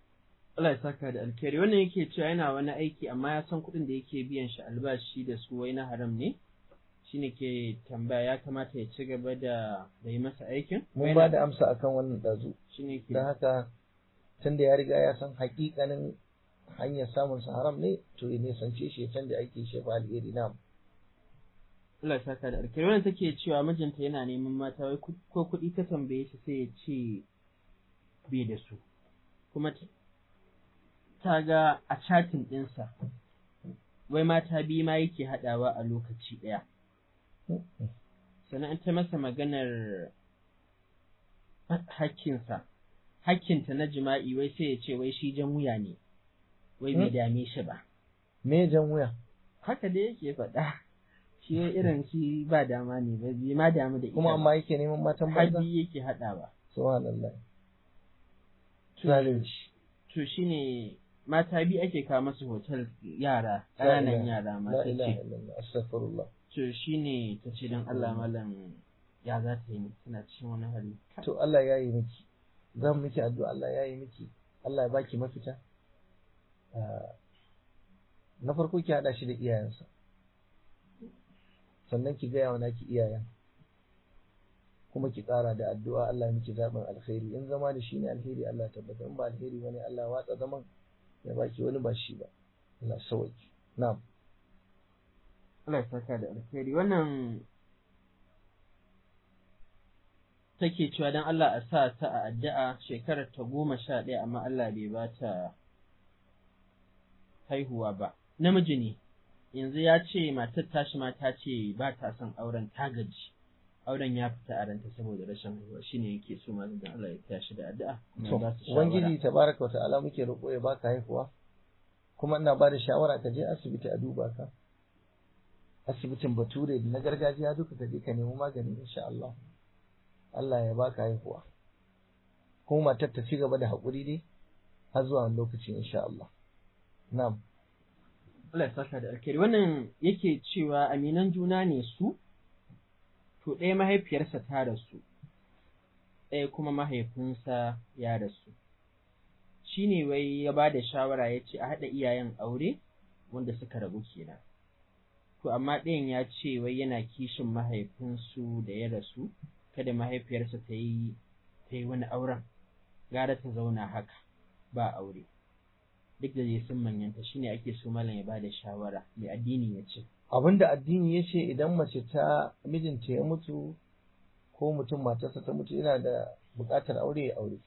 Allah ya saka da alkhairi wannan yake cewa yana wani aiki amma ya san kuɗin da yake biyan shi albashi da su wai na haram ne shine ke tambaya ya kamata ya ci gaba da da yi masa aikin mun ba da amsa akan wannan ɗazu shine ke don haka tun da ya riga ya san hakikanin hanyar samun sa haram ne to ya nisance shi ya canza aiki shi fa alheri na Allah ya saka da alkhairi wannan take cewa mijinta yana neman mata wai ku- ko kuɗi ta tambaye shi sai ya ce bai da su kuma t- ta ga a chatin ɗinsa wai mata biyu ma yake haɗawa a lokaci ɗaya sannan an ta masa maganar hakkinsa hakkinta na jima'i wai sai ya ce wai shi jan wuya ne wai bai Hmm. dame shi ba me jan wuya haka dai yake faɗa shi wai irin shi ba dama ne ba bai ma damu da ita kuma ba. amma yake neman matan banza hadi yake haɗawa subhanallah To- zalunci to shine mata biyu ake kawo masu hotel yara La ƙananan ilaha- yara la mata ilaha ce illallah astaghfirullah to shine ta ce don Allah malam ya za ta yi tana cikin wani hali to Allah ya yi miki zan miki addu'a Allah ya yi miki Allah ya baki mafita Ah, na farko ki hada shi da iyayensa sannan ki gaya wa naki iyayen kuma ki ƙara da addu'a Allah ya miki zaɓin alkhairi in zama da shi ne alheri Allah ya tabbatar in ba alheri bane Allah ya watsa zaman ya baki wani ba shi ba Allah ya sauki na'am Allah ya saka da alkhairi wannan take cewa don Allah a sa ta a addu'a shekarar ta goma sha ɗaya amma Allah bai ba ta haihuwa ba namiji ne yanzu ya ce matar tashi ma ta ce ba ta son auren ta gaji auren ya fita a ranta saboda rashin haihuwa shine yake so ma don Allah ya taya shi da addu'a kuma ya To, ba su shawara. Ubangiji tabaraka wa ta'ala muke roƙo ya baka haihuwa, kuma ina ba da shawara ka je asibiti a duba ka. Asibitin Bature da na gargajiya duka ka je ka nemi magani insha Allah. Allah ya baka haihuwa. Kuma matar ta ci gaba da haƙuri dai har zuwa wani lokaci insha Allah. Na'am. Allah ya saka da alkhairi wannan yake cewa aminan juna ne su to ɗaya mahaifiyarsa ta rasu ɗaya kuma mahaifinsa ya rasu shi ne wai ya ba da shawara ya ce a haɗa iyayen aure wanda suka rabu kenan to amma ɗayan ya ce wai yana kishin mahaifinsu da ya rasu kada mahaifiyarsa ta yi ta yi wani auren gara ta zauna haka ba aure duk da dai sun manyanta shine ake so malam ya bada shawara mai addini ya ce Abinda addini ya ce idan mace ta mijinta ya mutu ko mutum matarsa ta mutu yana da buƙatar aure ya aure.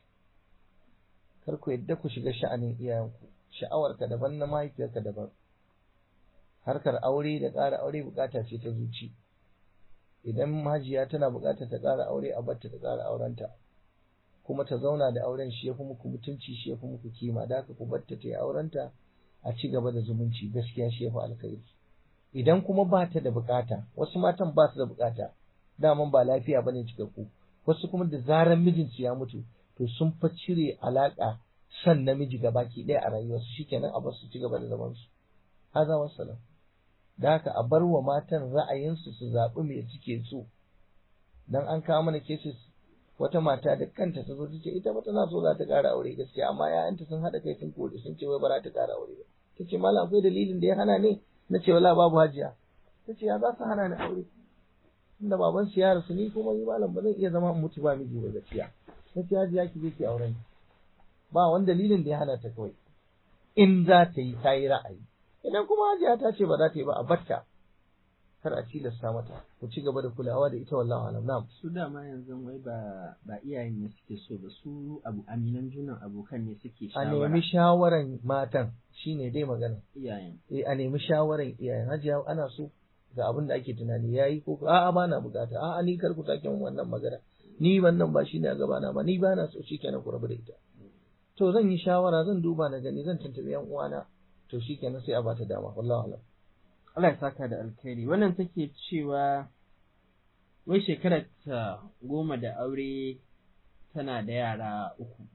Kar ku yadda ku shiga sha'anin iyayenku, sha'awarka daban na mahaifiyarka daban. Harkar aure da ƙara aure buƙata ce ta zuci. Idan majiya tana buƙatar ta ƙara aure a batta ta ƙara aurenta. Kuma ta zauna da auren shi ya fi muku mutunci shi ya fi muku kima, da haka ku batta ta yi aurenta a ci gaba da zumunci gaskiya shi ya fi alkhairi. idan kuma ba ta da bukata wasu matan ba su da bukata daman ba lafiya bane cikakku wasu kuma da zaran mijinsu ya mutu to sun fa cire alaka san namiji ga baki ɗaya a rayuwarsu shikenan a bar su ci gaba da zaman su haza wassalam da haka a bar wa matan ra'ayinsu su zaɓi me suke so dan an kawo mana cases wata mata da kanta ta zo ta ce ita ba tana so za ta ƙara aure gaskiya amma 'ya'yanta sun haɗa kai sun kore sun ce wai ba za ta ƙara aure ba ta ce malam akwai dalilin da ya hana ne na ce wala babu hajiya ta ce ya za su hana ni aure tunda baban su ya rasu ni kuma ni malam ba zan iya zama in mutu ba miji ba gaskiya ta ce hajiya ki je ki auren ba wani dalilin da ya hana ta kawai in za ta yi ta yi ra'ayi idan kuma hajiya ta ce ba za ta yi ba a batta kar a tilasta mata ku ci gaba da kulawa da ita wallahi alam na'am su dama yanzu wai ba ba iyayen ne suke so ba su abu aminan junan abokan ne suke a shawara nemi shawaran matan shine dai magana iyayen eh a nemi shawaran iyayen hajiya ana so ga abin da ake tunani yayi ko a'a ba na bukata a'a ni kar ku sake min wannan magana ni wannan ba shine a gabana ba ni ba na so shikenan ku rabu da ita to zan yi shawara zan duba na gani zan tantabi yan uwana to shikenan sai a bata dama wallahi alam Allah ya saka da alkhairi wannan take cewa wai shekarar ta goma da aure tana da yara uku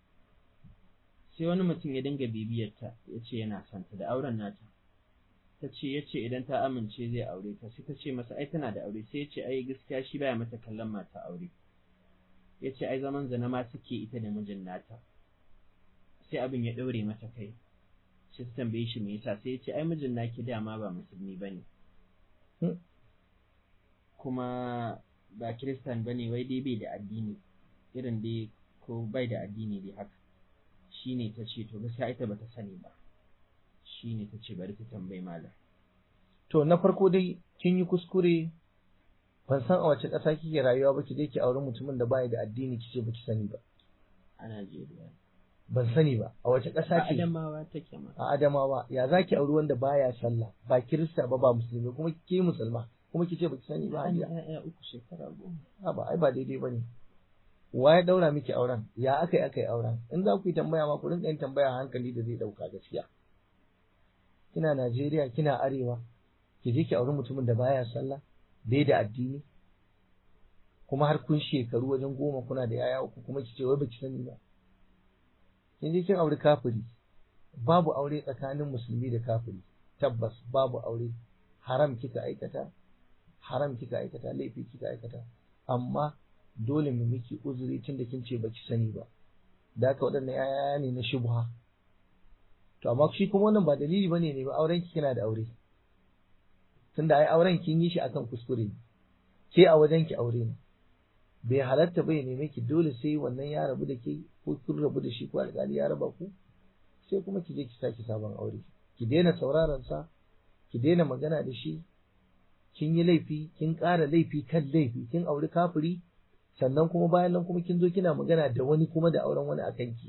sai wani mutum ya dinga bibiyarta ya ce yana son ta da auren nata ta ce ya ce idan ta amince zai aure ta sai ta ce masa ai tana da aure sai ya ce ai gaskiya shi baya mata kallon mata aure ya ce ai zaman zina ma suke ita da mijin nata sai abin ya ɗaure mata kai sai ta tambaye shi me yasa sai ya ce ai mijin naki dama ba musulmi bane Hmm. kuma ba kiristan bane wai dai bai da addini irin dai ko bai da addini dai haka shine ta ce to gaskiya ita bata sani ba shine ta ce bari ta tambayi malam to na farko dai kin yi kuskure ban san a wace ƙasa kike rayuwa ba ki je ki auri mutumin da baya da addini kice baki sani ba a Najeriya ban sani ba a wace a ƙasa ce Adamawa take ma a Adamawa ya zaki auri wanda baya sallah ba kirista ba ba musulmi kuma ke musulma kuma kice baki sani ba an hajiya ya'ya uku shekara goma a ba ai ba daidai bane wa ya daura miki auren ya aka yi aka yi auren in za ku yi tambaya ma ku rinka yin tambaya a hankali da zai dauka gaskiya kina Najeriya kina arewa ki je ki auri mutumin da baya sallah bai da addini kuma har kun shekaru wajen goma kuna da yaya uku kuma ki ce wai baki sani ba kin je kin auri kafiri babu aure tsakanin musulmi da kafiri tabbas babu aure haram kika aikata haram kika aikata laifi kika aikata amma dole mu miki uzuri tun da kin ce baki sani ba da haka waɗannan yaya ne na shubha to amma shi kuma wannan ba dalili bane ne ba auren ki kina da aure tunda ai auren kin yi shi akan kuskure ne ke a wajen ki aure ne bai halatta bai neme ki dole sai wannan ya rabu da ke ko kun rabu da shi ko alƙali ya raba ku sai kuma ki je ki saki sabon aure ki daina sauraron sa ki daina magana da shi kin yi laifi kin ƙara laifi kan laifi kin auri kafiri sannan kuma bayan nan kuma kin zo kina magana da wani kuma da auren wani akan ki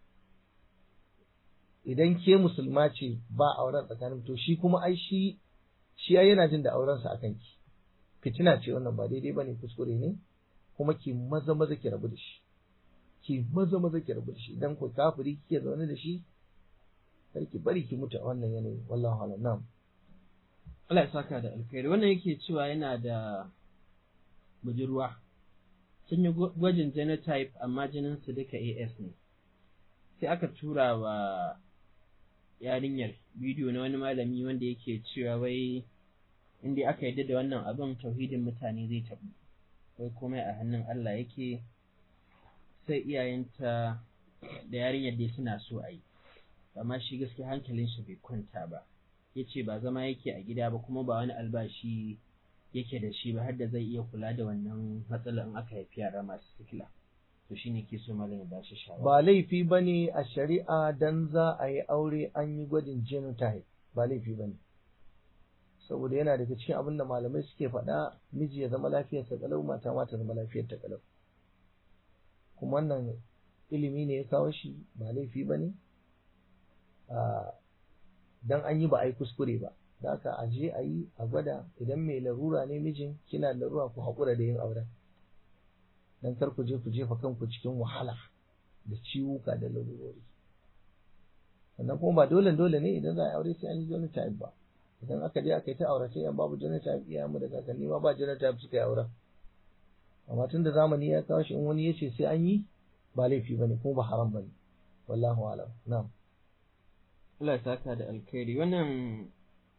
idan ke musulma ce ba auren tsakanin to shi kuma ai shi shi ai yana jin da auren sa akan ki fitina ce wannan ba daidai bane kuskure ne kuma ki maza maza ki rabu da shi ki maza maza ki rabu da shi idan ku kafiri kike zaune da shi kar ki bari ki mutu a wannan yanayi wallahi alam na'am Allah ya saka da alkhairi wannan yake cewa yana da budurwa sun yi gwa- gwajin genotype amma jinin su duka AS ne sai aka tura wa yarinyar bidiyo na wani malami wanda yake cewa wai inda aka yarda da wannan abin tauhidin mutane zai tabu wai komai a hannun Allah yake sai iyayenta da yarinyar dai suna so a yi amma shi gaskiya hankalin shi bai kwanta ba ya ce ba zama yake a gida ba kuma ba wani albashi yake da shi ba har da zai iya kula da wannan matsalar in aka haifi yara masu sikila to shine ke so malam ya bashi shawara ba laifi bane a shari'a dan za a yi aure an yi gwajin genotype ba laifi bane saboda yana daga cikin abin da malamai suke faɗa miji ya zama lafiyarsa kalau mata ma ta zama lafiyar ta kalau kuma wannan ilimi ne ya kawo shi ba laifi bane a dan an yi ba a yi kuskure ba da haka a je a yi a gwada idan mai larura ne mijin kina da larura ku haƙura da yin auren dan kar ku je ku jefa kanku cikin wahala da ciwuka da larurori sannan kuma ba dole dole ne idan za a yi aure sai an yi genotype ba idan aka je aka yi ta aure sai yan babu genotype iyayen mu da kakanni ma ba genotype suka yi auren amma tun da zamani ya kawo shi in wani ya ce sai an yi ba laifi bane kuma ba haram bane wallahu alam na'am Allah ya saka da alkhairi wannan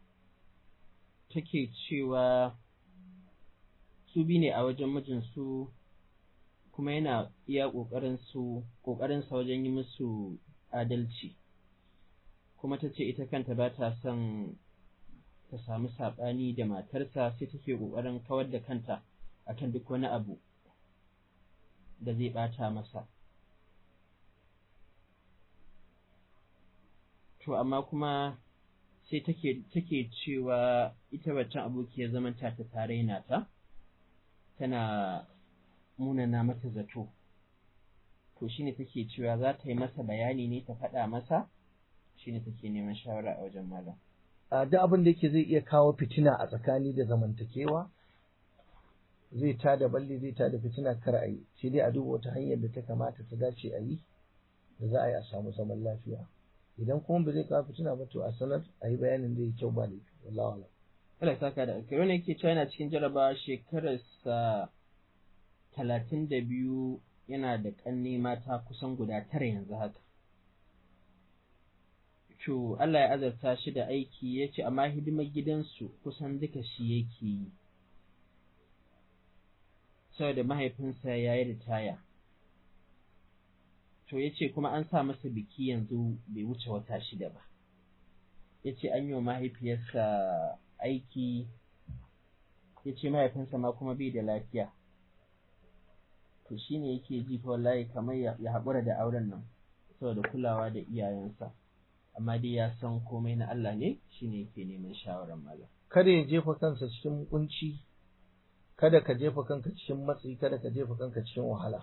take cewa su bi ne a wajen mijinsu kuma yana iya ƙoƙarin su ƙoƙarinsa wajen yi musu adalci kuma ta ce ita kanta ba ta son ta samu saɓani da matarsa sai take ƙoƙarin kawar da kanta akan duk wani abu da zai ɓata masa to amma kuma sai take take cewa ita waccan abokiyar zaman ta ta tare na ta tana munana mata zato to shine take cewa za ta yi masa bayani ne ta faɗa masa shine take neman shawara a wajen malam a duk abin da yake zai iya kawo fitina a tsakani da zamantakewa zai ta da balle zai ta da fitina kar a yi sai dai a duba wata hanyar da ta kamata ta dace a yi da za a yi a samu zaman lafiya idan kuma ba zai kawo fitina ba to a sanar a yi bayanin zai yi kyau ba laifi wallahi alam Allah ya saka da alkai wanda yake cewa yana cikin jarabawa shekararsa talatin da biyu yana da ƙanne mata kusan guda tara yanzu haka to Allah ya azarta shi da aiki ya ce amma hidimar gidansu kusan duka shi yake yi saboda mahaifinsa ya yi ritaya to ya ce kuma an sa masa biki yanzu bai wuce wata shida ba ya ce an yi wa mahaifiyarsa aiki ya ce mahaifinsa ma kuma bai da lafiya to shi ne yake ji fa wallahi kamar ya haƙura da auren nan saboda kulawa da iyayensa amma dai ya san komai na Allah ne shi ne yake neman shawarar malam kada ya jefa kansa cikin kunci kada ka jefa kanka cikin matsi kada ka jefa kanka cikin wahala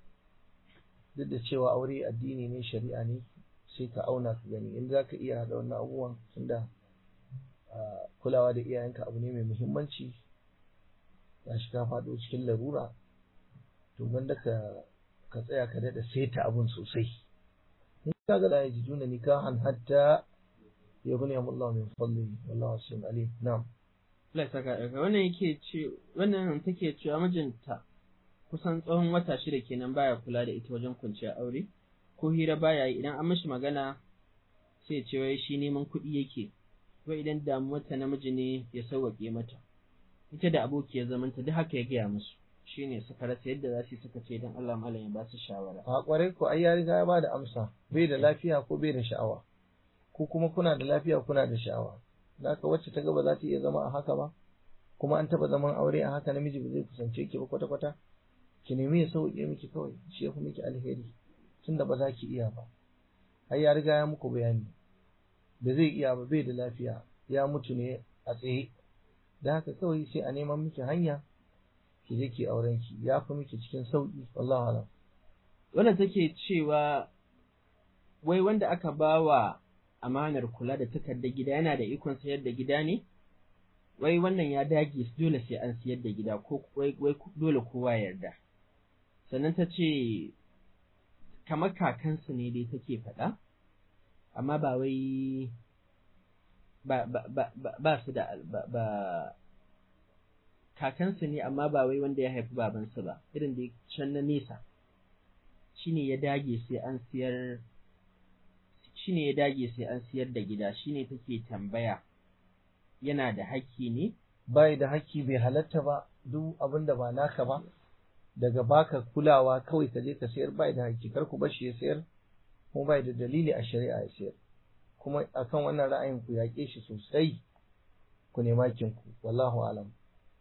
duk da cewa aure addini ne shari'a ne sai ka auna ka gani in za ka iya haɗa wannan abubuwan tunda kulawa da iyayenka abu ne mai muhimmanci ya shi ka faɗo cikin larura to wanda ka ka tsaya ka daɗa saita abun sosai in ka ga da ya ji juna nikahan hatta ya gani Allah min fadli wallahu asim alim na'am Allah ya saka daga wannan yake ce wannan take cewa mijinta kusan tsawon wata shida kenan baya kula da ita wajen kwanciya aure ko hira baya yi idan an mishi magana sai ce wai shi neman kuɗi yake wai idan damuwar ta namiji ne ya sauwaƙe mata ita da abokiyar zamanta duk haka ya gaya musu shine suka rasa yadda za su suka ce dan Allah malam ya ba su shawara a kwarai ko ai ya riga ya bada amsa bai da lafiya ko bai da sha'awa ko kuma kuna da lafiya kuna da sha'awa zaka wacce ta ga ba za ta iya zama a haka ba kuma an taba zaman aure a haka namiji ba zai kusance ki ba kwata kwata ki nemi ya sauke miki kawai shi ya fi miki alheri tunda ba za ki iya ba har ya riga ya muku bayani da zai iya ba bai da lafiya ya mutu ne a tsaye da haka kawai sai a neman miki hanya ki je ki auren ki ya fi miki cikin sauki wallahi alam wannan take cewa wai wanda aka bawa amanar kula da takardar gida yana da ikon sayar da gida ne wai wannan ya dage dole sai an siyar da gida ko wai dole kowa yarda sannan ta ce kamar kakansu ne dai take faɗa amma ba wai ba ba ba ba su da ba, ba kakansu ne amma ba wai wanda ya haifi babansu ba irin da can na nesa shine ya dage sai an siyar shine ya dage sai an siyar da gida shine take tambaya yana da haƙƙi ne bai da haƙƙi bai halatta ba duk abin da ba naka ba daga baka kulawa kawai ka je ka sayar bai da haƙƙi kar ku bashi ya sayar kuma bai da dalili a shari'a ya sayar kuma akan wannan ra'ayin ku yaƙe shi sosai ku nema kinku wallahu alam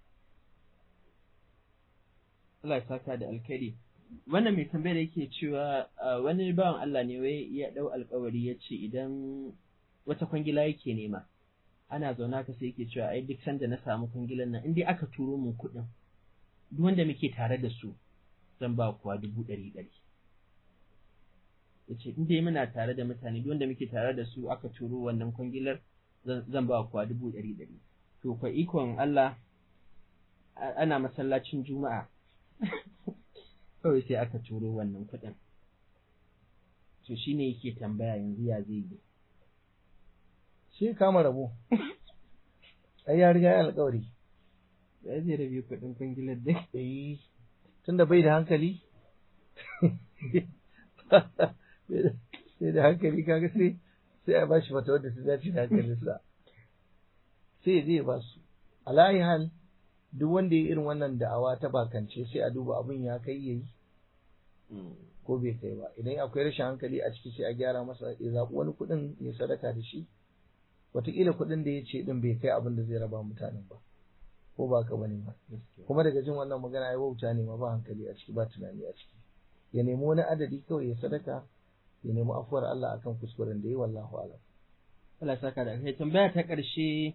Allah ya saka da alkhairi wannan mai tambayar yake cewa wani bawan Allah ne wai ya dau alkawari ya ce idan wata kwangila yake nema ana zauna ka sai yake cewa ai duk sanda na samu kwangilan nan in dai aka turo mun kuɗin duk wanda muke tare da su zan ba kuwa dubu ɗari ɗari ya ce in dai muna tare da mutane duk wanda muke tare da su aka turo wannan kwangilar zan ba kuwa dubu ɗari ɗari to kwa ikon Allah ana masallacin juma'a kawai sai aka turo wannan kuɗin to shine yake tambaya yanzu ya zai yi shi kama rabo ai ya riga ya alƙawari ya zai rabe kuɗin kwangilar dai eh tunda bai da hankali sai da hankali kaga sai sai a bashi mata wadda ta dace da hankalinsa sai ya je ya basu alayi hal duk wanda ya irin wannan da'awa ta bakance sai a duba abin ya kai yayi ko bai kai ba idan akwai rashin hankali a ciki sai a gyara masa ya zaɓi wani kuɗin ya sadaka da shi wataƙila kuɗin da ya ce ɗin bai kai abin da zai raba mutanen ba ko ba ka bane ba kuma daga jin wannan magana ya wauta ne ma ba hankali a ciki ba tunani a ciki ya nemi wani adadi kawai ya sadaka ya nemi afuwar Allah akan kuskuren da ya wallahu alam Allah saka da kai tambaya ta ƙarshe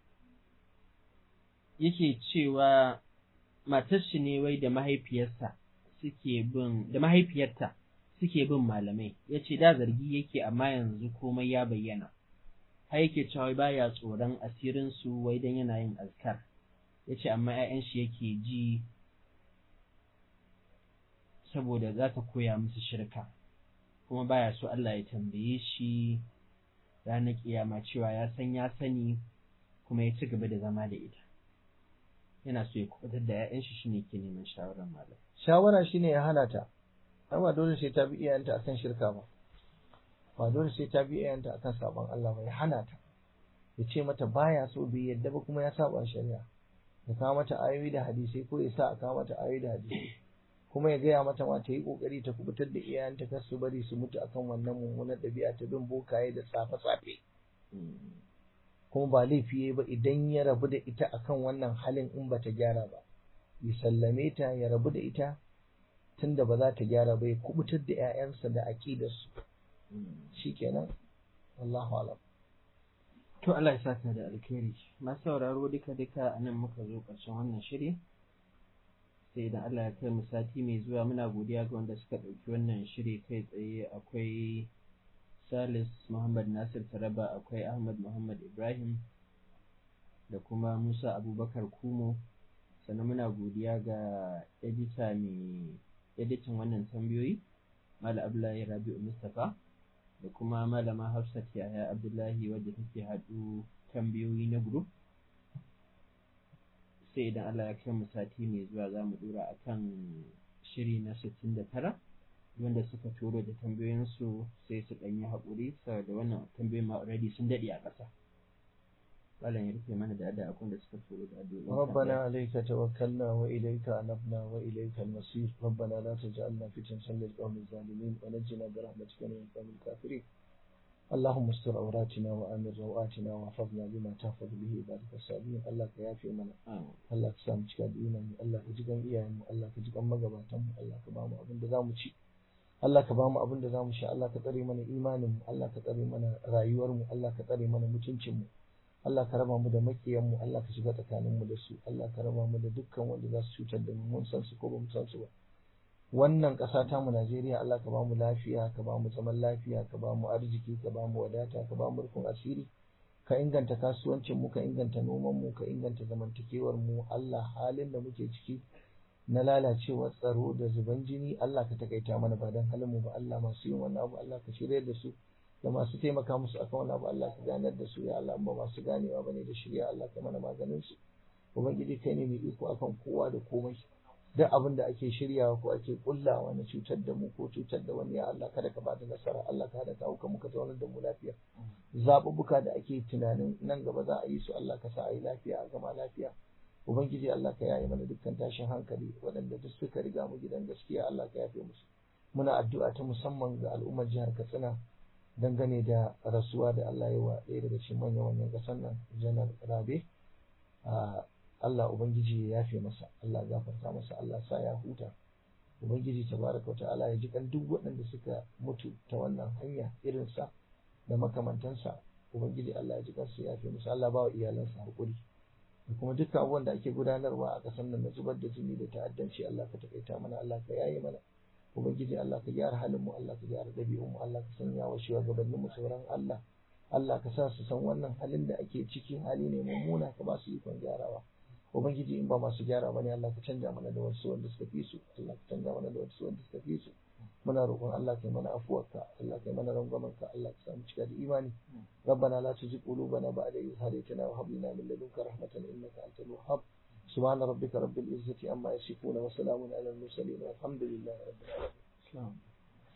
yake cewa matar shi ne wai da mahaifiyarsa suke bin da mahaifiyarta suke bin malamai yace da zargi yake amma yanzu komai ya bayyana har yake cewa wai baya tsoron asirin su wai dan yana yin azkar yace amma ƴaƴan shi yake ji saboda za ta koya musu shirka kuma baya so Allah ya tambaye shi ranar kiyama cewa ya san ya sani kuma ya ci gaba da zama da ita yana so ya kubutar da 'ya'yan shi shine ke neman shawarar malam shawara shine ya hana ta amma dole sai ta bi iyayenta akan shirka ba ba dole sai ta bi iyayenta akan sabon Allah ba ya hana ta ya ce mata baya so bai yadda ba kuma ya saba shari'a ya kawo mata ayoyi da hadisai ko ya sa a kawo mata ayoyi da hadisai kuma ya gaya mata ma ta yi kokari ta kubutar da iyayenta kar su bari su mutu akan wannan mummunar ɗabi'a ta bin bokaye da tsafe-tsafe kuma ba laifi yayi ba idan ya rabu da ita akan wannan halin in bata gyara ba ya sallame ta ya rabu da ita tunda ba za ta gyara ba ya kubutar da 'ya'yansa da aƙidarsu shikenan wallahu alam To Allah ya saka da alkhairi. Masu sauraro duka duka a nan muka zo ƙarshen wannan shiri. Sai idan Allah ya kai mu sati mai zuwa muna godiya ga wanda suka ɗauki wannan shiri kai tsaye akwai Salis Muhammad Nasir Taraba akwai Ahmad Muhammad Ibrahim da kuma Musa Abubakar Kumo sannan muna godiya ga edita mai editin wannan tambayoyi Mala Abdullahi Rabi'u Mustapha da kuma malama Hafsat Yahya Abdullahi wadda take haɗu tambayoyi na group sai idan Allah ya kai mu sati mai zuwa za mu dora akan shiri na 69 wanda suka turo da tambayoyinsu sai su ɗan yi haƙuri saboda wannan tambayoyin ma already sun daɗe a ƙasa Malam ya rufe mana da addu'a akwai da suka turo da addu'o'i ربنا عليك توكلنا وإليك أنبنا وإليك المصير ربنا لا تجعلنا فتنة للقوم الظالمين ونجنا برحمتك من القوم الكافرين اللهم استر عوراتنا وآمن روآتنا واحفظنا بما تحفظ به عبادك الصالحين الله كيافي منا Allah ka samu cika da imani Allah ka ji gan iyayenmu Allah ka ji gan magabatanmu Allah ka bamu abin da zamu ci Allah ka bamu abin da zamu sha Allah ka tsare mana imaninmu Allah ka tsare mana rayuwarmu Allah ka tsare mana mutuncinmu Allah ka raba mu da makiyanmu Allah ka shiga tsakaninmu da su Allah ka raba mu da dukkan wanda za su cutar da mu mun san su ko ba mu san su ba wannan ƙasa ta mu Najeriya Allah ka ba mu lafiya ka ba mu zaman lafiya ka ba mu arziki ka ba mu wadata ka ba mu rufin asiri ka inganta kasuwancin mu ka inganta noman mu ka inganta zamantakewar mu Allah halin da muke ciki na lalacewar tsaro da zuban jini Allah ka takaita mana ba dan halin mu ba Allah masu yin wannan abu Allah ka shirya da su da masu taimaka musu akan wannan abu Allah ka ganar da su ya Allah ba masu ganewa bane da shirya Allah ka mana maganin su ubangiji kai ne mai iko akan kowa da komai duk abin da ake shiryawa ko ake kullawa na cutar da mu ko cutar da wani ya Allah kada ka bada nasara Allah ka hada kawo ka muka zaunar da mu lafiya zaɓuɓɓuka da ake tunanin nan gaba za a yi su Allah ka sa a yi lafiya a gama lafiya ubangiji Allah ka yaye mana dukkan tashin hankali waɗanda duk suka riga mu gidan gaskiya Allah ka yafe musu muna addu'a ta musamman ga al'ummar jihar Katsina dangane da rasuwa da Allah ya wa ɗaya daga cikin manyan manyan ƙasar nan janar Rabe Allah Ubangiji ya yafe masa, Allah ya gafarta masa, Allah sa ya huta. Ubangiji tabaraka wa ta'ala ya ji kan duk waɗanda suka mutu ta wannan hanya irin sa da makamantansa. Ubangiji Allah ya ji kansu ya yafe masa, Allah ba wa iyalansa haƙuri. Da kuma dukkan abubuwan da ake gudanarwa a ƙasar nan na zubar da jini da ta'addanci Allah ka takaita mana, Allah ka yaye mana. Ubangiji Allah ka gyara halin mu, Allah ka gyara ɗabi'un mu, Allah ka sanya wa shugabannin mu sauran Allah. Allah ka sa su san wannan halin da ake ciki hali ne mummuna ka ba su ikon gyarawa. ubangiji in ba masu gyara bane Allah ka canja mana da wasu wanda suka fi su Allah ka canja mana da wasu wanda suka fi su muna roƙon Allah kai mana afuwarka Allah kai mana rangwamanka Allah ka samu cika da imani ربنا لا تزغ قلوبنا بعد إذ هديتنا وهب لنا من لدنك رحمة إنك أنت الوهاب سبحان ربك رب العزة عما يصفون وسلام على المرسلين والحمد لله رب العالمين